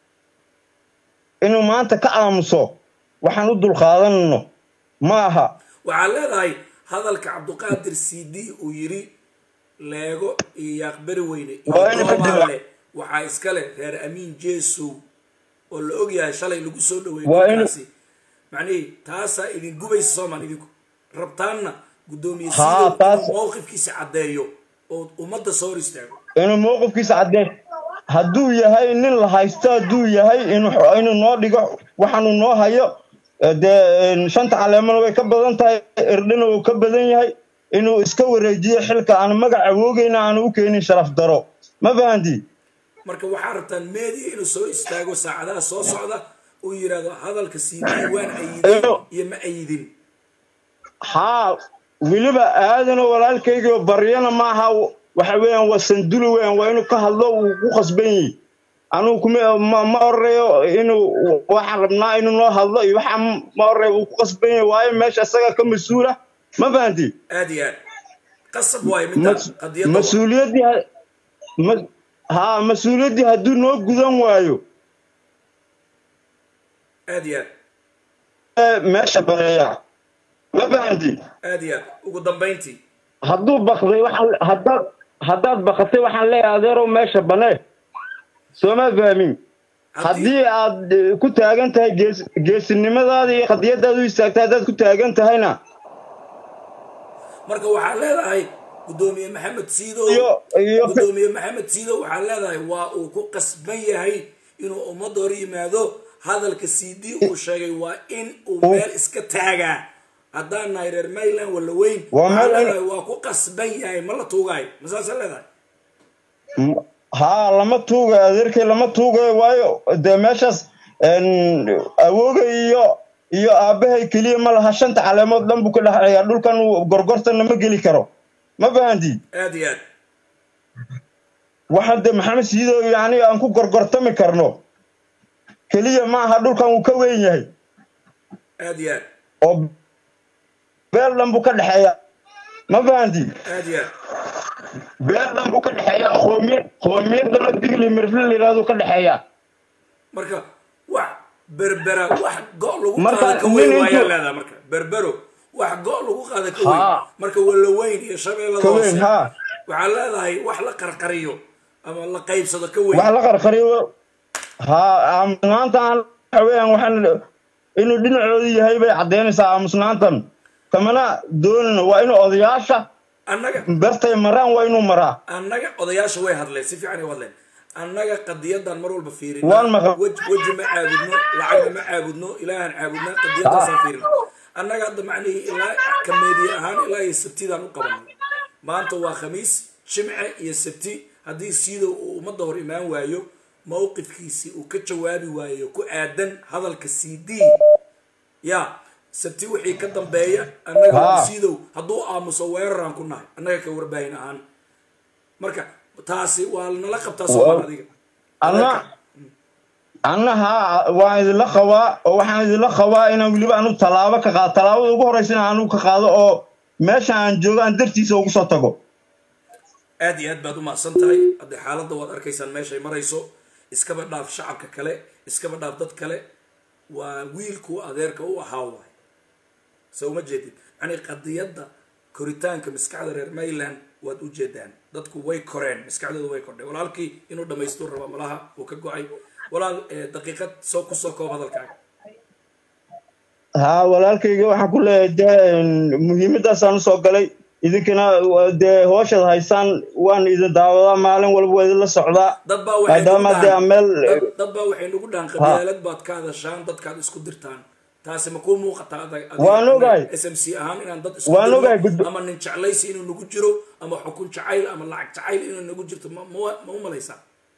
inuu maanta ka aamuso waxaan u dulqaadanno ma aha waxaad leedahay hadalka cabduqaadir c d uu yiri leego iyo yaaqbari weyne iyo Waa in ka doomaale waxaa iska leh reer amiin jeesow oo la ogyahay shalay lagu soo dhaweeyey Waa in- dhulkaasi macnihii taasaa idin gubaysa soomaan idinku rabtaanna guddoomiye Haa, siidow taas- inuu mowqifkiisa caddeeyo oo ummadda soo hor istaago inuu mowqifkiisa caddee hadduu yahay nin la haysto hadduu yahay inuu inuu noo dhigo waxaanu noo hayo eh, dee een, shanta caleemana way ka badan tahay erdhina wuu ka badan yahay inuu iska wareejiyo xilka aan magac awoogayna aanu u keenin sharaf daro ma fahanti marka waxaa rabtaan media inuu soo istaago saacadaha soo socda uu yidhaahdo hadalka cd waan ayidin iyo ma ayidin haa weliba aadanoo walaalkaygiio baryana ma aha waxa weeyaan waa sanduli weeyaan waa inuu ka hadlo uu ku khasban yahay anugu kuma ma, ma oreyo inuu waxaan rabnaa inuu noo hadlo iyo waxa ma oreyo uu ku khasban yahay waayo meesha isaga ka mas-uula ma fahanti aad iyo aad qasab waayo midda Mas- qadiyadda waa. mas-uuliyaddii ha- ma- haa mas-uuliyaddii hadduu noo gudan waayo aad iyo aad ee meesha bareeya ma fahanti aad iyo aad ugu dambayntii hadduu bakday waxaan haddaad haddaad bakatay waxaan leeyahay adeerow meesha banee sooma fahmin haddii aad eh, ku taagan tahay gees geesinimadaada iyo qadiyadaada u istaagtay haddaad ku taagan tahayna marka waxaa leedahay guddoomiye maxamed siidow Iyo- iyo- guddoomiye maxamed siidow waxaa leedahay waa uu ku qasban yahay inuu ummadda hor yimaado hadalka c d uu sheegay waa in uu meel iska taagaa haddaan nahay reer mayland wala weyn Waa waxaa meel in- leedahay waa ku qasban yahay ma la tuugaayo masaasa leedahay M- haa lama tuugayo adeerkay lama tuugayo waayo dee meeshaas een, awooga iyo iyo aabbahay keliya ma laha shanta caleemood dhan buu ka dhexeeyaa dhulkan uu gorgortana ma geli karo ma fahanti aad iyo aad waxaan dee maxamed siido iyo aniga aan ku gorgortami karno keliya ma aha dhulkan uu ka weyn yahay aad iyo aad oo beel dhan buu ka dhexeeya ma fahanti aad iyo aad beel dhan buu ka dhexeeya qoomiyad qoomiyadana digli mirfil la yidhahdo ka dhexeeya marka wax berbera wax go' lagu Marka qaada ka weyn nin waayaa intuu- leedahay marka berbero wax go' lagu qaada ka weyn Haa. marka wala weyn iyo shabeellada Ka weyn, hoose haa. waxaa leedahay wax la qarqariyo ama la qaybsado ka weyn wax la qarqariyo haa aamusnaanta aan waxa weeyaan waxaan inuu dhinacoodu yahay bay caddaynaysaa aamusnaantan kamana doonina waa inuu odayaasha annaga bertay maraan waa inuu maraa annaga odayaasha way hadleen si fiican ay u hadleen annaga qadiyadan mar walba fiirina Waan maqal- Wej- weji ma caabudno lacagna ma caabudno ilaahan caabudnaa qadiyadaasaan fiirina annaga hadda macnihii ilaa kameediye ahaan ilaa iyo sabtidaan u qabanay maanta waa khamiis jimce iyo sabti haddii siidow uu ummadda hor imaan waayo mowqifkiisii uu ka jawaabi waayo ku aadan hadalka c d ya sabti wixii ka dambeeya annaga Haa. siidow hadduu aamuso weeraraan ku nahay annaga ka warbaahin ahaan marka taasi waa nala qabtaa soomaan adiga anna anna haa waan idinla qabaa oo waxaan idinla qabaa inaan weliba anu tallaabo ka qaado tallaabada ugu horreysa inaan anigu ka qaado oo meesha aan joogo aan dartiisa ugu soo tago aad iyo aad baad u mahadsan tahay haddee xaaladda waad arkaysaan meeshay marayso iskaba dhaaf shacabka kale iskaba dhaaf dad kale waa wiilkuu adeerka u ahaa waay se uma jeedid yani qadiyadda koritaanka maskaxda reer mayland waad u jeedaan dadku way koreen maskaxdooda way kordhay walaalkii inuu dhamaystuu raba malaha uu ka go-ay walaal daqiiqad soo kusoo koob hadalkaaga haa walaalkayga waxaan ku leeyahay dee muhiimadaasaan usoo galay idinkana dee hooshaad haysaan waan idin daawadaa maalin walba waa idinla socdaa dad baa waxay maadaama nagu dee dhahan- meel dad- dad baa waxay nagu dhahan qabyaalad baad ka hadashaan dadkaad isku dirtaan taasi ma kuu muuqataa adag adiga Waan ogahay. s m c ahaan inaan dad isku Waan dirno, ogahay, guddo- ama nin jeclaysi inuu nagu jiro ama xukun jacayl ama lacag jacayl inuu nagu jirto ma ma ma u malaysaa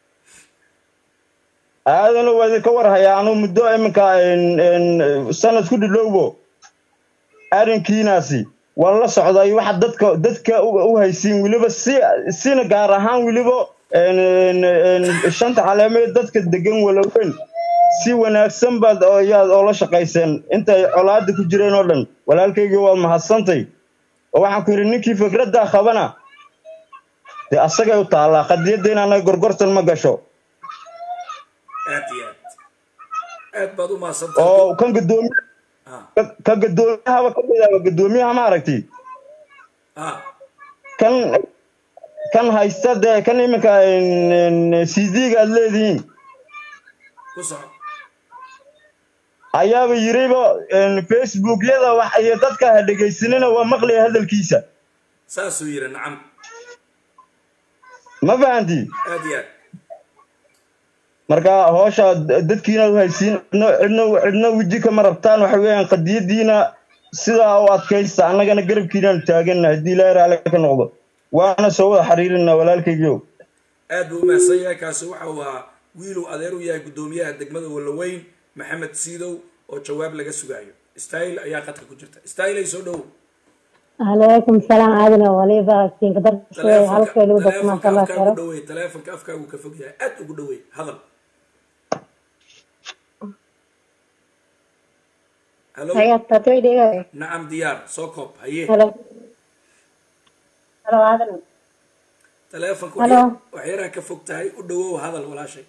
aadana waa idinka warhayaa anuu muddo iminka en- en, sanad ku dhidhowbo arrinkiinaasi waan la socday waxa dadka dadka u u haysiin weliba si sina gaar ahaan weliba en- en- en, shanta caleemeed dadka degan walaweyn si wanaagsan baad oo- yaad oola shaqayseen intay colaada ku jireen oo dhan walaalkayga waad mahadsantay oo waxaan ku yidhi ninkii fikraddaa qabana dee asagay u taallaa qadiyadda inaanay gorgortan ma gasho aad iyo aad aad baad u mahadsantahay oo kan gadoomiye ka- ka gadoomiyahaba ka midaaba gadoomiyaha ma aragti ah kan kan haysta dee kan iminka cd-ga aad leedihiin ku soco ayaaba yiriba facebookyada wax iyo dadka ha dhegaysanina waa maqlaya hadalkiisa saasuu yiri nacam ma fahanti aad iyo aad marka hoosha dadkiina u haysiin cidna cidna cidna weji kama rabtaan waxa weeyaan qadiyadiina sidaa u adkaysta annagana garabkiinaanu taaganna haddii ilaahay raali ka noqdo waana soo wada xiriirinaa walaalkaygiio aad buu u mahadsan yahay kaasi waxa uu ahaa wiiluu adeer u yahay guddoomiyaha degmada walaweyn maxamed siidow oo jawaab laga sugaayo style ayaa qadka ku jirta style ay soo dhowow عليكم السلام عادنا وليبا كين قدر شوي هلك لو بس ما شاء taleefonka الله afkaagu خير dhaweey taleefonka afkaagu ka fog yahay aad ugu dhaweey hadal halo هيا تطوي دي nacam diyaar soo koob haye هلا هلا عادنا taleefonka Halo. wax yaraa ka fog tahay u dhawow hadal walaashay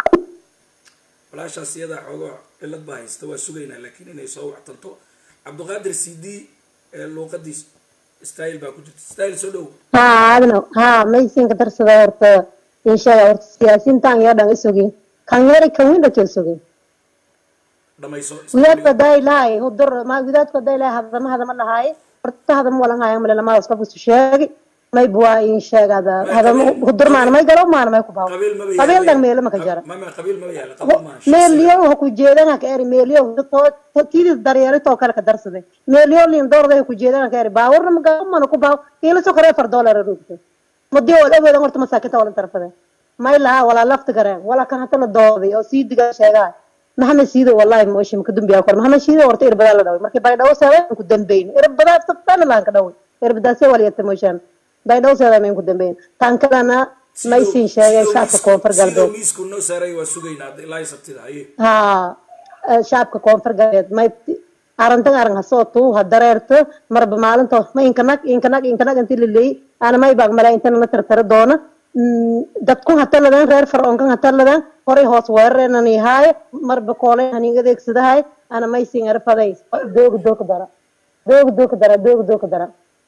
walaashaas iyadaa xoogoo cilad baa haysta waa sugaynaa laakiin inay soo wactanto cabdiqaadir c d ee luuqadiis style baa ku jirta style soo dhowow ها عادنا ها ما يسين قدر سدا ورت إن شاء الله ورت سياسين تان يا دان إسوجي كان يري كان وين دكتور إسوجي dhamayso ويات كداي لاي هو در ما ويات كداي لاي هذا ما هذا ما لهاي ورت هذا ما ولا هاي ولا ما أسقف الشيء ما يبوا إن شاء هذا هذا هو در ما أنا ما يقرأ ما أنا ما يكبر qabiil maba قبيل yaala دان ميل ما كجرا mama qabiil maba yaala qabiil ma meelyo waxa ku jeedana ka eri meelyo tidis daryeelo too kale ka darsaday meelyo liin doorday ku jeedana ka eri baawarna ma gaamana ku baaw ila soo kare far dollar rugto mudi wal aweeda horta masaakinta wala tarfada may laha wala lafta gareen wala kan hata la dooday oo sii diga sheegaa maxamed siido wallahi ma oshi ka dambiya kor maxamed siido horta irbada la dhaway markii bay dhawo saabay ku dambeyn irbada saftan la ka dhaway irbadaasi wala yata mooshan bay dhawo saabay ku dambeyn tan kalena may siin sheegay shacabka koonfur sidoo galbeed miisku noo saaray waa sugaynaa hadda ilaa iyo sabtida haye haa eh, shacabka koonfur galbeed may arintan arin hasoo tuu ha dareerto marba maalinto ma inkanag inkanag inkanag inti laleey ana may baag malaa intana na tartara doona Mm, dadku hataladan reer faroonkan hataladan horay hoos weerareenan haaye marba koolay hanin adeegsadahay ana may siin arfaday dooga dooka dara dooga dooka dara dooga dooka dara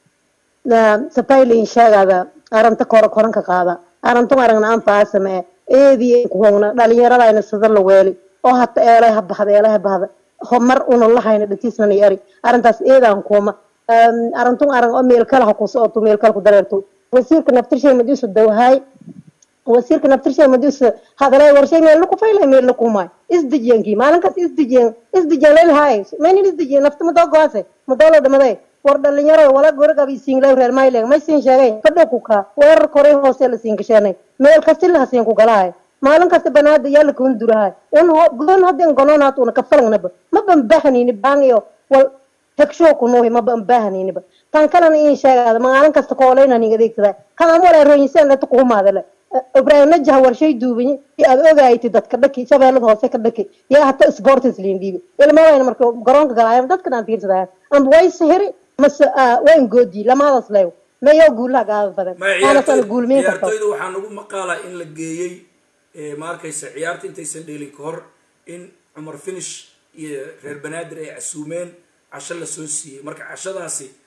sapaylin sheegada aranta koro koranka qaada arantu aragna aan faasame eedii kuhogna dhalinyaradayna sida la weeli oo hata eelay ha baxda eelay ha baxda ho mar una lahayna dhatiisnana eri arintaas eedaan kuuma arantun arag oo meel kale ha ku socoto meel kale ku dareerto wasiirka naftirshay madiisu dawhaay wasiirka naftirshay madiisu hadalay warshay meel ku faylay meel ku maay isdijiyankii maalinkaas isdijiyan isdijiyan leelhaay maynin isdijiyan nafta madoo goase madoo dhamaday war dhalinyaro wala goragab isiinglay reer mayleg may siin sheegay fadho ku kaa weerar koray hoose la siin gasheenay meel kasti la hasiin ku galahay maalin kasta banaada yaa la kun durahay un ho goon hadin gononaat una kafalangnaba ma ban bahanini baangiyo wal hegsho ku nuuhi ma ban bahaniniba tan kalena in sheegada maalin kasta kooleyna nin adeegsada kan ama wala roonyisan la tuqumaadale ibrahim najah warshay duubiye aad ogaaytay dadka dhaki shabeellada hoose ka dhaki yaa hata sportis liin dhiibi ilmawayna marka garoonka galaayaan dadka dhan fiirsadayaan amba way sihiri mase waa ingoodi lamadaas leew mayo guulaha gaada badan ma aanasana guulmiin karto ciyaartoyda waxaa nagu maqaalaa in la geeyey eh, ma arkaysa ciyaarta intaysan dheelin ka hor in cumar finish iyo reer banaadir ay casuumeen casho la soo siiyey marka cashadaasi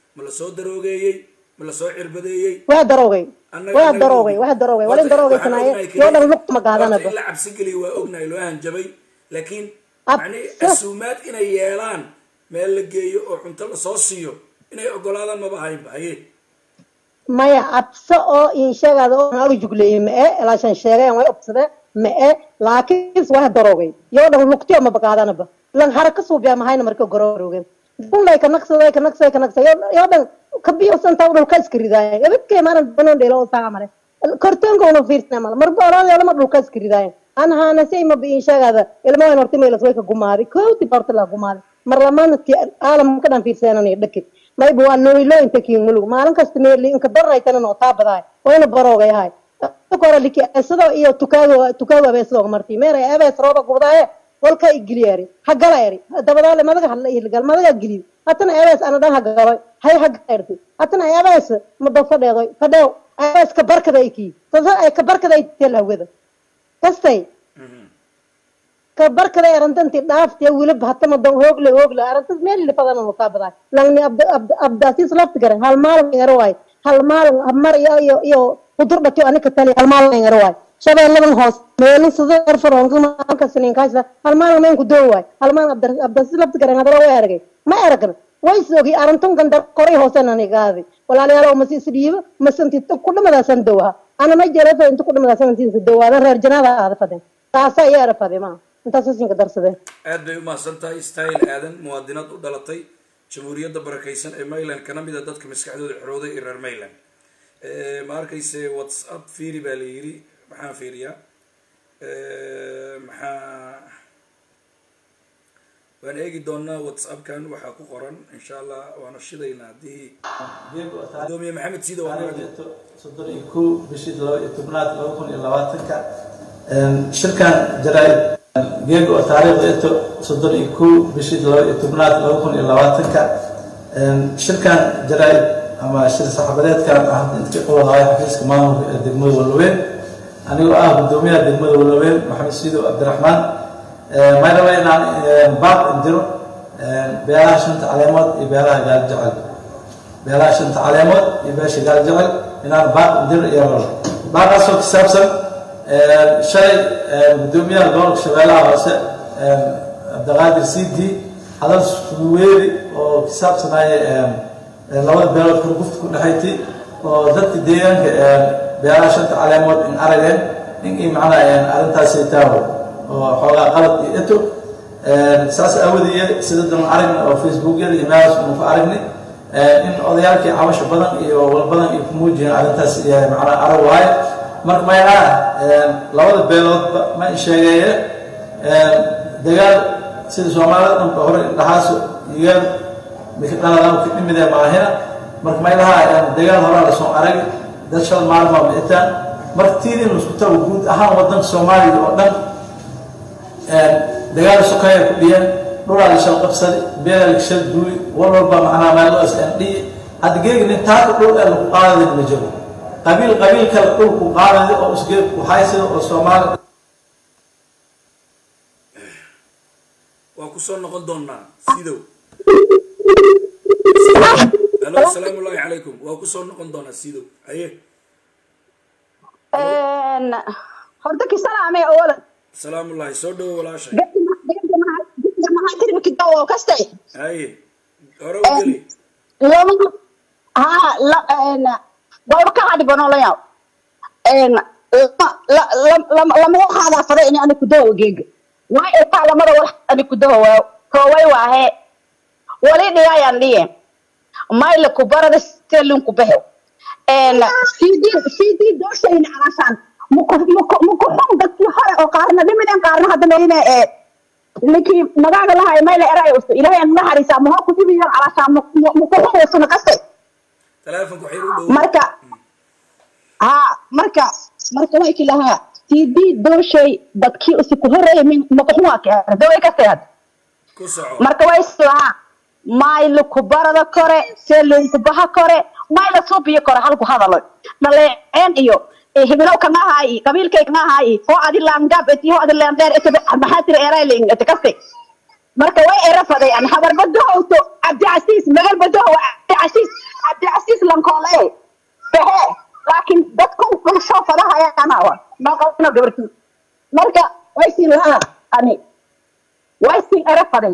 ma la soo daroogeeyey ma la soo cirbadeeyey waa daroogay Annaga- waa annaga daroogay ma waa daroogay Horta, walin daroogaysanaye waxaan ognahay yoo dhan keliya- luqma horta qaadanaba in la cabsi geliya waa ognahay loo hanjabay laakiin Ab- macnihi casuumaad inay yeelaan meel la geeyo oo cunto lasoo siiyo inay ogolaadaan maba ahaynba haye maya cabso oo inshagaada oo aan jugleeyey ma e ilaashan sheegeen way obsadeen ma e laakiin waa daroogay yoo dhan lugtiyo ma baqaadanaba lan haraka suubiya mahayna marka gororogeen dunlay ka naqsaday ka naqsaday ka naqsaday yoo dhan ka biyo santa dhulka iska ridaayeen ebadkee maanan banan dheelo oo saa mare kortoonka una fiirsana mal marba oran lama dhulka iska ridaayeen an haana say ma biin shagaada ilmo waan horta meelas way ka gumaaday kooti horta la gumaaday mar lamaanadkii aalamka dhan fiirsananay dhakid mayba waa noylo inta kiin mulug maalin kasta meeli inka darnaytana noo taa badaay wayna baroogay hay kora liki esado iyo tukaago tukaago abeesado marti meeray abees rooba gubdaaye walka igiliyaari hagala eri dabadaale madaga hadla ihilgal madaga giliy hatana abees ana dhan hagaloy hay hagala erti hatana abees mado fadheedoy fadheew abees ka barkaday kii sasa ay ka barkaday tel hawada kastay ka barkada arantanti dhaaftiya wilib hatama dan hoogle hoogle arantas meel lifadan oo kaa badaa langni abda abda abdaasiis lafti garan hal maalin ingaro waay hal maalin mar iyo iyo iyo hudur dhatiyo anika tali hal maalin ingaro waay shabeelladan hoos meelin sida erfaroonka maalka siniinkaasa hal maalin mayn ku doo waay hal maalin abda abdaasiis lafti garan hadala way aragay ma aragna way sogi arantun gandar koray hoosen anigaadi walaalayaal masi isdhiibo masanti ku dhamadaasan dowha ana ma jelefa inta ku dhamadaasan intiisa dowaadan reer janaada aada fadeen taasa ayaa ara fade maa intaas sinka darsadeen aad bay u mahadsan tahay style aadan muwaadinad u dhalatay jamhuuriyadda barakaysan ee mayland kana mid a dadka maskaxdooda xorooday ee reer mayland ma arkayse whatsapp fiiri baa la yidhi maxaan fiiriyaa maxaa waan eegi doonaa whatsappkan waxaa ku qoran insha allah waana shidaynaa haddii gudoomiye maxamed sida waa naga soddon iyo kow bishii laba iyo tobnaad laba kun iyo labaatanka shirkan jaraa'id geega oo taariikhda ito soddon iyo kow bishii laba iyo tobnaad laba kun iyo labaatanka shirkan jaraa'id ama shir saxaafadeedkan ah inta ka qabanaayo xafiiska maamulka ee degmada walloweyn anigoo ah gudoomiyaha degmada walloweyn maxamed siidow cabdiraxmaan may raba inaan baaq indiro beelaha shanta caleemood iyo beelaha gaal jecel beelaha shanta caleemood iyo beesha gaal jecel inaan baaq indiro iyo rabo baaqaasoo ku saabsan shalay gudoomiyaha gobolka shabeellaha hoose cabdiqaadir cd hadal suweeri oo ku saabsanaya labada beelood kurgufta ku dhexayti oo dadka deegaanka beelaha shanta caleemood in arageen in i macnaa arrintaasi taawo oo xoogaa qalad iyo eto saas aawadeeye sida dan aragna oo facebookyada iyo meelaas unu ku aragnay in odayaalkii cabasho badan iyo walbadan iyo ku muujiyeen arrintaas macnaa arag waaye marka maynaa labada beeloodba ma sheegeeye dagaal sida soomaalida dhanka hore indhahaaso igaan mikadhaladaan ka dhimidee maahina marka maylaha dagaal horaa lasoo arag dad shal maalmaa miitaan marka tiidin isku tago guud ahaan wadanka soomaaliya oo dhan dagaal sokaya ku dhiyeen dhulaa la shal qabsaday beelaa la shal duuy wal walba macnaa meeloos aan dhiyi hadda geegi nin taaka dhul ee lagu qaadadin ma jiro qabiil qabiil kale dhulku qaadada oo isgeed ku haysada oo soomaali waa kusoo noqon doonaa sidow halo asalaamu llahi calaykum waa kusoo noqon doonaa sidow haye horta ki salaamay awala salaamu llahi soo dhowo walaashay mahatirmkidawo kastay haye hore u geli lama ha walba ka cadhibanolayaw lamada qaadaa fada in ani kudawa geega way ekaa lamada wal ani kudawa waaw kooway waahe wali dhiyaayan dhiye mayla kubarada stelin kubahew cd dooshayna alashaan mukuxun dadkii hore oo qaarna dhimiden qaarna hadda mayna ee ninkii magaaga lahay mayla eray usto ilaahay aan naxariisa ma ku dibiyan alashaan mukuxun usuna kaste telefonka waxay u dhow marka ha marka marka way ki lahaa cd dooshay dadkii usi ku horeeyay min mukuxun waa ka daway kaste had ku soco marka way is lahaa maylu kubarada kore selinku baha kore mayla suubiyo kore halku hadalo dhaleeceen iyo hibilow kana haayi qabiilkay kana haayi hoo adi laangab eti hoo adi laandeer eti maxaa tiri erayling eti kaste marka way erafaday an habar badahowto cabdicasiis magal badahow cabdicasiis cabdicasiis lankoole behe laakiin dadku dhulsho fadahayanawa maqalno gabarti marka way siin lahaa ani way siin erafaday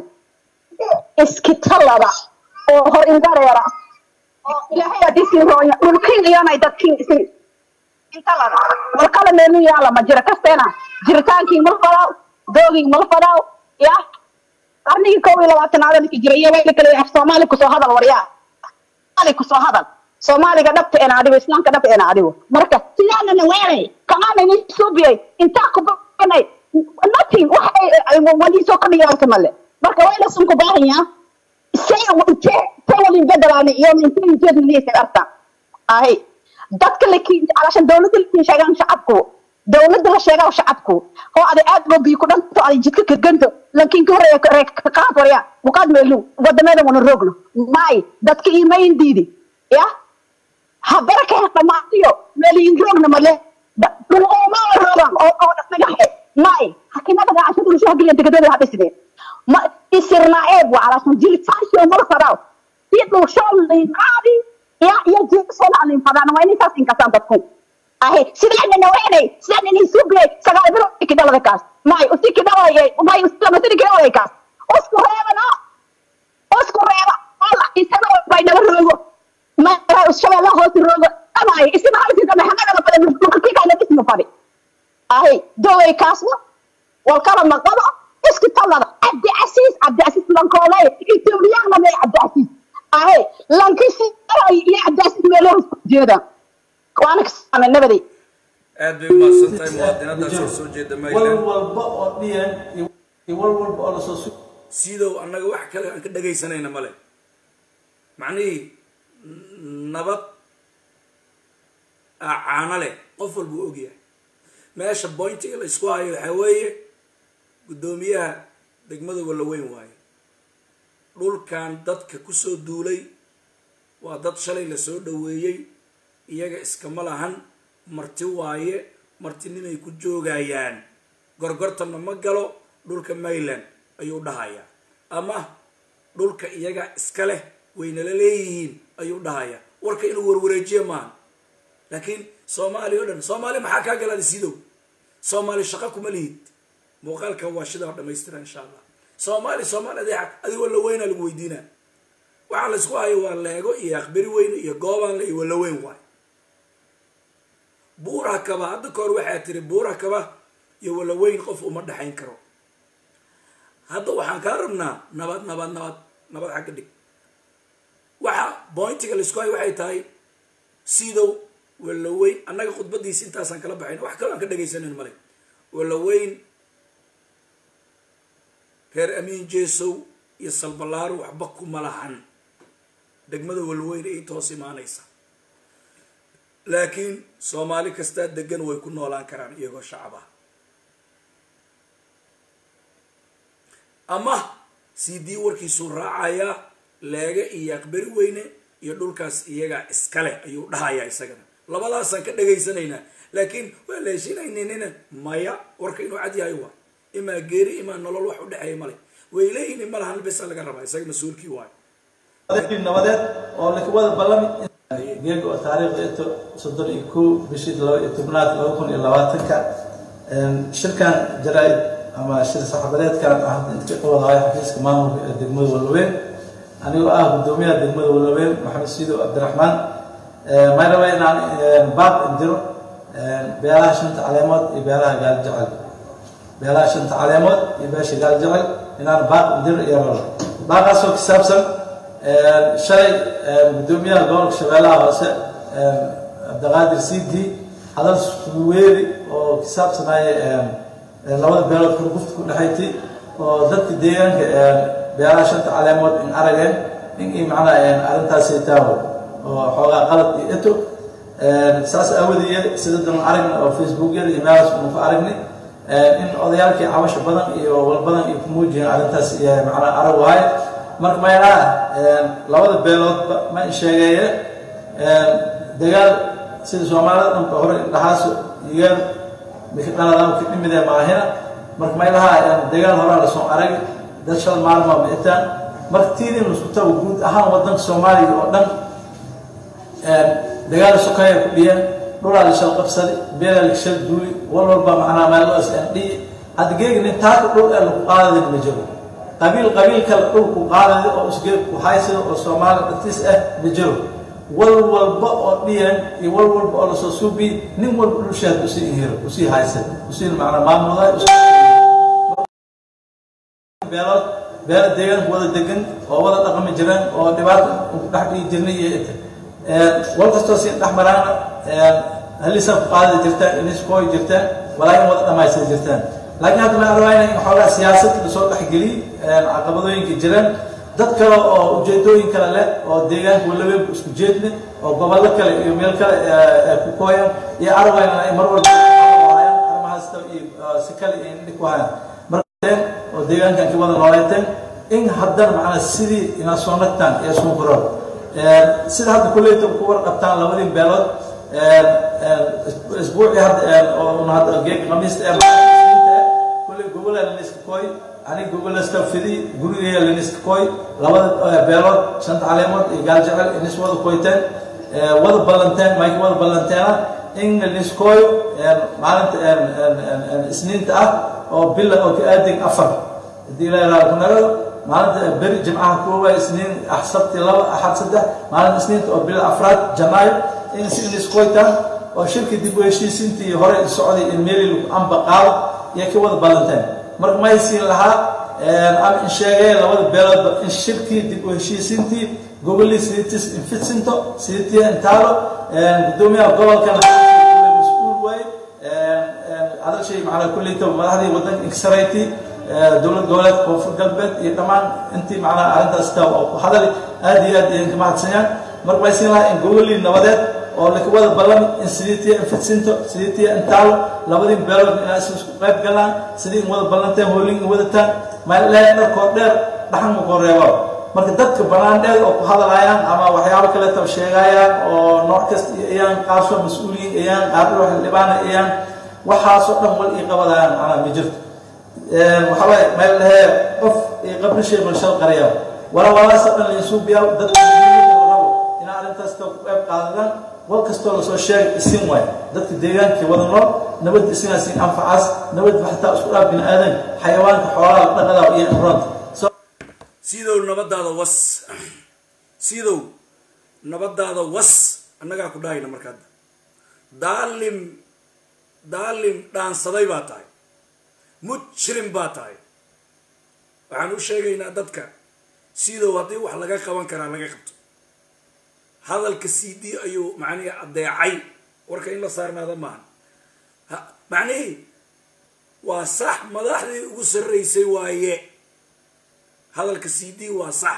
iskitalada oo hor indareera oo ilaahay haddii siin rooya dhulkin iyonay dadkin isin intalada walkala meenu yaala ma jira kasteena jiritaankii mal fadaaw doogii mal fadaaw ya qarnigii kow iyo labaatanaad ninka jira iyo wayla kale af soomaali kusoo hadal waryaa soomaali kusoo hadal soomaaliga dhabta ena adigo islaamka dhabta ena adigo marka sidaanana weeray kamaana nin suubiyay intaa ku banay nothing wax ay wadii soo kordhiyaalka male marka wayla sunku baahanyaa say intee say walin bedelaani iyo intee inteed niyeysa arta ay dadka lakiin calashan dowladda lakiin sheegaan shacabku dowladda la sheegaa shacabku oo aday aad loo biyo ku dhanto aday jidka ka ganto laakiin ka horeeya ka qaad warya muqaad meelu wadameeda wana roogno maay dadka iimayn diidi ya habara ka dhamaatiyo meeliin roogna male dhulqooma roogan oo oo dhagaxe maay hakimada gacasho dhulsho hagiliya degadooda habisne ma isirna eeb wa calashan jiritaanshio mala fadaaw si dhulsho liinqaadi ya iyo jiisoona liinfadaan waa inay saas inkasaan dadku ahe sidaana naweynay sidaana nin subiyay sagaal bilo ki dhalada kaas may usi ki dhalaya may lama sidi ki dhalaya kaas usku reeba no usku reeba alla isaga bay naga roogo ma ushabella hoos roogo amay isina halsi dama xamada la fadhi dhulka ki kana ismu fadhi ahe doway kaasna wal kala maqado iski talada abdi asiis abdi asiis lankoolay itoobiyana may abdi asiis ahe lankisi iyo abdi asiis meelo jeeda waana kasaana nabaday aad bay umahadsan tahay muwaadinadaas oo soo jeeda wal mayland walba oo dhiyan iyo wal walba oo lasoo su sidow annaga wax kale aan ka dhagaysanayna male macnihii nabad aa caano leh qof walba u ogyahay meesha bointiga la isku hayo waxaa weeye guddoomiyaha degmada walaweyn waaye dhulkan dadka kusoo duulay waa dad shalay lasoo dhaweeyey iyaga iskama lahan marti waaye martinimay ku joogayaan gorgortanna ma galo dhulka mayland ayuu dhahayaa ama dhulka iyaga iska leh waynala leeyihiin ayuu dhahayaa warka inuu warwareejiyo maaha laakiin soomaali o dhan soomaali maxaa kaa galaada sidow soomaali shaqo kuma lihid muuqaalkan waa shidaa dhamaystira insha allah soomaali soomaali adeeca adigoo laweynaa lagu weydiinaa waxaa la isku hayo waa leego iyo aqbari weyne iyo goobaanle iyo walaweyn waay buura kaba hadda kahor waxaa tiri buura kaba iyo walaweyn qof uma dhexayn karo hadda waxaan kaa rabnaa nabad nabad nabad nabad xagga dhig waxa bointiga laisku hayo waxay tahay sidow walaweyn annaga khudbadiisa intaasaan kala baxayn wax kaloo aan ka dhagaysanayn male walaweyn reer amiin jeesow iyo salbalaaro waxba kuma lahan degmada walaweyn ay toos imaanaysa laakiin soomaali kastaa degan way ku noolaan karaan iyagoo shacab ah ama c d warkiisuu raacayaa leega iyo aqbari weyne iyo dhulkaas iyagaa iskale ayuu dhahayaa isagana labadaasaan ka dhagaysanaynaa laakiin waa la heshinayninina maya warka inuu cad yahay waa imaa geeri imaa nolol wax u dhexeeya male way leeyihin ma lahan besa laga rabaa isaga mas-uulkii waayo dadkii nabadeed oo wada ballami geega oo taariikhda inta soddon iyo kow bishii laba iyo tobnaad laba kun iyo labaatanka shirkan jaraa-id ama shir saxaafadeedkan ah inta ka qabadahay xafiiska maamulka ee degmada walaweyn anigoo ah guddoomiyaha degmada walaweyn maxamed siidow cabdiraxmaan may raba inaan baaq indiro beelaha shanta caleemood iyo beelaha gaal jecel beelaha shanta caleemood iyo beesha gaal jecel inaan baaq indiro iyo rabo baaqaasoo ku saabsan shalay guddoomiyaha gobolka shabeellaha hoose cabdiqaadir cd hadal suweeri oo ku saabsanaya labada beelood kurgufta ku dhexayti oo dadka deegaanka beelaha shanta caleemood in arageen in i macnaa arrintaasi taawo oo xoogaa qalad iyo eto saas aawadeed sida dan aragna oo facebookyada iyo meelaas unu ku aragnay in odayaalkii cabasho badan iyo walbadan ay ku muujiyeen arrintaas iyo macnaa arag waaye marka maynaa labada beeloodba ma sheegeeye dagaal sida soomaalida dhanka hore indhahaasu iyaga mikadhaladaan ka dhimidee maahina marka maylaha dagaal horaa lasoo arag dad shal maalma ma itaan marka tiidin isku tago guud ahaan wadanka soomaaliya oo dhan dagaal sokeeya ku dhiyeen dhulaa la shal qabsaday beelaa la shal duuli wal walba macnaa meeloos dhihi hadda geegi nin taaka dhul ee lagu qaadadin ma jiro qabiil qabiil kale dhul ku qaadada oo isgeeg ku haysada oo soomaali dhatiis ah ma jiro wal walba oo dhiyan iyo wal walba oo lasoo suubi nin walba dhulshaad usii hiro usii haysan usii macnaa maamuda beelood beelo deegaanka wada degan oo wada dhaqmi jireen oo dhibaata ku dhex dhigi jirnay iyo inta wal kastoo si dhex maraana halisaa ku qaadada jirtaan iniskooy jirtaan walaakin wada dhamaystir jirtaan laakiin hadda ma arwaayna in xoogaa siyaasad lasoo dhexgeliy caqabadooyinka jiraan dad kale oo ujeedooyin kale leh oo deegaanka walaweynku isku jeedne oo gobollo kale iyo meel kale ku kooyaan iyo arwayna ay mar walba hayaan arrimahaasta iyo si kale iyo indhig ku hayaan markateen oo deegaankan ka wada nooleeteen in haddana macnaa sidii inaa soo nagtaan iyo soo guroon sida hadda kulleyta ku warqabtaan labadii beelood isbuucii hadda oo hadda geeg khamiista ee kulley gobola laniska kooy aniga goboleska fidi gurigeeya laniska kooy labada beelood shanta caleemood iyo gaal jecel inis wada koyteen wada ballanteen mayka wada ballanteena in laniskooyo maalinta isniinta ah oo bila oo ka aadin afar hadii la yaraado kunagado maalinta beri jimcaha koowa isniin ah sabti laba axad saddex maalinta isniinta oo bila afraad janaayo in si iniskoytaan oo shirka dib u heshiisintii hore socday in meeli lagu amba qaado iyo ka wada ballanteen marka ma haysiin lahaa ama in sheegay labada beeloodba in shirkii dib u heshiisintii gobolii sidiitis infitsinto sidiitii intaalo gudoomiyaha gobolkana mas-uul waaye hadalshay macnaa kulleyta madaxdii wadanka inkasarayti dowlad goboleedka koonfur galbeed iyo dhammaan intii macnaa arrintaas taa oo ku hadali aad iyo aad idinka mahadsanyaan marka ma haysiin lahaa in gobolii nabadeed oo laka wada ballami in sidiitiya infitsinto sidiitiya intaalo labadii beelood inaa is isku qayb galaan sidii in wada ballanteen hoolin in wadataan maalee dharkoo dheer dhaxan makoo reebo marka dadka banaandheed oo ku hadalaayaan ama waxyaabo kaleeta sheegayaan oo nooc kasta iyaan qaasoo mas-uuliyiin iyaan qaadho xildhibaana iyaan waxaasoo dhan wal ii qabadayaan macnaa ma jirto waxaa waaye meel dhahee qof ii qabri shay bulshada qaraya wala walaasoo dhan lainsuubiyaa dadka rabo inaa arrintaas ku qayb qaadadaan wal kastoo lasoo sheegay isin waay dadka deegaankii wada nool nabad isinaas in anfacaas nabad xataa isku dhaaf bini aadan xayawaanka xoolaha dhaqadaa iyo imroonta sidow nabadaada was sidow nabadaada was annagaa ku dhahayna markaad daalim daalim dhaansaday baa tahay mujrim baa tahay waxaan u sheegaynaa dadka sidow haddii wax laga qaban karaa laga qabto hadalka c d ayuu macnihi adeecay warka in la saarnaada maaha macnihii waa sax madaxdii ugu sarraysay waaye hadalka c d waa sax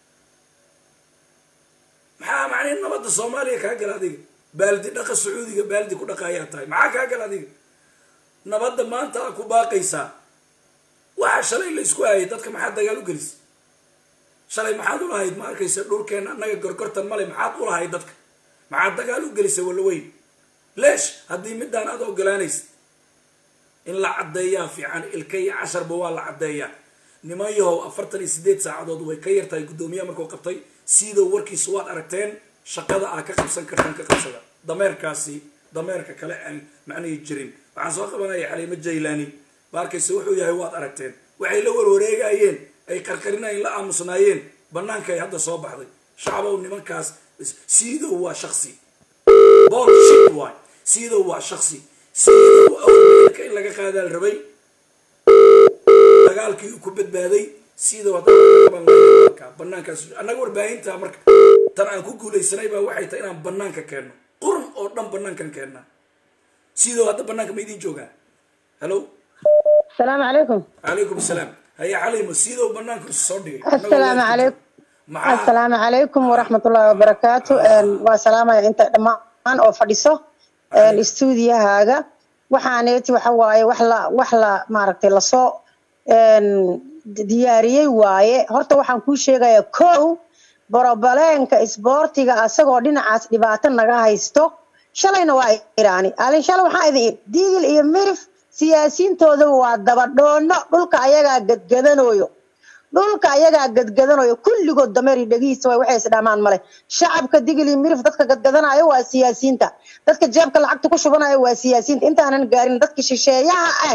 maxaa macnihi nabadda soomaaliya kaa gala adiga baaldi dhaqa sacuudiga baaldi ku dhaqa ayaa tahay maxaa kaa gala adiga nabadda maanta a ku baaqaysaa waxa shalay la isku hayay dadka maxaa dagaal u gelisa shalay maxaad ulahayd ma arkaysa dhulkeenna annaga gorgortan male maxaad ulahayd dadka maxaad dagaal u gelisa walaweyn leesh haddii midaan aad ogolaanaysa in la caddeeyaa fiican ilka iyo casharba waa la caddeeyaa niman yahow afartan iyo sideed saacadood way ka yartahay guddoomiyaha markuu qabtay sidoo warkiisa waad aragteen shaqada aa ka qabsan kartaan ka qabsada dameerkaasi dameerka kale aan macnihii jirin waxaan soo qabanaya xaliimo jaylaani ma arkaysa wuxuu yahay waad aragteen waxay la warwareegayeen ay qarqarinayeen la aamusnaayeen banaanka ay hadda soo baxday shacbow nimankaas sidow waa shaksi bolshit waay sidow waa shaksi sidow awrka in laga qaadaa la rabay dagaalkii uu ku badbaaday sidow hadda banaankaas annaga warbaahinta marka tan aan ku guulaysanay baa waxay tahay inaan banaanka keenno qurun oo dhan banaankan keennaa sidow hadda banaanka ma idiin joogaa hello السلام عليكم calaykum asalaam haya xalimo sidow banaanka isu soo dhigay السلام عليكم السلام عليكم ورحمة الله وبركاته وسلام انت دمان oo fadhiso stuudiyahaaga waxaaneeti waxa waaye wax la wax la maaragtay lasoo diyaariyey waaye horta waxaan kuu sheegayaa kow borobaleenka isboortiga asagoo dhinacaas dhibaato naga haysto shalayna waa iraani alin shalay waxaa idin diigil iyo mirif siyaasiyiintoodaba waa dabadhoono dhulka ayagaa gadgadanayo dhulka ayagaa gadgadanayo kulligood dameer iyo dhegihiisa way waxay isdhamaan male shacabka digili mirif dadka gadgadanayo waa siyaasiyiinta dadka jeebka lacagta ku shubanayo waa siyaasiyiinta intaanan gaarin dadka shisheeyaha ah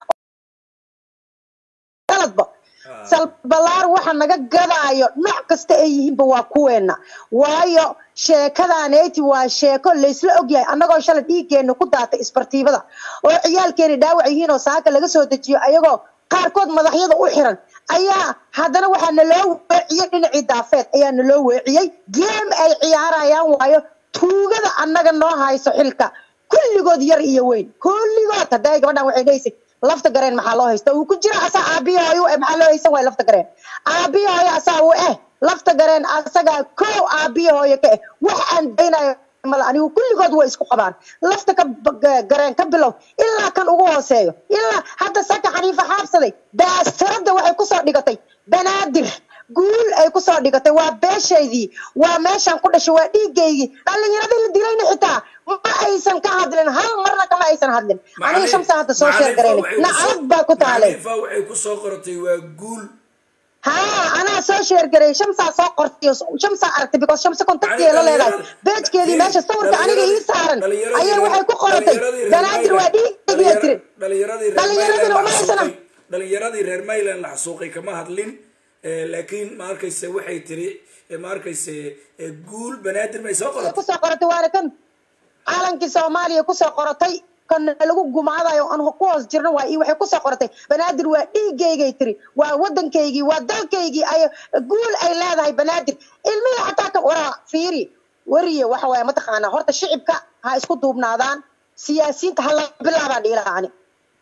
qaladba salbalaar waxa naga gadaayo nooc kasta ay yihiinba waa kuweena waayo sheekadaneyti waa sheeko laysla ogyahay annagoo shalay dhiiggeena ku daatay isbartiibada oo ciyaalkeena dhaawac yihiin oo saaka laga soo dejiyo ayagoo qaarkood madaxyada u xiran ayaa haddana waxaa naloo weeciyey dhinacii daafeed ayaa naloo weeciyey geem ay ciyaarayaan waayo tuugada annaga noo hayso xilka kulligood yar iyo weyn kulligood hadday gabadhan waxay dhahaysay lafta gareen maxaa loo haysta uu ku jira asaa aabihooyo eh maxaa loo haysan waay lafta gareen aabihooyo asaa u eh lafta gareen asagaa kow aabihooyo ka eh wax aan daynayo mala anigu kulligood way isku qabaan lafta ka gareen ka bilow ilaa kan ugu hooseeyo ilaa hadda saka xaniifa xaabsaday daastarada waxay kusoo dhigatay banaadir guul ay kusoo dhigatay waa beeshaydii waa meeshaan ku dhashay waa dhiigaygii dhallinyaradii la dilayna xitaa ma aysan ka hadlin hal marna kama aysan hadlin aniga shamsa hadda soo sheer garaynay nacalad baa ku taalay xaniifa waxay kusoo qoratay waa guul haa anaa soo sheer garay shamsaa soo qortay shamsaa aragtay because shamsa kontaktiya la leedahay beejkeedii meesha sawirka aniga ii saaran ayaa waxay ku qoratay banaadir waa dhiigaygiya tiri dhalinyaradii dhalinyaradina uma haysana dhalinyaradii reer mayland la xasuuqay kama hadlin Eh, laakiin ma arkayse waxay tiri eh, ma arkayse eh, guul banaadir may soo qoratay kusoo qoratay waana kan caalankii soomaaliya kusoo qoratay kan lagu gumaadayo aan ku hoos jirno waa ii waxay kusoo qoratay banaadir waa dhiigaygay tiri waa wadankaygii waa dalkaygii ay guul ay leedahay banaadir ilmihii xataa ka waraa fiiri wariye waxa waaye mataqaanaa horta shicibka ha isku duubnaadaan siyaasiyiinta ha laga bilaabaa dhiilaha ani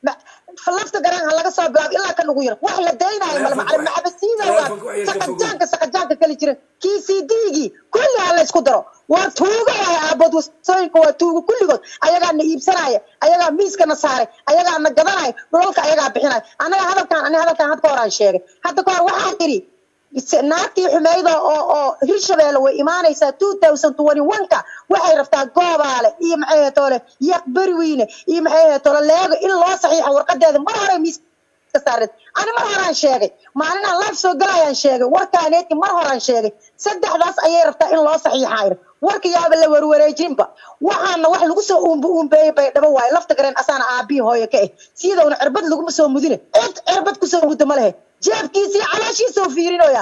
lafta garaan ha laga soo bilaabo ilaa kan ugu yar wax la daynayo male macalin maxabasiida waa saqajaanka saqajaanka kali jira kii cdgii kulli ha la isku daro waa tuugo waay aabood wasooyinka waa tuugo kulligood ayagaa na iibsanaya ayagaa miiska na saaray ayagaa na gadanaya dhulalka ayagaa bixinaya anaga hadalkaan ani hadalkaan had ka horaan sheegay hadda ka hor waxaan idhi naagtii xumeyda oo oo hirshabeelle way imaanaysaa two thousand twenty one-ka waxay rabtaa goobaale iyo maxay hetoole yaq beriweyne iyo maxay hetoole leego in loo saxiixo warqadeeda mar hore miiska saareed ani mar horaan sheegay maalin aan live soo galayaan sheegay warkaaneeti mar horaan sheegay saddexdaas ayay rabtaa in loo saxiixayr warka yaaba la warwareejinba waxaana wax lagu soo uumba uumbeeyey bay dhabo waaye lafta gareen asaana aabbihi hooyo ka eh sidowna cirbad laguma soo mudine cid cirbad kusoo muddo ma lehe jeebkiisii calooshiisoo fiirinoya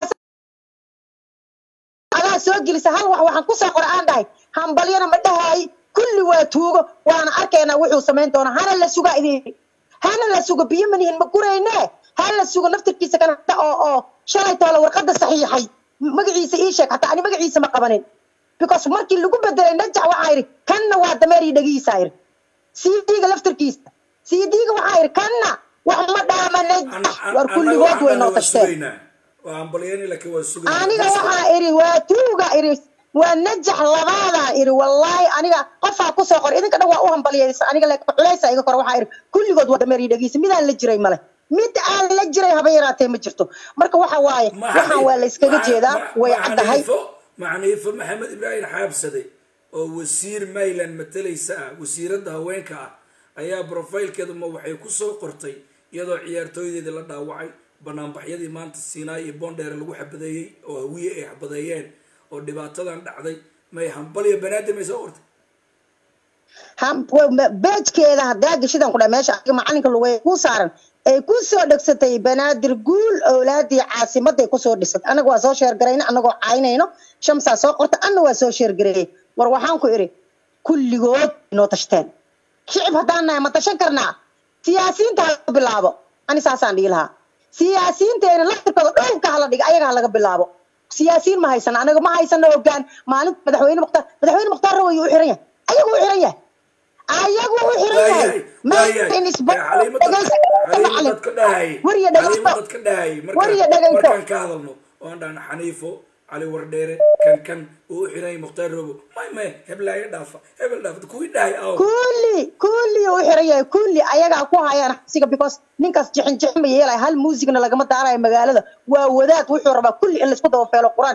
adaa soo gelisa hal wax waxaan kusoo qora aan dhahay hambalyana ma dhahaay kulli waa tuugo waana arkaynaa wuxuu samayn doonaa hana la sugaa idin hana la sugo biyo manihin ma gurayne ha la sugo naftirkiisa kanata oo oo shalay toola warqada saxiixay magaciisa ii sheeg hataa ani magaciisa ma qabanin because markii lagu bedelay najax waxaa yidhi kanna waa dameer iyo dhagihiisa yidhi cd-ga laftirkiisa cd-ga waxaa yidhi kanna wax ma dhaama najax war kulligood way noo tashteen waa ambalyani laakiin waa sugay aniga waxaa idhi waa tuuga idhi waa najax labaadaa idhi wallaahi aniga qofaa kusoo qor idinka dhan waa u hambalyaysa aniga laakiin culaysa iga kor waxaa idhi kulligood waa dameer iyo dhagihiisa midaan la jiray male mid aan la jiray haba yaraatee ma jirto marka waxa waaye waxaan waa la iskaga jeedaa way caddahay macniifo maxamed ibraahim xaabsade oo wasiir mayland matalaysa ah wasiiradda haweenka ah ayaa brofaylkeedu ma waxay kusoo qortay iyadoo ciyaartooydeedii la dhaawacay banaanbaxyadii maanta siinaay iyo boondheere lagu xabadeeyey oo hawiye ay xabadeeyeen oo dhibaatadan dhacday may hambaliyo banaadir may soo qortay beejkeeda hadaa geshidan kudha meesha adiga macalinka lugay ku saaran ay ku soo dhegsatay banaadir guul owlaadii caasimaday kusoo dhisatay anaga waa soo sheergarayna anagoo caynayno shamsaa soo qorta anna waa soo sheergareeyey war waxaan ku idhi kulligood inoo tashteen shicib haddaan nahay ma tashan karnaa siyaasiyiinta hala bilaabo ani saasaan dhihi lahaa siyaasiyiinteena laftirkooda dhulka hala dhiga ayaga ha laga bilaabo siyaasiyiin ma haysana anaga ma haysano hogaan maalinta madaxweyne mukhtaar madaxweyne mukhtaar rawayu u xiran yahay ayagu u xiran yahay ayagu u xiran yahay wariya dhegayso markaan ka hadalno oan dhahna xaniifo cali wardheere kan kan uu u xiran yahay mukhtaar robo may may heblaayo dhaafa hebel dhaafa kuwii dhahay aw kulli kulli u xiran yahay kulli ayagaa ku hayaan xabsiga because ninkaas jixin jixin ma yeelay hal muusigna lagama daarayo magaalada waa wadaad wuxuu rabaa kulli in laisku dabafeelo qur-aan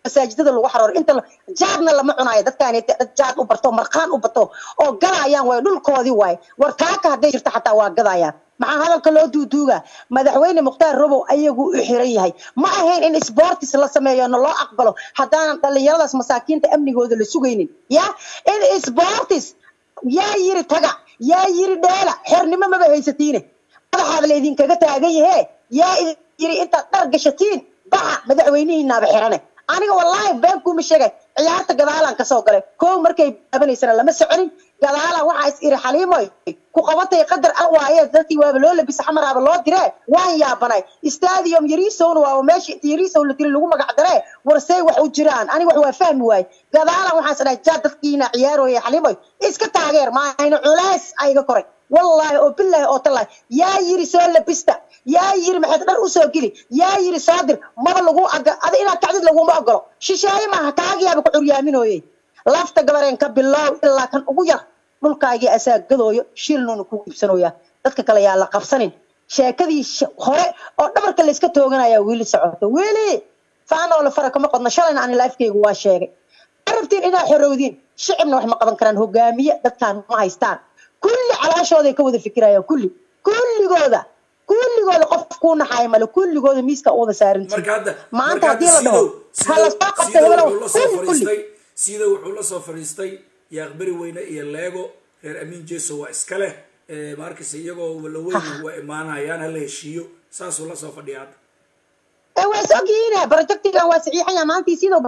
masaajidada lagu xarooro inta la- jaadna lama cunayo dadkaani dad jaad u barto marqaan u bato oo gadayaan waay dhulkoodii waay war taaka hadday jirto xataa waa gadayaan maxaa hadalka loo duuduuga madaxweyne mukhtaar robow ayagu u xiran yahay ma ahayn in sportis la sameeyo na loo aqbalo haddaanan dhallinyaradaas masaakiinta amnigooda la sugaynin ya in sportis yaa yiri taga yaa yiri dheela xornimo maba haysatiine madaxaada laydinkaga taagan yahe yaa idin yiri intaad dhar gashatiin baxa madaxweynihiinaaba xirane aniga wallaahi been kuuma sheegay ciyaarta gadaalaan kasoo galay kow markay baabanaysana lama soconin gadaalaan waxaa is iri xaliimoy ku qabatay qadar ah waaye dadkii waaba loo labisa xamaraaba loo diree waan yaabanay stadium yarisowna waaba meesha inta yarisow la tiri lagu magac daree warsey wax u jiraan aniga wax waa fahmi waaye gadaalaan waxaan isdhahay jaa dadkiina ciyaarooya xaliimoy iska taageer maahayna culays ayga koray wallaahi oo bilaahi oo tallaahi yaa yiri soo labista yaa yiri maxaad dhar usoo geli yaa yiri soo dir maba lagu aga ada inaad kacdid laguma ogolo shisheeye maaha kaagiyaaba ku curyaaminooye lafta gabareen ka bilow ilaa kan ugu yar dhulkaagii asaa gadooyo shilnuuna kugu iibsanooyaa dadka kale yaa la qabsanin sheekadii sh- hore oo dhabarka layska tooganaya weli socoto weli faanoo la fara kama qodno shalayna ani lifekaygu waa sheegay ma rabtiin inaad xorowdiin shicibna wax ma qaban karaan hogaamiye dadkaan ma haystaan kulli calaashooday ka wada fikirayaan kulli kulligooda kulligooda qof kuu naxaaya male kulligooda miiska u wada saarantiin marka hadda maanta marka haddii la dhaho Sidow- ha la soo Sidow- qabta Sidow hebelow wuxuu la soo kulli kulli fadhiistay sida wuxuu la soo fadhiistay yaaqberi weyne iyo leego reer amiin jeso waa iska leh Eh, ma arkaysa iyagoo walaweyne waa imaanayaan hala heshiiyo saasuu la soo fadhiya hadda ee waa is ogyihiin projectigan waa saxiixaya maantii sidoo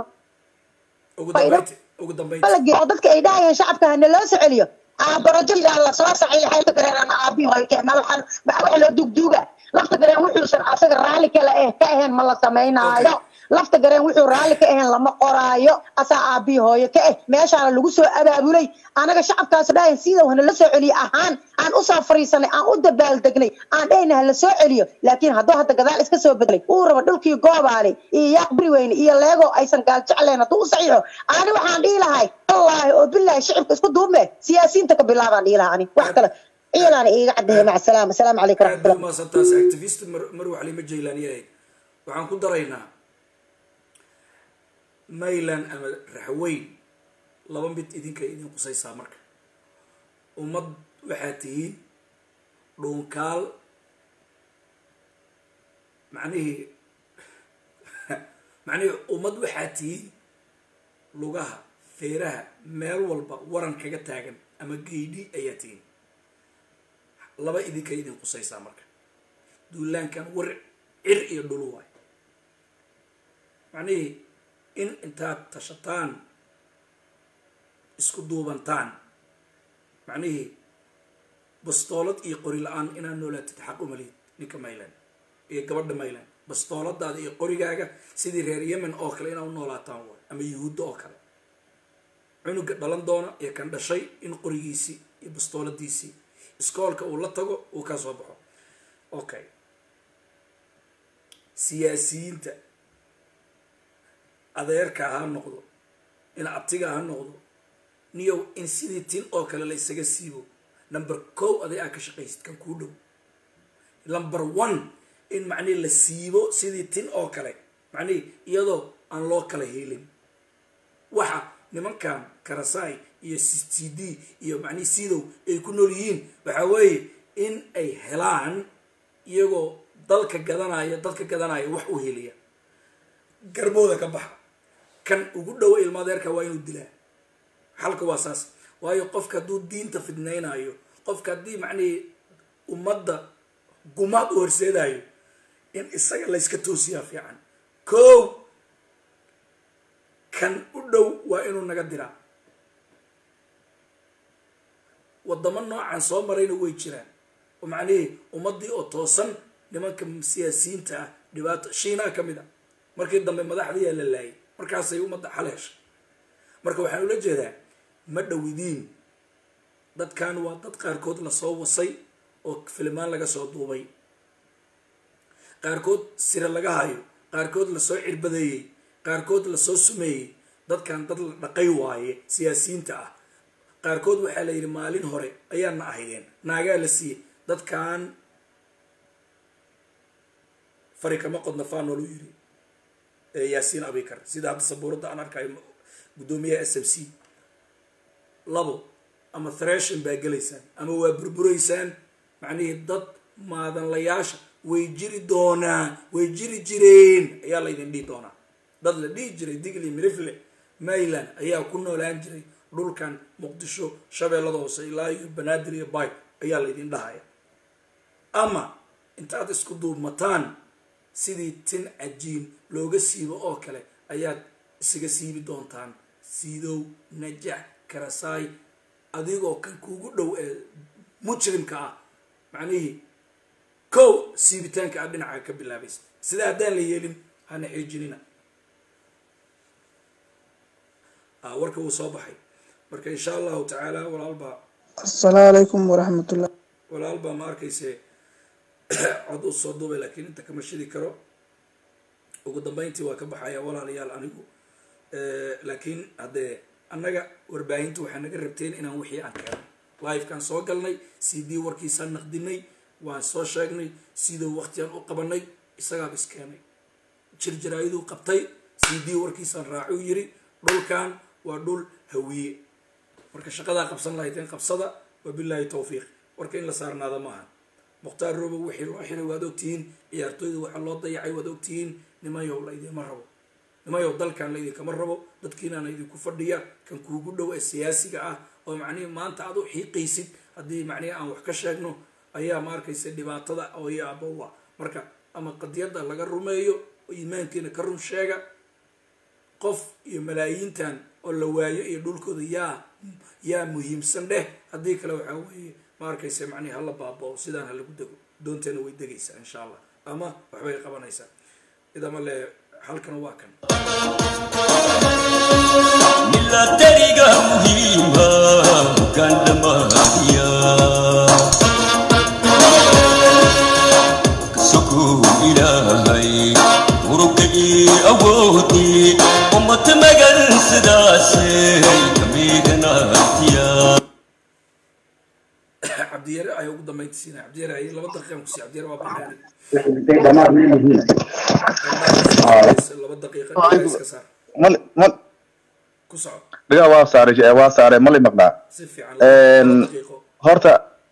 ugu dambaynti ugu dambaynti balage oo dadka ay dhahayaan shacabka hana loo soo celiyo aa projectigan la soo saxiixay lafta gareerana aabi hoy keena waxaan waxa loo dugduuga lafta gareen wuxuusan asaga raalli kale eh ka ahayn ma la samaynaayo lafta gareen wuxuu raalli ka ahayn lama qoraayo asaa aabi hooyo ka eh meeshaana lagu soo abaabulay anaga shacabkaas dhahayan sidow hana la soo celiyo ahaan aan usoo fariisanay aan u dabaaldegnay aan dhahayna hala soo celiyo laakiin hadduu hadda gadaal iska soo bedelay uu rabo dhulkii goobaale iyo yaaqbiri weyne iyo leego aysan gaal jecleen hadduu u saxiixo ani waxaan dhihi lahay wallaahi oo bilaahi shicibka isku duubme siyaasiyiinta ka bilaabaan dhihi lahaa ani wax kale ciilaana iiga caddeeya maca salaama asalaamu calaykum aad bay raxmatullah umaasantaas activist mar- marwa xalima jaylaaniye ahayd waxaan ku daraynaa mayland ama raxweyn laba mid idinka idin qusaysaa marka ummad waxaa tihiin dhuunkaal macnihii macnihii ummad waxaa tihiin lugaha feeraha meel walba waran kaga taagan ama geydhi ayaa tihiin laba idinka idin qusaysaa marka duulaankan war cir iyo dhulu waay macnihii in intaad tashataan isku duubantaan macnihii bastoolad iyo qori la-aan inaad noolaatid xaq umalid ninka mayland iyo gabadha mayland bastooladaada iyo qorigaaga sidii reer yemen oo kale inaad u noolaataan waay ama yuhuudda oo kale cunuga dhalan doona iyo kan dhashay in qorigiisii iyo bastooladiisii iskoolka uu la tago uu ka soo baxo okay siyaasiyiinta adeerka ha noqdo in abtiga ha noqdo niyow in sidii tin oo kale la isaga siibo number kow aday aa ka shaqaysid kan kuu dhow number one in macnihi la siibo sidii tin oo kale macnihi iyadoo aan loo kala helin waxa nimankan karasai iyo c d iyo macnihi sidow ay ku nool yihiin waxa weeye in ay helaan iyagoo dalka gadanaya dadka gadanaya wax u heliya garbooda ka baxa kan ugu dhowo ilmaadeerka waa inuu dilaa xalka waa saas waayo qofka hadduu diinta fidnaynayo qofka haddii macnihii ummadda gumaad u horseedayo in isaga layska toosiyaa fiican kow kan u dhow waa inuu naga diraa wadamo noocan soo marayna way jiraan oo macnihii ummaddii oo toosan nimanka siyaasiyiinta ah dhibaato shiinaa ka mid a markii dambe madaxdiiyaa la laayay markaasay ummadda xal heshay marka waxaan ula jeedaa ma dhowidiin dadkan waa dad qaarkood lasoo wasay oo filimaan laga soo duubay qaarkood sire laga hayo qaarkood lasoo cirbadeeyey qaarkood lasoo sumeeyey dadkan dad la dhaqay waaye siyaasiyiinta ah qaarkood waxaa la yidhi maalin hore ayaana ahaydeen naagaa la siiyey dadkan fari kama qodna faanolu yidhi yaasiin abikar sida hadda sabuuradda aan arkayo guddoomiyaha s m c labo ama threshin baa gelaysaan ama waa burburaysaan macnihii dad maadanlayaasha way jiri doonaan way jiri jireen ayaa laydin dhihi doonaa dad la dhihi jiray digli mirifle mayland ayaa ku noolaan jiray dhulkan muqdisho shabeellada hoose ilaa iyo banaadir iyo bay ayaa laydin dhahaya ama intaad isku duubmataan sidii tin cajiin looga siibo oo kale ayaad isaga siibi doontaan siidow najax karasaay adigoo kan kuugu dhow ee mujrimka ah macnihii kow siibitaanka aad dhinaca ka bilaabaysa sida haddaan la yeelin hana xiijinina warka wuu soo baxay marka insha allahu tacaala walaalbaa asalaamu calaykum waraxmatullah walaalbaa ma arkayse cod u soo duubay laakiin inta kama shidi karo ugu dambeyntii waa ka baxaya walaalayaal anigu laakiin haddee annaga warbaahinta waxaa naga rabteen inaan wixii aan keeno livekaan soo galnay c d warkiisaan naqdinay waan soo sheegnay siduu waktigaan u qabanay isagaaba iskeenay jirjiraayaduu qabtay c d warkiisaan raacuu yiri dhulkan waa dhul hawiye marka shaqadaa qabsan lahaydeen qabsada wabilaahi tawfiiq warka in la saarnaada maaha mukhtaar robow wixii loo xiray waad ogtihiin ciyaartooyda waxaa loo dayacay waad ogtihiin nimayow la idiinma rabo nimayow dalkan la idinkama rabo dadkiinaana idinku fadhiya kan kuugu dhow ee siyaasiga ah oo macnihii maanta aad u xiiqaysid haddii macnihi aan wax ka sheegno ayaa ma arkaysa dhibaatada oo yaabowa marka ama qadiyadda laga rumeeyo oo iimaankiina ka run sheega qof iyo malaayiintan oo la waayo iyo dhulkooda yaa yaa muhiimsan dheh haddii kale waxaa weeye ma arkaysa macnihi hala baabao sidaan ha lagu dego doonteena way degaysaa insha allah ama waxbay qabanaysaa idama le halkan waa kan milatariga muhiima gandhamadiya kasokuu ilaahay urugagii awoodii ummata magan sidaasay kamiganatiya cabdiyare ayaa ugu dambeynta siinaya cabdiyare ay laba daqiiqan kusiiya cabdiyare waa baxay laba daqiiqa iska saar mal mal ku soco dhigaa waa saaray waa saaray mali maqnaa si fiican laba daqiiqo horta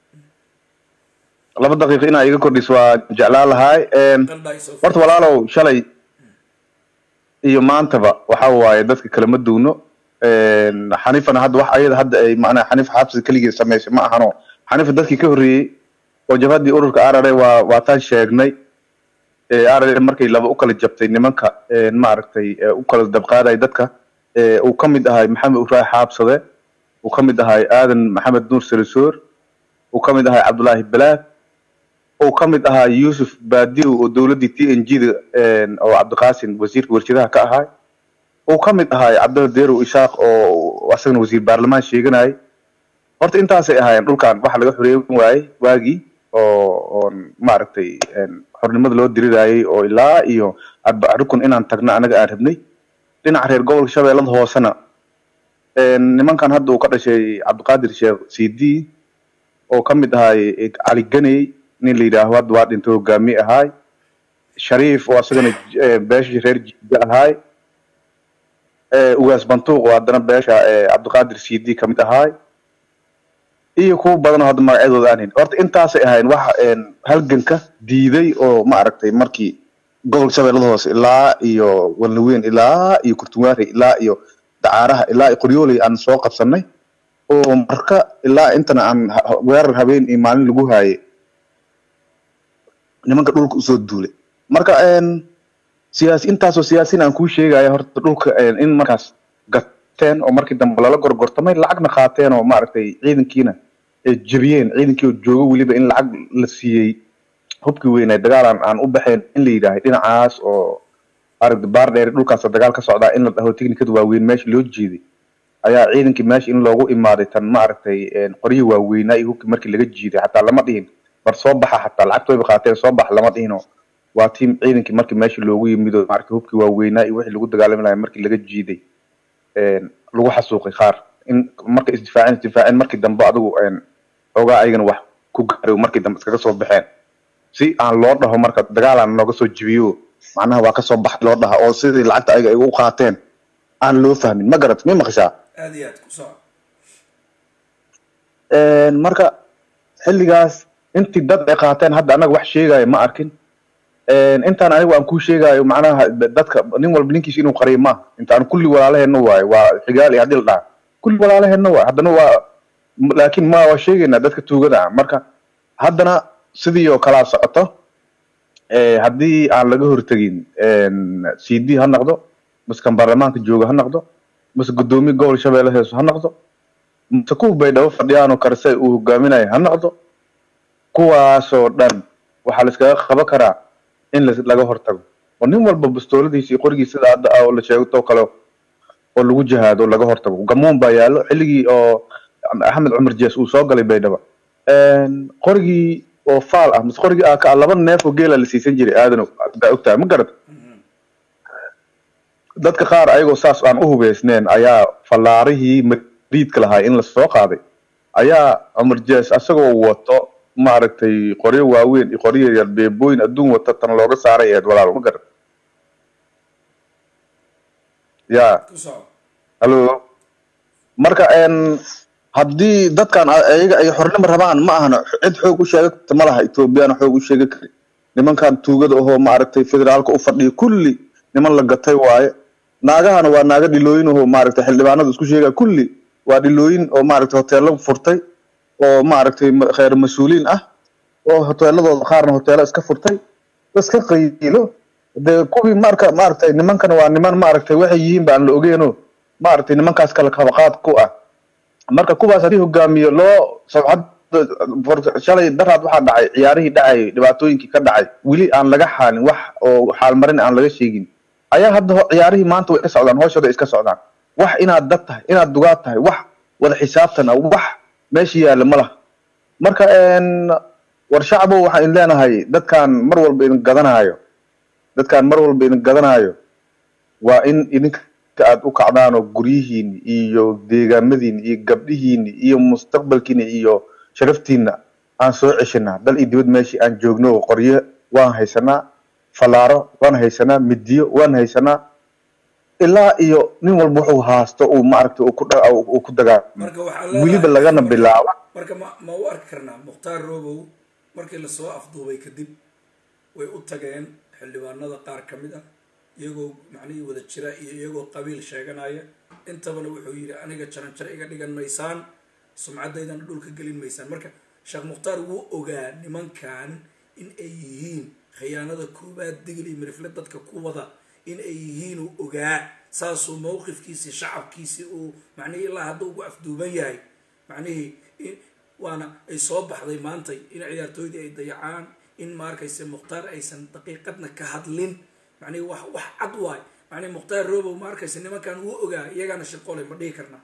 laba daqiiqo inaa iga kordhiso waa jeclaan lahaay horta walaalow shalay iyo maantaba waxa waaye dadka kalama duuno xanifana hadda wax ayada hadda ay macnaha xaniif xabsi keligii samaysay ma ahano xaniifa dadkii ka horreeyey oo jabhadii ururka arare waa waa taan sheegnay arare markay laba u kala jabtay nimanka maaragtay u kala dabqaaday dadka uu ka mid ahay maxamed uraay xaabsade uu ka mid ahay aadan maxamed nuur salisoor uu ka mid ahay cabdullaahi balaad uu ka mid ahaa yuusuf baadiw oo dowladdii t n g da oo cabdiqaasin wasiirka warshadaha ka ahay uu ka mid ahay cabdalla deerow ishaaq oo asagana wasiir baarlamaan sheeganayay horta intaasay ahaayeen dhulkan waxa laga xoreeyin waayey waagii oo oon maaragtay xornimada loo dirirayay oo ilaa iyo arbac rukun inaan tagno anaga aan rabnay dhinaca reer gobolka shabeellada hoosena nimankan hadda uu ka dhashay cabdiqaadir sheekh c d oo ka mid ahay cali ganey nin la yidhaaho hadda waa dhintay hogaamiye ahaay shariif oo asagana beesha reer jiga ahaay ugaas bantuuq oo haddana beesha cabdiqaadir c d ka mid ahaay iyo kuwa badan oo hadda magacyadooda aan hayn horta intaasay ahayn waxa halganka diiday oo ma aragtay markii gobolka shabeellada hoose ilaa iyo walnaweyn ilaa iyo kurtunwaare ilaa iyo dacaaraha ilaa iyo qoryooley aan soo qabsanay oo marka ilaa intana aan weerar habeen iyo maalin lagu haayay nimanka dhulka usoo duulay marka siyaasi intaasoo siyaasiin aan kuu sheegaya horta dhulka in markaas gateen oo markii dambe lala gorgortamay lacagna qaateen oo maaragtay ciidankiina ay jebiyeen ciidankii oo joogo weliba in lacag la siiyey hubkii weynaa dagaalan aan u baxeen in la yidhaahay dhinacaas oo aragda baar dheer dhulkaas dagaal ka socdaa in la dhaho technikada waaweyn meesha loo jeeday ayaa ciidankii meesha in loogu imaaday tan maaragtay qoryihii waaweynaa iyo hubkii markii laga jiiday xataa lama dhihin bar soo baxa xataa lacagta wayba qaateen soo bax lama dhihino waa tiim ciidankii markii meesha loogu yimid oo maaragtay hubkii waaweynaa iyo wixii lagu dagaalami lahaa markii laga jiiday lagu xasuuqay qaar in marka isdifaaceen isdifaaceen markii dambe adigu xoogaa ayagana wax ku gaaray markii dambe iskaga soo baxeen si aan loo dhaho marka dagaalaan nooga soo jibiyo macnaha waa kasoo bax loo dhaha oo sidii lacagta ayaga ay u qaateen aan loo fahmin ma garat mi maqashaa aad iyo aad ku soco Een, marka xilligaas intii dad ay qaateen hadda anaga wax sheegaayo ma arkin Een, intaan anigu aan kuu sheegaayo macnaha dadka nin walba ninkiisa inuu qariyo maaha intaan kulli walaalaheenna waayo waa xigaal iyo haddii la dhaha kulli walaalaheenna waayo haddana waa laakiin ma waa sheegaynaa dadka tuugada ah marka haddana sidii oo kalaa socoto ee, haddii aan laga hortegin c d ha noqdo maskan baarlamaanka jooga ha noqdo mase gudoomiye gobol shabeelle heeso ha noqdo mase kuwa baydhabo fadhiyaanoo karise uu hogaaminayo ha noqdo kuwaasoo dhan waxaa la iskaga qaban karaa in la- laga hortago oo nin walba bastooladiisa iyo qorigiisa sida hadda ah oo la sheegto kale oo lagu jihaado laga hortago gamuun baa yaallo xilligii oo axmed cumar jees uu soo galay baydhabo Een, qorigii oo faal ah mase qorigii aa ka ah laba neef oo geela la siisan jiray aadanow baa ogtahay ma garata dadka qaar ayagoo saas aan u hubeysneen ayaa fallaarihii mariidka lahaa in la soo qaaday ayaa cumar jees asagoo wato maaragtay qoryo waaweyn iyo qoryo yaryar beebooyin adduun wata tan looga saaray eed walaal ma garan ya ku soco hallo marka een haddii dadkan a- ayaga ay xornimo rabaan ma ahana cid xoog u sheega karta ma laha ethoobiyaana xoog u sheega kari nimankan tuugada ahoo maaragtay federaalka u fadhiya kulli niman la gatay waaye naagahana waa naaga dhilooyin ahoo maaragtay xildhibaanada isku sheegaya kulli waa dhilooyin oo maaragtay hoteelo furtay oo maaragtay ma- kheyr mas-uuliin ah oo hoteeladooda qaarna hoteelo iska furtay iska qayilo dee kuwii marka maaragtay nimankana waa niman maaragtay waxay yihiin ba aan la ogeeno maaragtay nimankaas kala kabaqaad ku ah marka kuwaas haddii hogaamiyo loo sabcad for- shalay daraad waxaa dhacay ciyaarihii dhacay dhibaatooyinkii ka dhacay weli aan laga xaalin wax oo xaalmarin aan laga sheegin ayaa hadda ho- ciyaarihii maanta way ka socdaan hooshooda iska socdaan wax inaad dad tahay inaad dugaad tahay wax wada xisaabtan ah wax meesha yaalla ma laha marka een, war shacbow waxaan idin leenahay dadkan mar walba idin gadanaayo dadkan mar walba idin gadanaayo waa in idinka aad u kacdaan oo guryihiini iyo deegaamadiini iyo gabdhihiini iyo mustaqbalkiini iyo sharaftiina aan soo ceshanaa dal iyo dibad meeshii aan joogno qoryo waan haysanaa falaaro waan haysanaa midiyo waan haysanaa ilaa iyo nin walba wuxuu haasto uu maaragtay uu ku dha- uu ku dagaamo marka waxaa weliba leedahay lagana bilaabo marka ma ma u arki karnaa mukhtaar robow markii lasoo afduubay kadib way u tageen xildhibaanada qaar ka mid ah iyagoo macnihii wada jira iyo iyagoo qabiil sheeganaya intabana wuxuu yidhi aniga jaranjaro iga dhigan maysaan sumcadaydana dhulka gelin maysaan marka sheekh mukhtaar wuu ogaa nimankan in ay yihiin khiyaanada koobaad digil iyo mirifle dadka ku wada in ay yihiin uu ogaa saasuu mowqifkiisii shacabkiisii uu macnihii ilaa hadda ugu afduuban yahay macnihii in- waana ay soo baxday maantay in ciyaartooydii ay dayacaan in ma arkayse mukhtaar aysan daqiiqadna ka hadlin macnihii wax wax cad waay macnihi mukhtaar robow ma arkayse nimankan wuu ogaa iyagaana shirqolay ma dhihi karnaa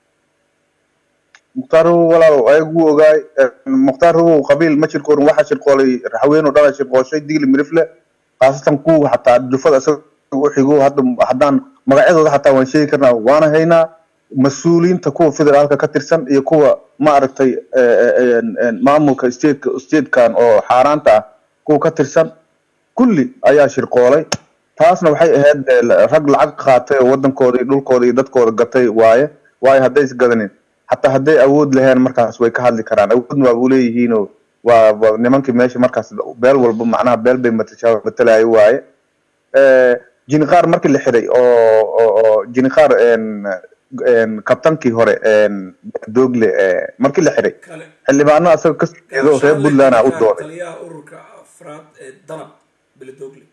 mukhtaar hubow walaal ayagu wuu ogaay mukhtaar hubow qabiil ma shirqoorin waxaa shirqoolay haween oo dhan aa shirqooshay digli mirifle khaasatan kuwa xataa jufada isaga u xigo hadda haddaan magacyadooda xataa waan sheegi karnaa waana haynaa mas-uuliyiinta kuwa federaalka ka tirsan iyo kuwa maaragtay maamulka stateka statekan oo xaaraanta ah kuwa ka tirsan kulli ayaa shirqoolay taasna waxay ahayd eh, rag lacag qaatay oo wadankooda iyo dhulkooda iyo dadkooda gatay waaye waayo hadday isgadanin xataa hadday awood laheen markaas way ka hadli karaan awoodna waa u leeyihiinoo waa waa nimankii meesha markaas beel walba macnaha beel bay matasha matalayo waaye Eh, jiniqaar markii la xiray oo oo- oo jiniqaar en en kabtankii hore en doogle eh, markii la xiray xildhibaano asaga ka jeedo reer puntland a u dooday taliyaha ururka afraad ee danab beledogle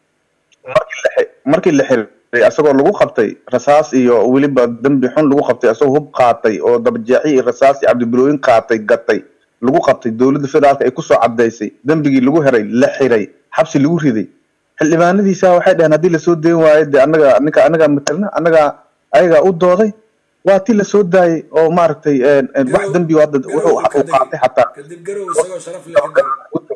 markii la xiray asagoo lagu qabtay rasaas iyo weliba dembi xun lagu qabtay asagoo hub qaatay oo dabajeexi iyo rasaas iyo cabdibilooyin qaatay gatay lagu qabtay dowladda federaalka ay kusoo cadaysay dembigii lagu heray la xiray xabsi lagu riday xildhibaanadiisa waxay dhaheen haddii lasoo dayn waayo dee anaga ninka anagaa matalna anagaa ayagaa u dooday waa ti lasoo daayay oo maaragtay en- en wax dembi hadda wuxuu uu qaatay xataa kadib garow isagoo sharaf leh ka degay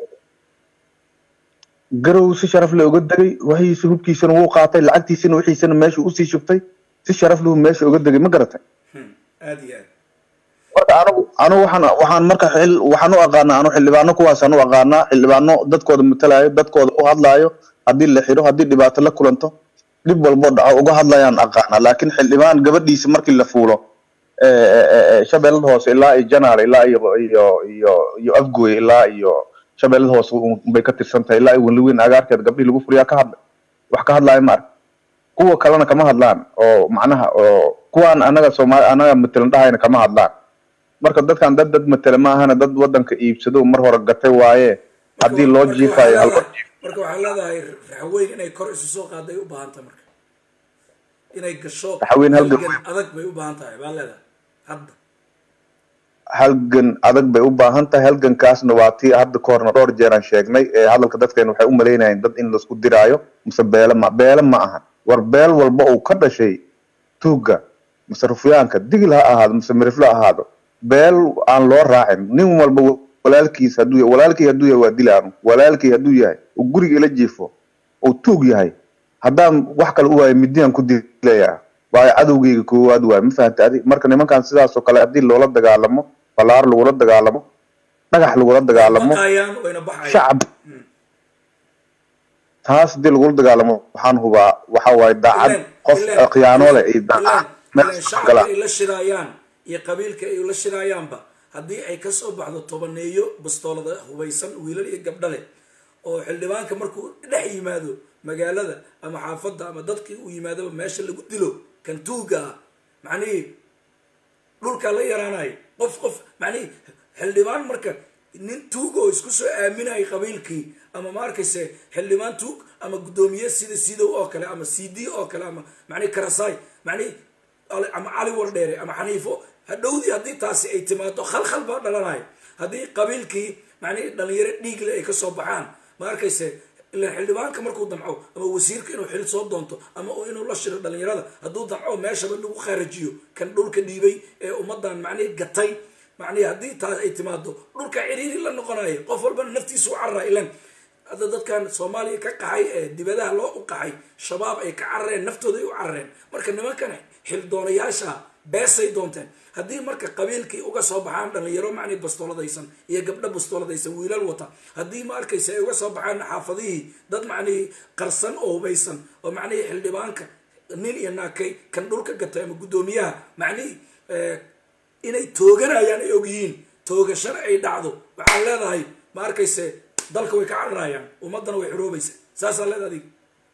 garow si sharaf leh uga degay waxiisa hubkiisana wuu qaatay lacagtiisana wixiisana meesha usii shubtay si sharaf leh meesha uga degay ma garatay aad iyo aad marka anigu anigu waxaan waxaan marka xil waxaan u aqaanaa anu xildhibaano kuwaasaan u aqaanaa xildhibaano dadkooda matalayo dadkooda u hadlaayo haddii la xiro haddii dhibaato la kulanto dhib walbo dhaco uga hadlayaan aqaana laakiin xildhibaan gabadhiisa markii la fuulo eh, eh, eh, eh, shabeellada hoose ilaa iyo janaal ilaa iyo iyo iyo iyo afgooy ilaa iyo shabeellada hoose un- bay ka tirsan tahay ilaa iyo weliweyn agaarkeed gabdhihii lagu furiyaa ka hadlay wax ka hadlaayo ma arag kuwa kalena kama hadlaan oo macnaha oo kuwaan anaga soomaali anaga matalan dhahayna kama hadlaan marka dadkan dad dad matala ma ahana dad wadanka iibsado mar hore gatay waaye haddii loo jiifayo hal marka waxaa leedahay raxweyn inay kor isu soo qaaday u baahan tahay marka inay gasho Raxweyn halgan halgan adag bay u baahan tahay baa leedahay hadda halgan adag bay u baahan tahay halgankaasna waa tii hadda ka horna dhowr jeer aan sheegnay ee hadalka dadkeena waxay u malaynayeen dad in laisku diraayo mise beele ma beele ma aha war beel walba uu ka dhashay tuugga mise rufyaanka digil ha ahaado mise miriflo ha ahaado beel aan loo raacin nin walba walaalkiis hadduu yahay walaalkii hadduu yahay waa dilaanu walaalkii hadduu yahay uu guriga ila jiifo uu tuug yahay haddaan wax kale u waayo midiyaan ku dilayaa waayo cadowgeyga koowaad waayo ma fahanta adi marka nimankan sidaas oo kale haddii loola dagaalamo balaar lagula dagaalamo dhagax lagula dagaalamo baqayaan wayna baxayaan shacab taas haddii lagula dagaalamo waxaan hubaa waxa waaye daacad qof khiyaanoole iyo daacad meel ileen soo shacabka gala ay la shidaayaan iyo qabiilka ay la shidaayaanba haddii ay kasoo baxdo tobaneeyo bastoolada hubaysan wiilal iyo gabdho leh oo xildhibaanka markuu dhex yimaado magaalada ama xaafadda ama dadkii uu yimaadaba meesha lagu dilo kan tuuga ah macnihii dhulkaa la yaraanayo qof qof macnihii xildhibaan marka nin tuug oo isku soo aaminayay qabiilkii ama ma arkayse xildhibaan tuug ama guddoomiye sida sidow oo kale ama c d oo kale ama macnihi karasaay macnihi Ali- ama cali wardheere ama xaniifo hadhowdii haddii taasi ay timaado khalkhal baa dhalanayo haddii qabiilkii macnihi dhalinyaro dhiigle ay kasoo baxaan ma arkayse ilan xildhibaanka markuu damco ama wasiirka inuu xil soo doonto ama uu inuu la shiro dhalinyarada hadduu damco meeshaba lagu kharajiyo kan dhulka dhiibay ee ummadan macnihi gatay macnihi haddii taas ay timaado dhulka ciriiri la noqonayo qof walbana naftiisu u carara ilan hadda dadkan soomaaliya ka qaxay ee dibadaha loo u qaxay shabaab ay ka carareen naftooda ay u carareen marka nimankan xildoonayaasha beesay doonteen haddii marka qabiilkii uga soo baxaan dhalinyaro macnii bastooladaysan iyo gabdho bastooladaysan wiilal wata haddii ma arkaysa ay uga soo baxaan xaafadihii dad macnihii qarsan oo hubaysan oo macnihii xildhibaanka nin iyo naakay kan dhulka gatay ama guddoomiyaha macnihii eh, inay tooganayaan ay ogyihiin toogashana ay dhacdo waxaan leedahay ma arkayse dalka way ka cararayaan ummadana way xoroobaysa saasaa leedahay adiga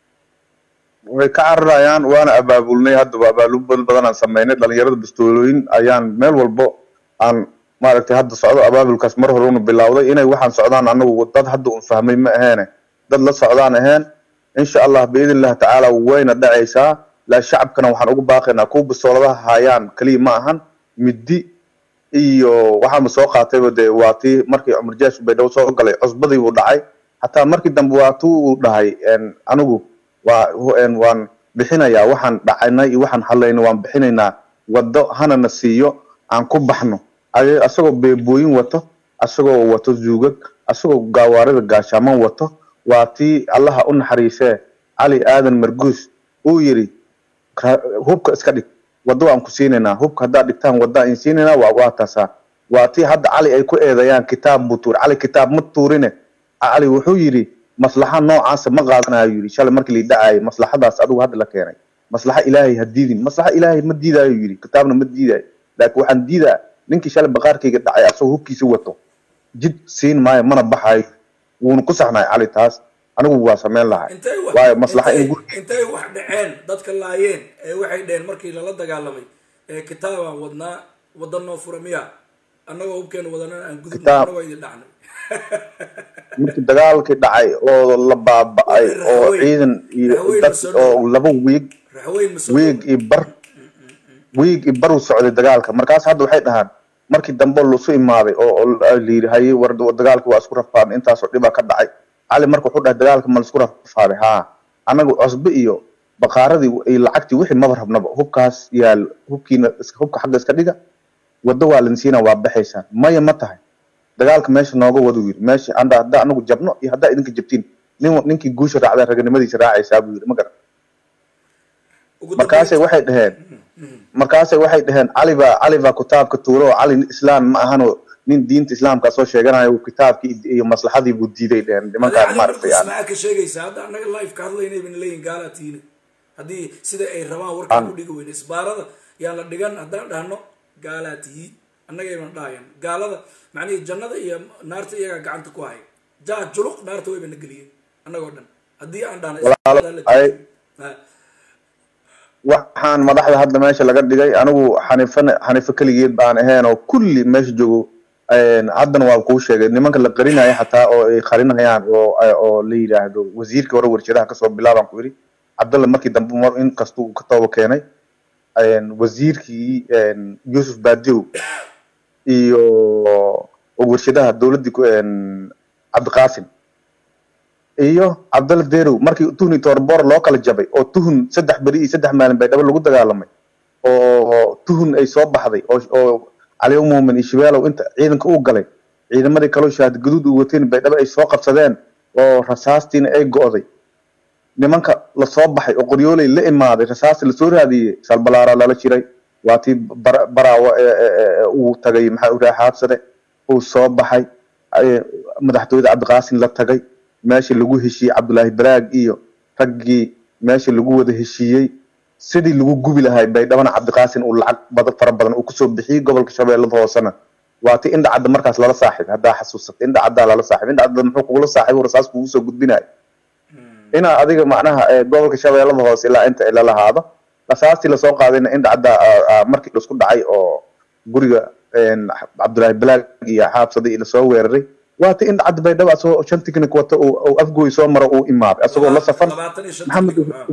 way ka cararayaan waana abaabulnay haddaba abaabul badan aan sameynay dhalinyarada bastoolooyin ayaan meel walbo aan maaragtay hadda socdo abaabulkaas mar hore una bilowday inay waxaan socdaan anagu dad hadda un fahmay ma aheene dad la socdaan aheen insha allah biidn illahi tacaala wayna dhacaysaa laa shacabkana waxaan ugu baaqaynaa kuwa bastooladaha hayaan keliya ma ahan middi iyo waxaanba soo qaatayba dee waa tii markii cumar jaash baydhabo soo galay cusbadii buu dhacay hataa markii dambe waa tuu uu dhahay en, anigu waa en, waan bixinayaa waxaan dhacaynay iyo waxaan hadlaynay waan bixinaynaa waddo hanana siiyo aan ku baxno ay- asagoo beebooyin wato asagoo wato zuugag asagoo gaawaarida gaashaaman wato waa tii allaha u naxariisee cali aadan marguus uu yidhi "Ra- hubka iska dhig waddo waan ku siinaynaa hubka haddaad dhigtaan wadda in siinaynaa waa waa taasaa waa tii hadda cali ay ku eedayaan kitaab buu tuur cali kitaab ma tuurine cali wuxuu yidhi maslaxa noocaasa ma qaadanayo yidhi shalay markii la dhacayay maslaxadaas adigu hadda la keenay maslaxa ilaahay ha diidin maslaxa ilaahay ma diidayo yidhi kitaabna ma diidayo laakiin waxaan diidaa ninkii shalay baqaarkayga dhacay asagoo hubkiisa wato jid siin maayo mana baxayo wuuna ku saxnaay cali taas anigu waa samayn lahay intay wax waayo maslaxa in intay- intay wax dhaceen dadka laayeen ee waxay dheheen markii lala dagaalamay ee kitaabaan wadnaa wadda noo fura miya annagoo hubkeena wadanana aan gudubno Kitaab. annagoo idin dhacnay markii dagaalkii dhacay oo la baaba'ay oo ciidan iyo Raxweyn dad ma soo oo laba wiig raxweyn ma soo wiig iyo bar wiig iyo bar u socday dagaalka markaas hadda waxay dhahaan markii dambe lasu imaaday oo oo la yidhi haye war dagaalka waa isku rafaaday intaasoo dhibaa ka dhacay cali marka wuxuu dhahay dagaalka ma laisku rafaaday haa anagu cusbe iyo baqaaradii iyo lacagtii wixii maba rabnaba hubkaas yaal hubkiina iska- hubka xagga iska dhiga waddo waa linsiina waa baxaysaan maya ma tahay dagaalka meesha nooga wadu yidhi meesha anda haddaa anagu jabno iyo haddaa idinka jabtiin nin ninkii guusha raacday raganimadiisa raacaysaa buu yidhi ma garan markaasay waxay dhaheen markaasay waxay dhaheen cali baa cali baa kitaabka tuuro oo cali islaan ma ahano nin diinta islaamka soo sheeganayo kitaabkii iyo maslaxadii buu diiday dhehen nimankaan adiga maaragtay markuus yani maxaa ka sheegaysaa hadda annaga live ka hadlaynay bana leeyihin gaalaa tiina haddii sida ay rabaan warkaan ku dhigi weyne isbaarada yaan la dhigan haddaan dhahno gaalaa tihiin annagayban dhahayan gaalada macnihii jannada iyo naarta iyagaa gacanta ku haya jaa juluq naarta wayba na geliyeen annagoo dhan haddii aan dhahno walaalo isbaarada la ay Ha. waxaan madaxda hadda meesha laga dhigay anigu xanifana xanifo keligeed baan ahayn oo kulli meesha joogo een, haddana waa kuu sheegay nimanka la qarinaya xataa oo ay qarinayaan oo oo la yidhaahdo wasiirkii hore warshadaha kasoo bilaabaan ku yidhi cabdalla markii dambe mar in kastuu ka tooba keenay een, wasiirkii een, yuusuf baadiyow iyo oo warshadaha dowladdii ku- een, cabdiqaasim iyo cabdalla derow markii tuhun iyo toorboor loo kala jabay oo tuhun saddex beri iyo saddex maalin bay dhaba lagu dagaalamay oo tuhun ay soo baxday oo oo caliyo muumin iyo shabeelow inta ciidanka u galay ciidamadii kaloo shahaad gaduud u wateen bay dhaba ay soo qabsadeen oo rasaastiina ay go'day nimanka lasoo baxay oo qoryooley la imaaday rasaasti lasoo raadiyey salbalaara lala jiray waa tii bara- baraawo ee- ee- ee uu tagay maxaa uraha xaabsade uu soo baxay ay- madaxtooyada cabdiqaasin la tagay meesha lagu heshiiyey cabdulaahi baraag iyo raggii meesha lagu wada heshiiyey sidii lagu gubi lahay baydhabana cabdiqaasin uu lacag badan fara badan uu kusoo bixiyey gobolka shabeellada hoosena waa ti indha cadda markaas lala saaxiibay haddaa xasuusata indha caddaa lala saaxiibay indha cadda muxuu kugula saaxiibo rasaas kugu soo gudbinayo inaa adiga macnaha ee, gobolka shabeellada hoose ilaa inta ay lalahaado rasaastii lasoo qaadayna indha caddaa aa- aa markii isku dhacay oo guriga een, cabdulaahi balaag iyo xaabsaday lasoo weeraray waa ti indha cadda baydhaba asagoo shan tiknik wata uu uu afgooy soo maro uu imaaday asagoo la safan labaatan iyo shan maxamed tiknik, ah.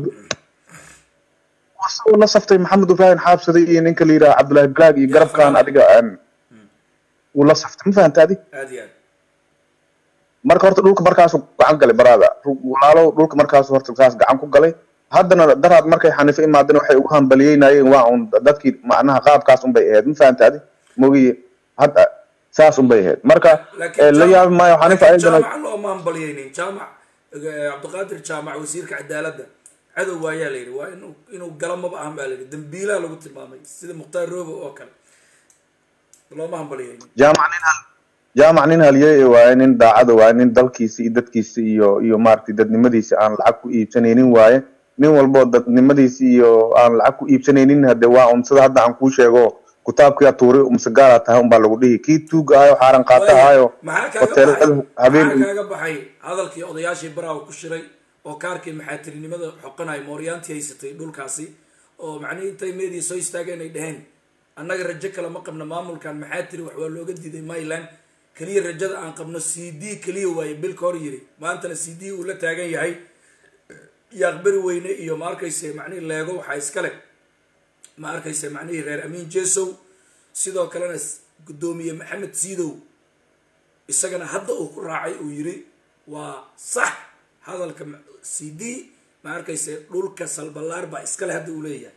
asagoo la saftay maxamed ibrahim xaabsaday iyo ninka la yidhaha cabdulaahi balaag iyo garabkan adiga een, uu la saftay ma fahanta adi aad iyo aad marka horta dhulka markaasuu gacan galay baraada walaalow dhulka markaasuu horta saas gacan ku galay haddana daraad markay xanifo imaadeen waxay ugu hambaliyeynayeen waa un dadkii macnaha qaabkaas unbay ahayd ma fahanta adi mogiye hadda saas unbay ahayd marka eh, la yaabi maayo xanifa ayadana jaamac looma hambalyaynin jaamac eh, cabdiqaadir jaamac wasiirka cadaaladda cadow waayaa la yidhi waa inuu inuu gala maba ahan baa la yidhi dambiilaa lagu tilmaamay sida mukhtaar roobo oo kale looma hambalyaynin jaamac nin hal jaamac nin halyeey waaye nin daacada waaye nin dalkiisa iyo dadkiisa iyo iyo maaragtay dadnimadiisa aan lacag ku iibsanaynin waaye nin walboo dadnimadiisa iyo aan lacag ku iibsanaynin hade waa un sida hadda aan kuu sheego kitaabkii tuuri mise gaalaa tahay unbaa lagu dhihi kii tuug ahayo xaaran qaata ahayo maxaa hotel kaaga baxay habeen maxaa kaaga baxay hadalkii odayaashii baraawo ku shiray oo kaarkii maxaatirinimada xoqanay mooryaantii haysatay dhulkaasi oo macnihii intay meediya soo istaageen ay dhaheen annaga rajo kale ma qabno maamulkan maxaatiri wax waa looga diiday myland keliya rajada aan qabno c d keliya waaye bilka hor yiri maantana c d uu la taagan yahay yaaqberi weyne iyo ma arkayse macnihii leego waxaa iskale ma arkayse macnihii reer amiin jesow sidoo kalena s- guddoomiye maxamed siidow isagana hadda uu ku raacay uu yiri waa sax hadalka ma- c d ma arkayse dhulka salbalaar baa iskale hadda uu leeyahay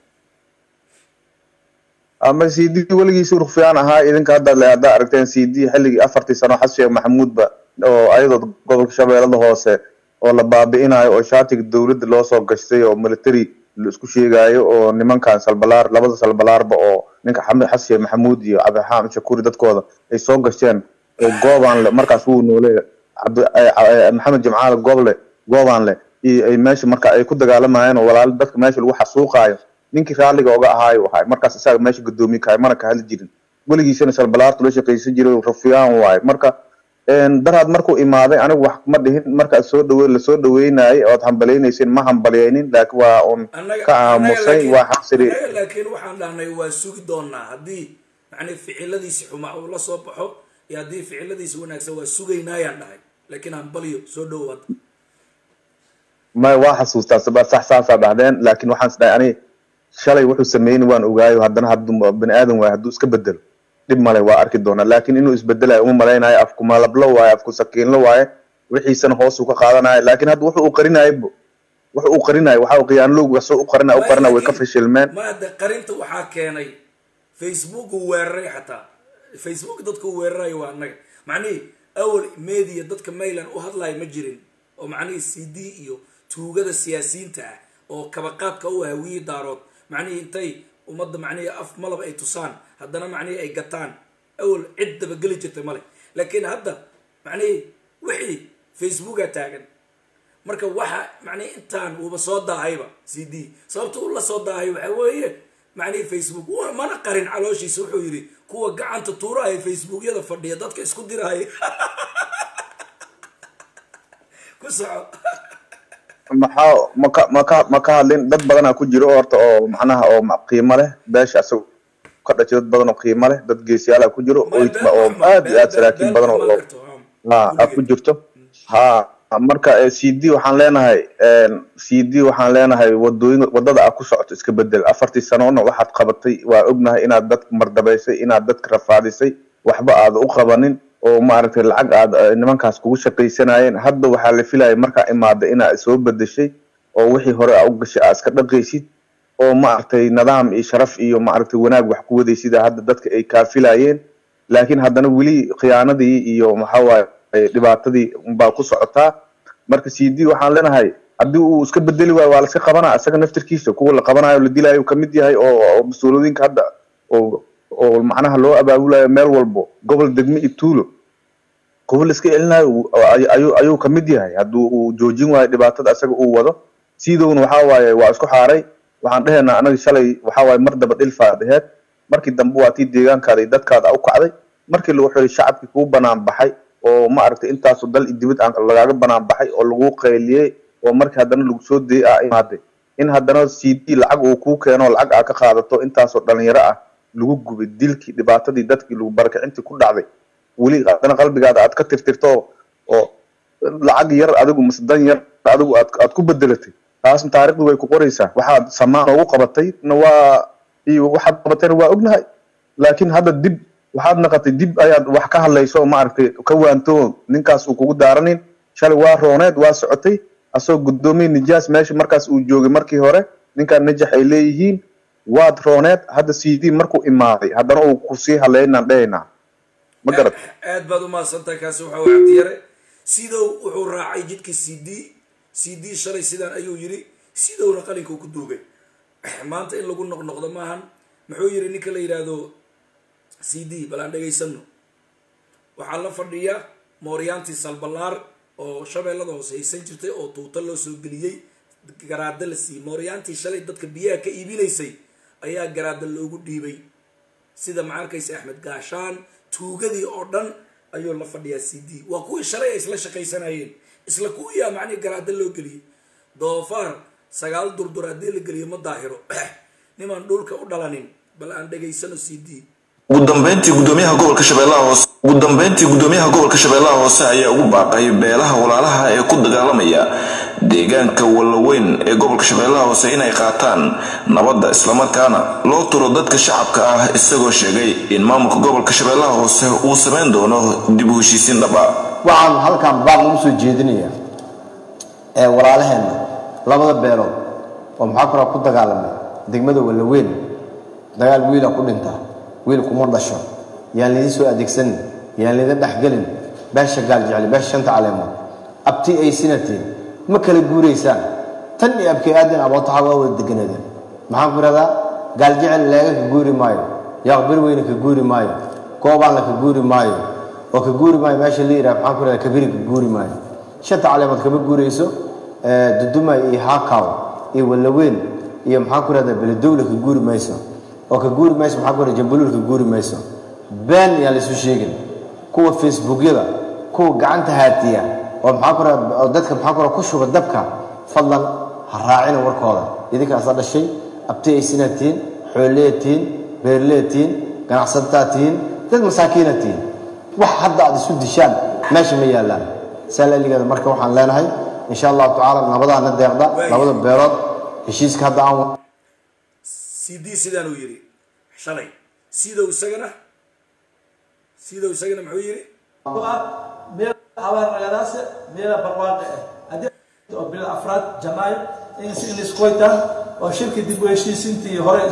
ama c d weligiisi rufyaan ahaa idinka hadda le haddaa aragteen c d xilligii afartii sano xasan sheekh maxamuudba oo ayadoo gobolka shabeellada hoose oo la baabi'inayo oo shaatiga dowladda loo soo gashtay oo military la isku sheegayo oo nimankan salbalaar labada salbalaarba oo ninka xamed xasan sheekh maxamuud iyo cabdiraxmaan shakuri dadkooda ay soo gashteen oo goobaan le markaas wuu noole cabdi eh, eh, maxamed jimcaale gooble goobaan le iyo ay meesha marka ay ku dagaalamayeen oo walaalo dadka meesha lagu xasuuqaayo ninkii raalliga oga ahaayo ahay markaas isaga meesha guddoomiye kahay mana ka hadli jirin weligiisana salbalaartu la shaqaysan jiray rufyaan waaye marka een, daraad markuu imaaday anigu wax ma dhihin markaad soo dhawe lasoo dhaweynayay ood hambalaynayseen ma hambalyaynin laakiin waa un annaga ka annaga aamusay laakiin waa xabsiri annaga laakiin waxaan dhahnay waa sugi doonaa haddii macnii ficiladiisi xumaa uu la soo baxo iyo haddii ficiladiisi wanaagsan waa sugaynaayaan dhahay laakiin hambalyo soo dhowaad may waa xasuustaa saba sax saasaa dhahdeen laakiin waxaan isdhahay ani shalay wuxuu sameeyni waan ogaayo haddana hadduu bani aadan waayo hadduu iska bedelo dhib male waa arki doonaa laakiin inuu isbedelayo uma malaynayo afku malablo waaye afku sakiinlo waaye wixiisana hoosuu ka qaadanayo laakiin hadda wuxuu u qarinayo wuxuu u qarinayo waxa khiyaanlowga soo u qarina u qarina way ka fashilmeen ma hadda qarinta waxaa keenay facebook uu weeraray xataa facebook dadka uu weerarayo waa annaga macnihii awal media dadka mayland u hadlayo ma jirin oo macnihii c d iyo tuugada siyaasiyiinta ah oo kabaqaadka u hawiye daarood macnihii intay ummadda macnihii af malab ay tusaan haddana macnihii ay gataan awal cid dabageli jirtay male laakiin hadda macnihi wixii facebooka taagan marka waxa macnihi intaan uuba soo daahayba c d sababta uu la soo daahay waxa weeye macnihi facebook wa- mana qarin calooshiisa wuxuu yidhi kuwa gacanta tuurahaya facebookyada fadhiya dadka isku dirahaya ku soco maxaa maka maka maka hadlin dad badanaa ku jiro horta oo macnaha oo ma- qiimo leh beesha asaga ka dhashay dad badan oo qiimo leh dad geesiyaala ku jiro oo oo aad iyo aad saraakiin badan oo ha aad ku jirto ha marka eh, cd waxaan leenahay cd waxaan leenahay wadooyin wadada aad ku socoto iska bedel afartii sanoona waxaad qabatay waa ognahay inaad dadka mardabaysay inaad dadka rafaadisay waxba aad u qabanin oo maaragtay lacag aad eh, nimankaas kugu shaqaysanayeen hadda waxaa la filaya markaa imaada inaad soo bedeshay oo wixii hore aa u gashay aad iska dhaqaysid oo maaragtay nidaam iyo sharaf iyo maaragtay wanaag wax ku wadaysid hadda dadka ay kaafilayeen laakiin haddana weli khiyaanadii iyo maxaa waaye eh, dhibaatadii baa ku socotaa marka c d waxaan leenahay haddii uu iska bedeli waayo waa laska qabanaa isaga naftirkiisa kuwa la qabanayo la dilayo kamid yahay oo oo mas-uuliyinka hadda oo oo macnaha loo abaabulayo meel walbo gobol degme iyo tuulo kuwa la iska celinayo uu- ay- ayuu ayuu kamid yahay hadduu uu joojin waayo dhibaatada isaga uu wado sidowna waxaa waaye waa isku xaaray waxaan dhehaynaa anaga shalay waxaa waaye mar daba dhilfaad aheed markii dambe waa tii deegaankaada iyo dadkaada u kacday markii lagu xiray shacabkii kugu banaan baxay oo ma aragtay intaasu dal iyo dibad aan lagaaga banaan baxay oo lagu qayliyey oo markii haddana lagu soo dayay aa imaaday in haddana c d lacag uu kuu keeno lacag aa ka qaadato intaasoo dhalinyaro ah lagu gubay dilkii dhibaatadii dadkii lagu barakacintii ku dhacday weli haddana qalbigaada aad ka tirtirto oo lacag yar adigu mase dan yar adigu aad aad ku bedelatay taasna taariikhdu way ku qoraysaa waxaad samaan noogu qabatay na waa iyo waxaad qabatayna waa ognahay laakiin hadda dib waxaad naqatay dib ayaad wax ka hadlayso maaragtay ka waanto ninkaas uu kugu daaranin shalay waa rooneed waa socotay asagoo guddoomiye nijaas meesha markaas uu joogay markii hore ninkaan najax ay leeyihiin waad rooneed hadda c d markuu imaaday haddana uu kusii hadlaynaan dhehaynaa ma garad aad baad u mahadsantahay kaasi waxa uu cabdiyare sidow wuxuu raacay jidkii c d c d shalay sidaan ayuu yidhi sidowna qalinka ku duugay maanta in lagu noqnoqdo maahan muxuu yidhi ninka la yidhaahdo c d bal aan dhegaysano waxaa la fadhiya mooryaantii salbalaar oo shabeellada hoose haysan jirtay oo tuuta loo soo geliyey garaada la siiyey mooryaantii shalay dadka biyaha ka iibinaysay ayaa garaada loogu dhiibay sida ma arkaysa axmed gaashaan tuugadii oo dhan ayuu la fadhiyaa c d waa kuwii shalay ay isla shaqaysanayeen isla kuwiyaa macnihi garaada loo geliyey doofaar sagaal durdur haddii la geliyo ma daahiro nimaan dhulka u dhalanin bal aan dhegaysano c d ugu dambeyntii gudoomiyaha gobolka shabeellaha hoose ugu dambeyntii gudoomiyaha gobolka shabeellaha hoose ayaa ugu baaqay beelaha walaalaha ee ku dagaalamaya deegaanka wallaweyn ee gobolka shabeellaha hoose inay qaataan nabadda islamarkaana loo turo dadka shacabka ah isagoo sheegay in maamulka gobolka shabeellaha hoose uu samayn doono dib u heshiisiin dhab ah waxaan halkan baaq ugu soo jeedinayaa ee walaalaheenna labada beelood oo maxaa kula ku dagaalamay degmada wallaweyn dagaal wiila ku dhinta wiil kuma dhasho yaan lidin soo adeegsanin yaan lidin dhexgelin beesha gaal jecel beesha shanta caleemood abti ay sinatiin ma kala guuraysaan tan iyo abkay aadin abootaxa waa wada deganadeen maxaan ku ihahdaa gaal jecel leega ka guuri maayo yaaqbir weyne ka guuri maayo goobaanla ka guuri maayo oo ka guuri maayo meesha la yidhaha maxaan ku ihahdaa kabiri ka guuri maayo shanta caleemood kama guurayso dudumay iyo haakaw iyo wallaweyn iyo maxaan ku ihahdaa beledowle ka guuri mayso oo ka guuri mayso maxaa ku ihahdaa jambaluul ka guuri mayso been yaan laysu sheegin kuwa facebookyada kuwa gacanta haatiya oo maxaa ku ihahdaa oo dadka maxaa ku ihahdaa ku shuba dabka fadlan ha raacina warkooda idinkaasa dhashay abti ay sinaa tihiin xoolleya tihiin beerleya tihiin ganacsataa tihiin dad masaakiina tihiin wax hadda aad isu dishaan meesha ma yaallaan saalaligeeda marka waxaan leenahay insha allahu tacaala nabadaana deeqda labada beelood heshiiska hadda aan c d sidaan uu yidhi shalay sidow isagana sidow isagana muxuu yidhi meel abaar nagadaase meela barwaaqe ah haddii oo bil afraad janaayo in si iniskuwayta oo shirka dib u heshiisintii hore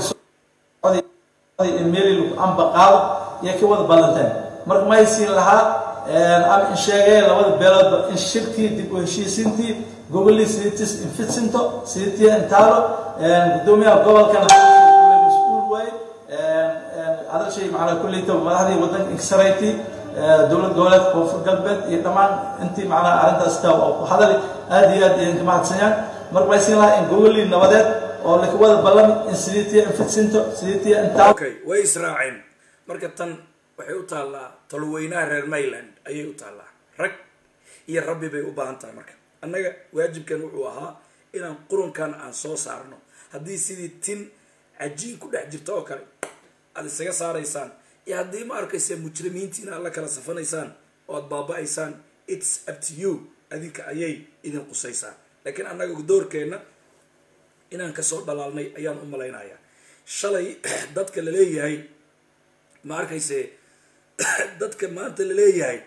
meeli amba qaado iyo ka wada ballanteen marka ma haysiin lahaa ama in sheegay labada beeloodba in shirkii dib u heshiisintii gobolii sidiitis infitsinto sidiitii intaalo gudoomiyaha gobolkana mas-uul waaye adaga hadalshay macnaa kulleyta madaxdii waddanka inkasarayti dowlad goboleedka koonfur galbeed iyo dhammaan intii macnaha arrintaas taa oo ku hadali aad iyo aad idinka mahadsanyaan marka maysin lahaa in gogolii nabadeed oo lakawada ballami in sidiitiya infidsinto sidiitiya intaa okay way israaceen marka tan waxay u taallaa tolweynaha reer mayland ayay u taallaa rag iyo rabbi bay u baahan tahay marka annaga waajibkan wuxuu ahaa inaan qurunkan aan soo saarno haddii sidii tin cajiin ku dhex jirto oo kale aad isaga saaraysaan iyo haddii ma arkaysa mujrimiintiina aad la kala safanaysaan oo aad baaba-aysaan its up to you adinka ayay idin qusaysaa laakiin annaga doorkeenna inaan kasoo dhalaalnay ayaan u malaynayaa shalay dadka la leeyahay ma arkayse dadka maanta la leeyahay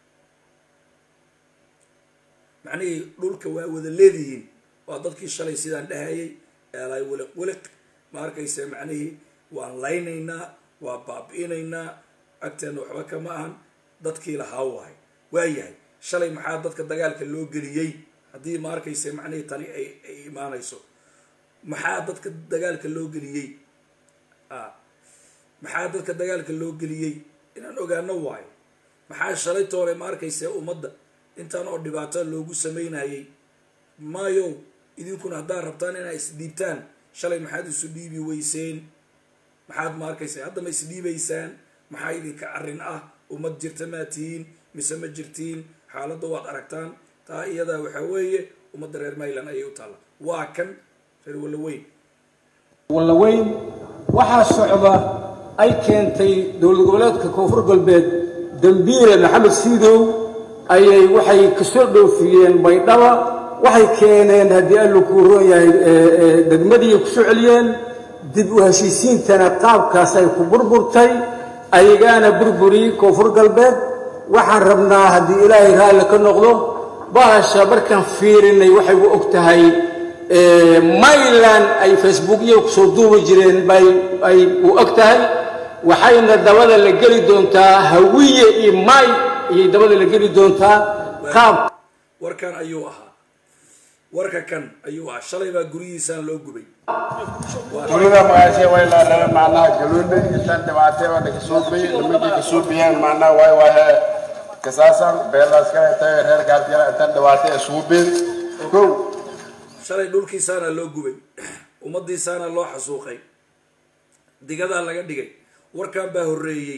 macnihii dhulka waa wada leedihiin waa dadkii shalay sidaan dhahayay eelay wiliq wiliq ma arkayse macnihii waan laynaynaa waa baabi'inaynaa agteena waxba kama ahan dadkii lahaa wahay waayahay shalay maxaa dadka dagaalka loo geliyey haddii ma arkayse macnihii tani ay ay imaanayso maxaa dadka dagaalka loo geliyey a maxaa dadka dagaalka loo geliyey inaan ogaano waayo maxaa shalay toole ma arkayse ummadda intaan oo dhibaato loogu samaynayay maayo idinkuna haddaad rabtaan inaa isdhiibtaan shalay maxaad isu dhiibi weyseen maxaad ma arkaysa hadda ma isdhiibaysaan maxaa idinka arrin ah ummad jirta maa tihiin mise ma jirtiin xaaladda waad aragtaan taa iyadaa waxaa weeye ummadda reer mayland ayay u taalla waa kan reer wallaweyn wallaweyn waxaa socda ay keentay dowlad goboleedka koonfur galbeed dambiile maxamed siidow ayay waxay kasoo dhoofiyeen baydhaba waxay keeneen haddii allu kuu roon yahay degmadii ku soo celiyeen dib u heshiisiintana qaabkaas ay ku burburtay ayagaana burburi koonfur galbeed waxaan rabnaa haddii ilaahay raalli ka noqdo bahasha markaan fiirinay waxay u og tahay mayland ay facebookyo kusoo duubi jireen bay ay u og tahay waxayna dabada la geli doontaa hawiye iyo may ayay dabada la geli doontaa qaab warkan ayuu ahaa warka kan ayuu ahaa shalay baa guryihiisaan loo gubay dunida magaashe way laadhana macnaha galuunay intaan dhibaatay oo nakasuubay nimankii kasuubiyeen macnaha way wahe kasaasan beelaska intay reer gaalkala intaan dhibaatay asuubeen kow shalay dhulkiisaana loo gubay ummadiisaana loo xasuuqay digadaa laga dhigay warkan baa horreeyey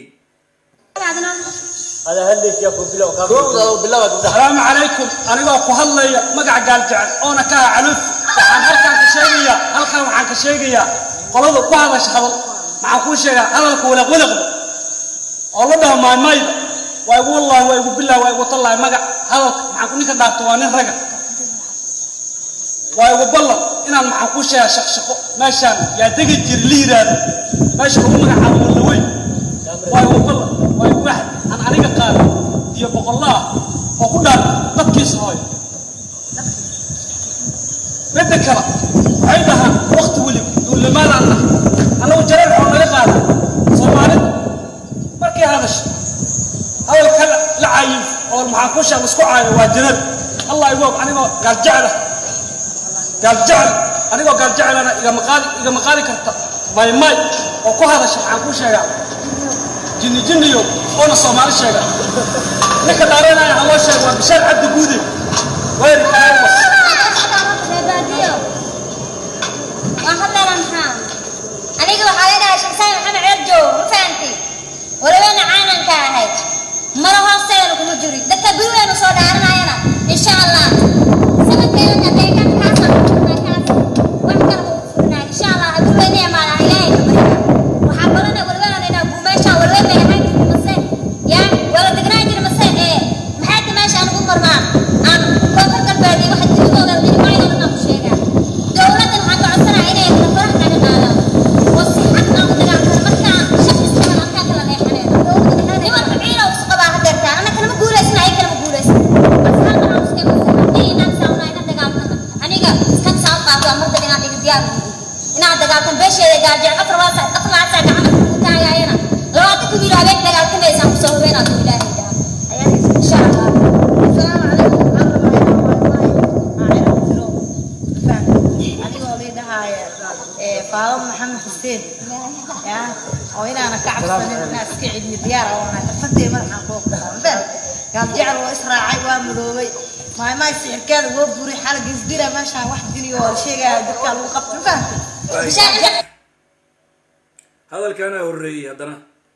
asalaamu calaykum anigoo ku hadlaya magaca gaaljecel oona ka ah caluf waxaan halkaan ka sheegayaa halkaan waxaan ka sheegayaa qolada ku hadasha hadal maxaan kuu sheegaa hadalka waliq waliqda oo la dhaho maaymayda waa igu wallahi waa igu billahi waa igu tallahi magac hadalka maxaan ku ninka dhaafto waa nin raga waa igu ballan inaan maxaan kuu sheegaa shaqshaqo meeshaan yaa degi jir la yidhaahdo meesha lagu magacaabo walla weyn waa igu ballan waa igu waxad aan aniga qaado iyo boqollaah oo ku dhaar dadkiisa hooyo midda kale waxay dhahaan wakti weliba duulimaadaan ah annagu jareer oo naga qaada soomaalida markay hadasho hadalka la caayin oo maxaan ku sheeg isku caayo waa jareer allah igu og anigoo gaaljecla gaaljecel anigoo gaaljeclana igama qaadi igama qaadi karta maymay oo ku hadasha maxaan ku sheegaa jinni jinniyo oona soomaali sheega ninka dhaaranaya ha loo sheego waa bishaar cabdi guude wayr kaawas aniga waxaa leedahay shamsaan maxamed ceerjow ma fahanti walaweena caananka ahayd mara hoosteedana kuma jiri dadka gurigeenu soo dhaaranayana insha allah sanadkeeda deegaan kaasa wax kale uu furnaa insha allah gurigeena imaadaan ilaahay ka barya waxaa balana walaweena inaa guumeesha walaween bay ahayd mase yaa wala degnaan jira mase ee maxay ta meesha aan ugu marnaa aan koonfur galbeed iyo waxa jiridooda dhinacyadooda aan ku sheegaa dowladdan waxaan ka codsanaa inay farax naga qaadaan oo si xaq aan u dagaalkano markaa shaqi iskaban halkaa kala leexaneen nimanka ciila u qabaa hadeertaa anna kalama guulaysan ay kalama guulaysan aniga kan saan qaato amardan inaad iga diyaar inaad dagaaltan beesheeda gaajeen afar waasa afar waasa gacanta ku taagayana labaatan ku yidhi habeen dagaaltamaysaan kusoo hubeenaad ku ilaahay dhaha insha allah asalaamu calaykum adigoo liidhahaaya faado maxamed xuseen ya oo inaana ka cabsanin inaa iska celiyo diyaar oo nahay fartee madaxaan koo qaadeen gaal jecel waa israacay waa madoobay maaymaay sixirkeeda woo buray xala gesdira meeshaan wax diliyo oo la sheegaya dadkaa lagu qabto ma fahamtay hadalkaana horreeyey haddana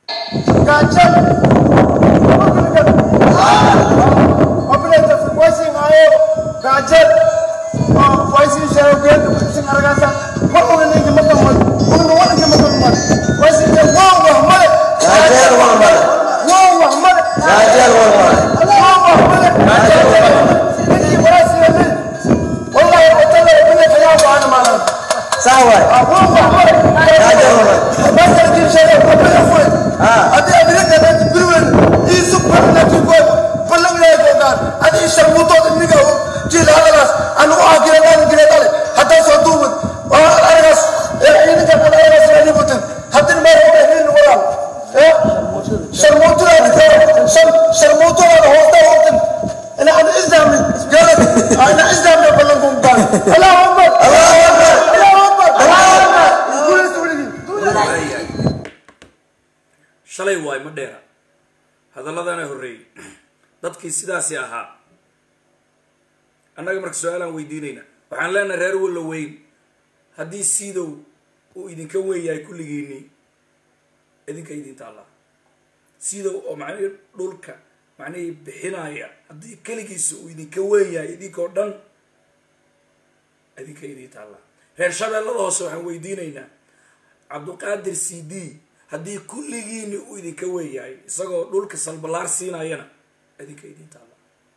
shalay waay ma dheera hadalladana horreeyey dadkii sidaasi ahaa annaga marka su-aalaan weydiinayna waxaan leenahay reer walla weyn haddii siidow uu idinka weyn yahay kulligiinii idinka idinta allah siidow oo macnihii dhulka macnihii bixinaya haddii keligiisa uu idinka weyn yahay idinkoo dhan idinka idinta allah reer shabeellada hoose waxaan weydiinaynaa cabduqaadir c d haddii kulligiini uu idinka weyn yahay isagoo dhulka salballaar siinayana idinka idinta allah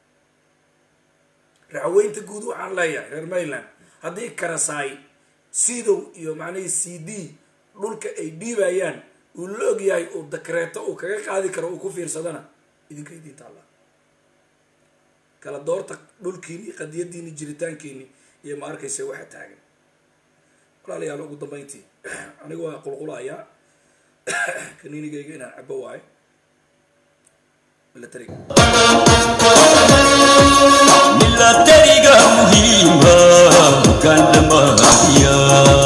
raxweynta guud waxaan leeyahay reer mayland haddii karasaay sidow iyo macnihii c d dhulka ay dhiibayaan uu la og yahay uu dakreeto uu kaga qaadi karo uu ku fiirsadana idinka idinta allah kala doorta dhulkiini qadiyadiini jiritaankiini iyo ma arkaysa waxa taagan walaalayaal ugu dambayntii aniga waa qulqulayaa kaniinigayga inaan cabo waayo milatariga milatariga muhiima gandamaya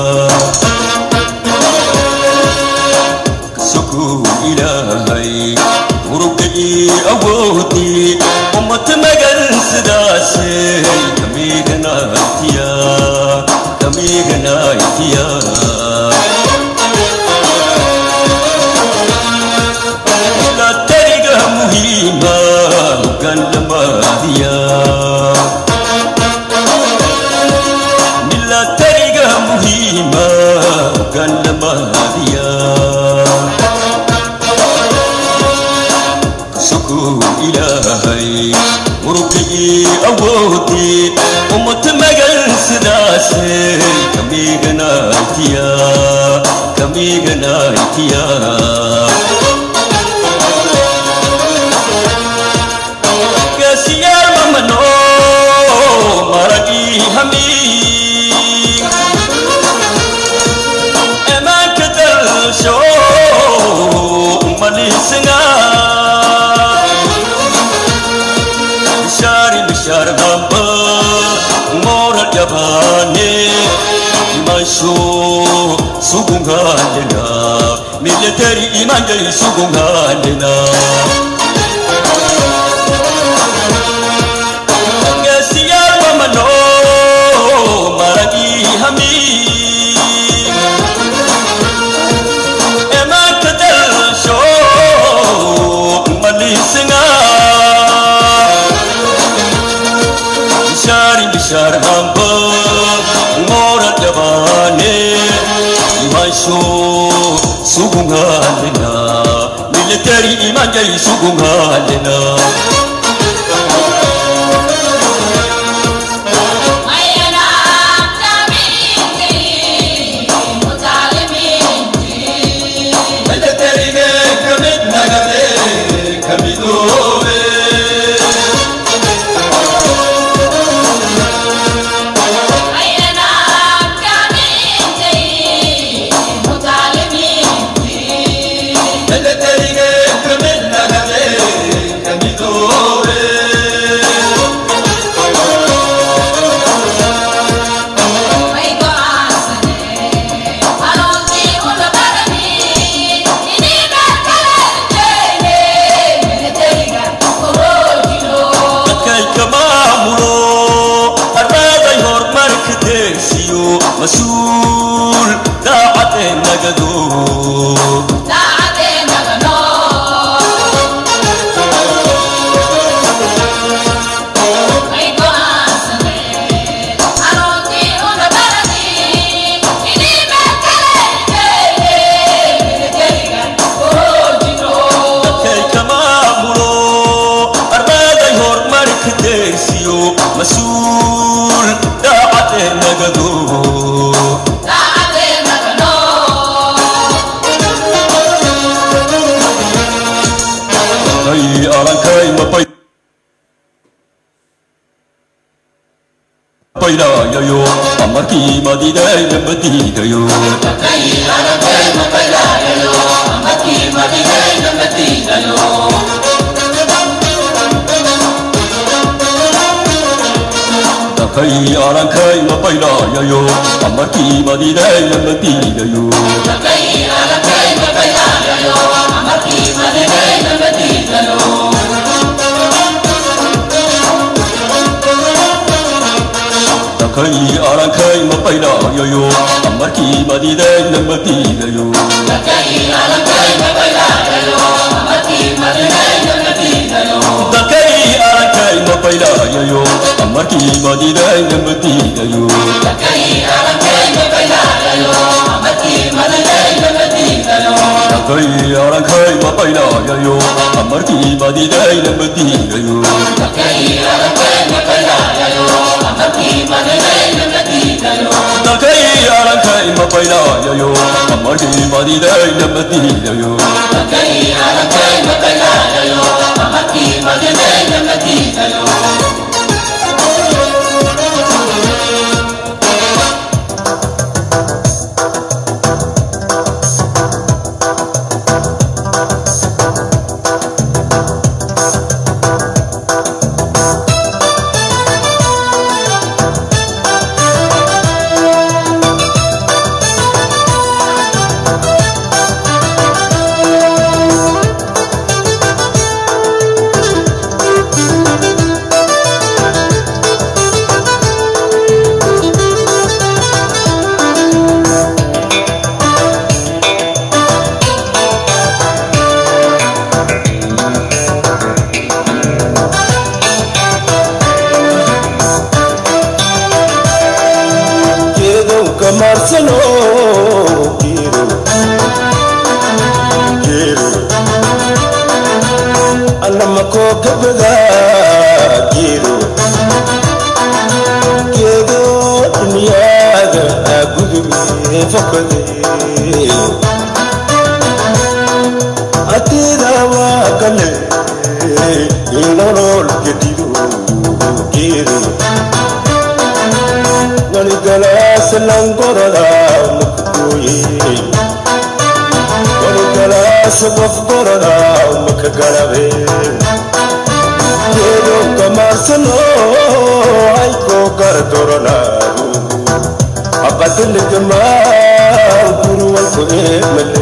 kasokuu ilaahay urugii awoodii ummad magan sidaasay kamiganaytiya kamiganaytiya milatariga muhiima gandamaya milatariga muhiima gandamaya kasokuu ilaahay murugii awoodii ummad magan sidaasay kamiganaytiya kamiganaytiya gaasiyaal mamano maragii hamii emaanka dalsho malisnga bishari bishar hamba mora jabane masho sugungalena military imanjay sugungalena Gaskiya mamano maragi hami Ema kadal sho malisinga Bishari bishar hamba ngora jabane Masho sugungalena Military imanjay sugungalena Kamido nagado dadkay ka maamulo armaaday horumarka deersiyo mas-uul daacadee nagado ay arankay mabay baylayayo amarkii madiday lama diidayo dakay arankay mabaylayayo amarkii madiday lama diidayo dakay arankay mabaylayayo amarkii madiday lama diidayo dakay arankay mabaylayayo amarkii madiday lama diidayo dakay arankay mabaylayayo amarkii madiday lama diidayo dakay arankay mabaylayayo amarkii madiday lama diidayo geedow kamaarsano geedo geedo annamakoo gabada geedo geedo dunyaada agudube fakade atiida waa gale inolol gedido geedo waligalaas langorada makagoye waligalaas qofgorada makagalabe geedo kamaarsano aykoo gardoranaado abadiligamaa gurwalku eemale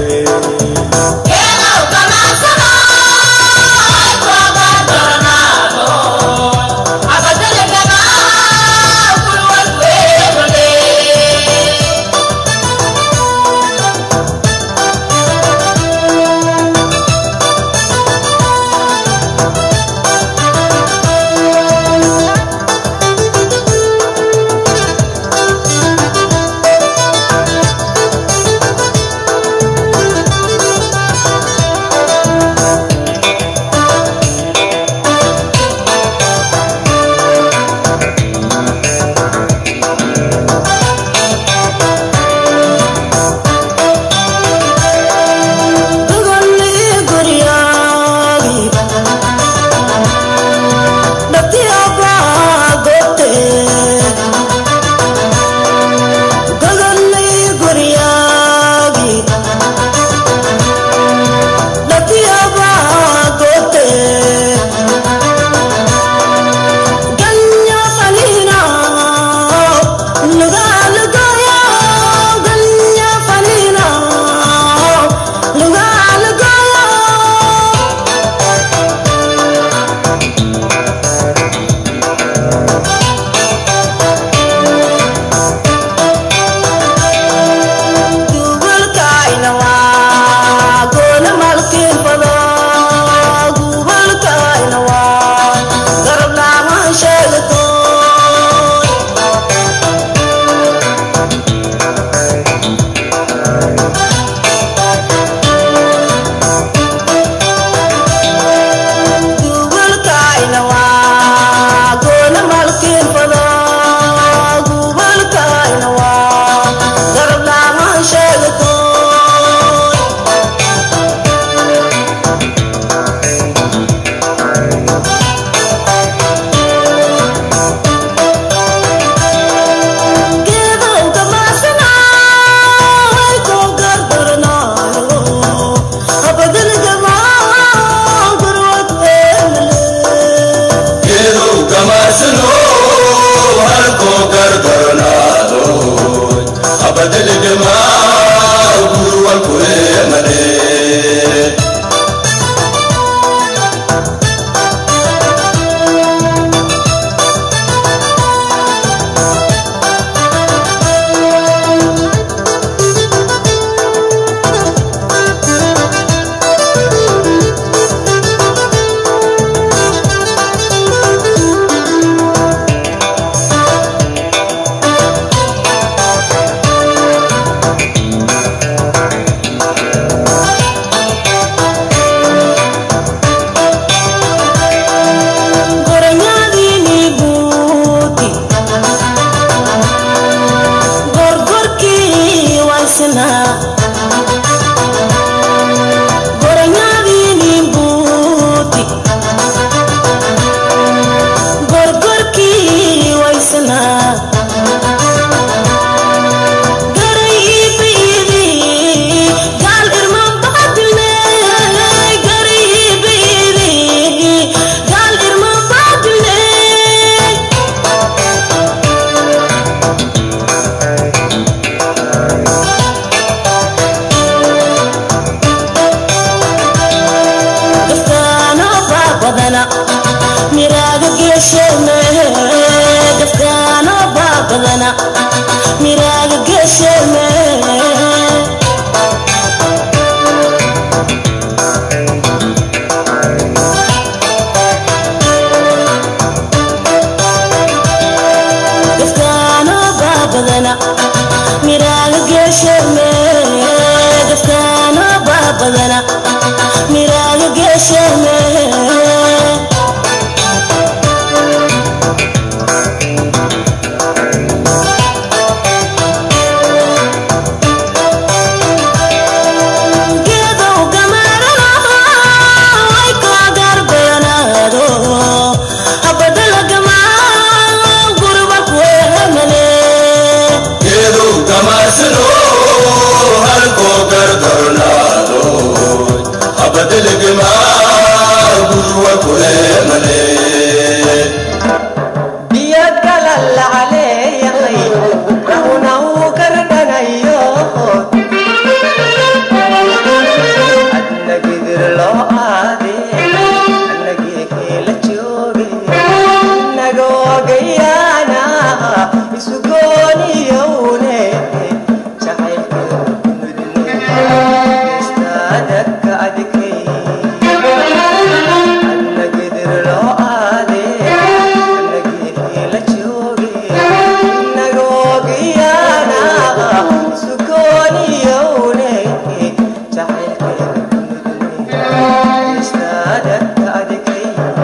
baabadana miraaga geesheme dadkaana baabadana miraaga geesheme geedow gamarana way koo gaarbayanaado habadala gamaa gurba kuemale geedow gamaasano halkoo gardarnaado habadelegemaa gurwa kuleemale biyo galalacaleeyahay rahuna uu gardhanayo adna gidir loo aade annagii la jooge nagoogayaana isugooniyowne jacaylkeestadaka adikay adna gidir loo aade annagii la jooge nagoogayaana isugooniyowne jacaylkeestadaka adikay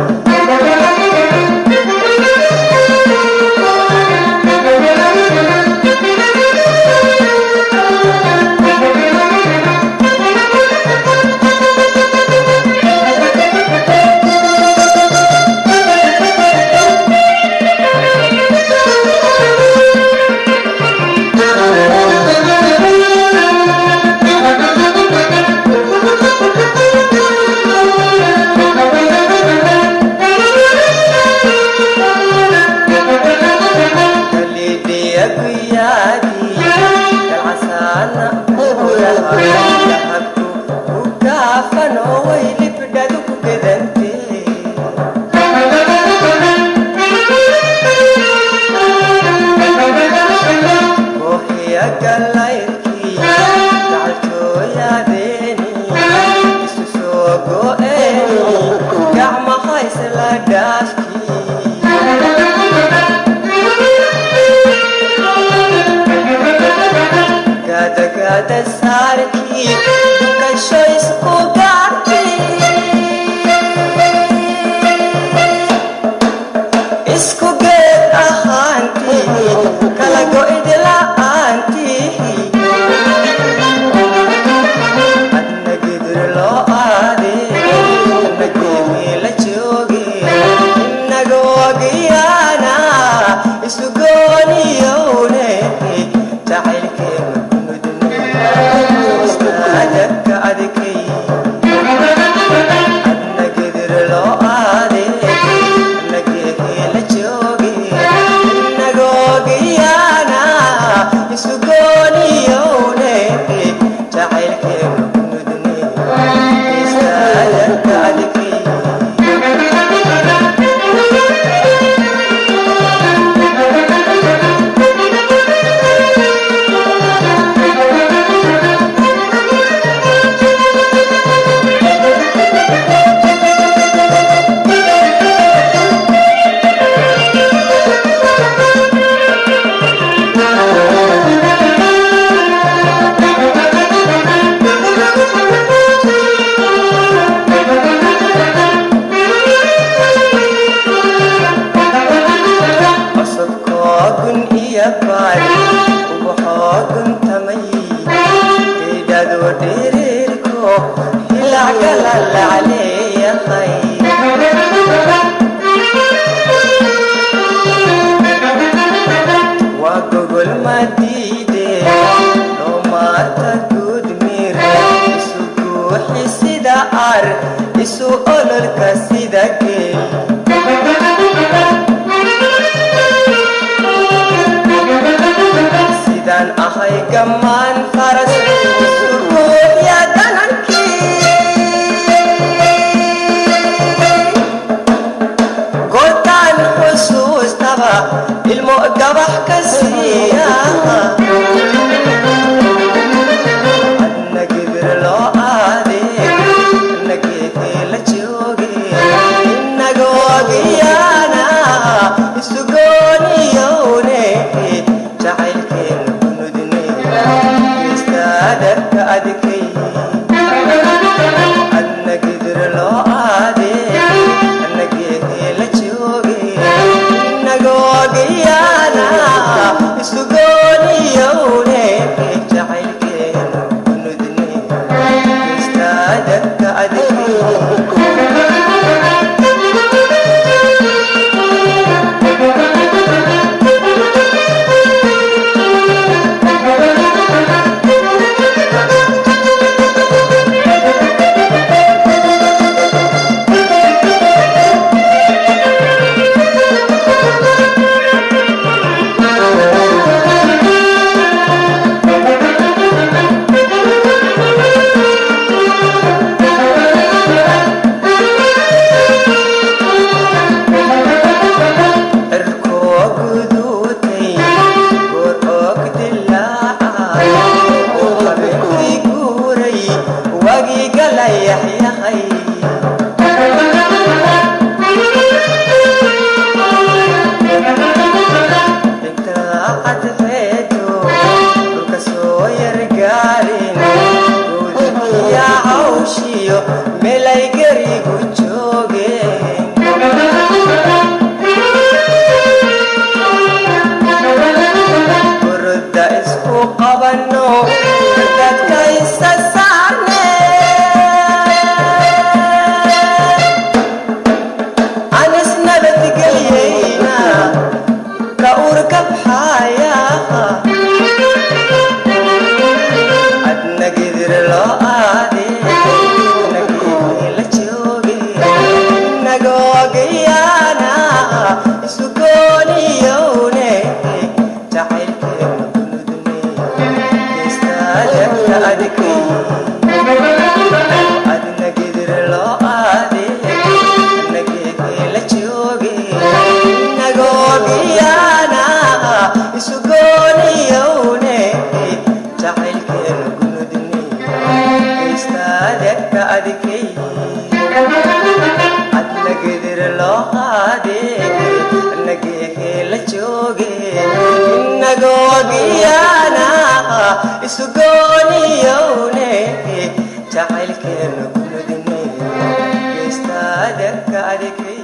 kalidiya guyaadii galcasaana uraha dahabku ku gaafan oo way libdhadu ku gedantee kooxiya galayrkii gacaltooyaadeeni isu soo go'eeni gacmaha isla dhaafkii gada gada saarkii dukasho isku gaarkii isku geed ahaantii kala go'id la'aantii adna gidir loo aade nageemii la jooge inagoogiyaana isu gooniyowne jacaylkeena kunudne istaadaka adikay adna gidir loo aade nageemii la jooge inagoogiyaana isu gooniyowne jacaylkeena kunudne istaadaka adikay cusubkoogun iyo baari ubaxoogun tamay geydhadu dhiriirko hilacgala lacaleeyahay waa gogol madiide doomaata gudmir isu guuxi sida ar isu ololka sida geel sidaan ahay gammaan faras isu guuxya danankii goortaan xusuustaba ilmo gabax ka siiya adna gibir loo aade nageedee la jooge inagoogiyaana isu gooniyowne jacaylka cadceedo dhulka soo yargaarin gowdikiya cawshiyo meelay garigu joogeen burda isku qabano dadka isa saarne aan isnabadgelyayna ka urkabxaya adna gidir loo aade nagii la jooge nagoogayana isu gooniyowne jacaylkeena guludne geestaadagta adikay adna gidir loo aade nagii la jooge nagoogayana isu gooniyowne jacaylkeena guludne geestaadagta adikay adna gidir loo qaade nageekee la jooge inagoogiyana isu gooniyowne jacaylkeena guludne geestaadagka adikay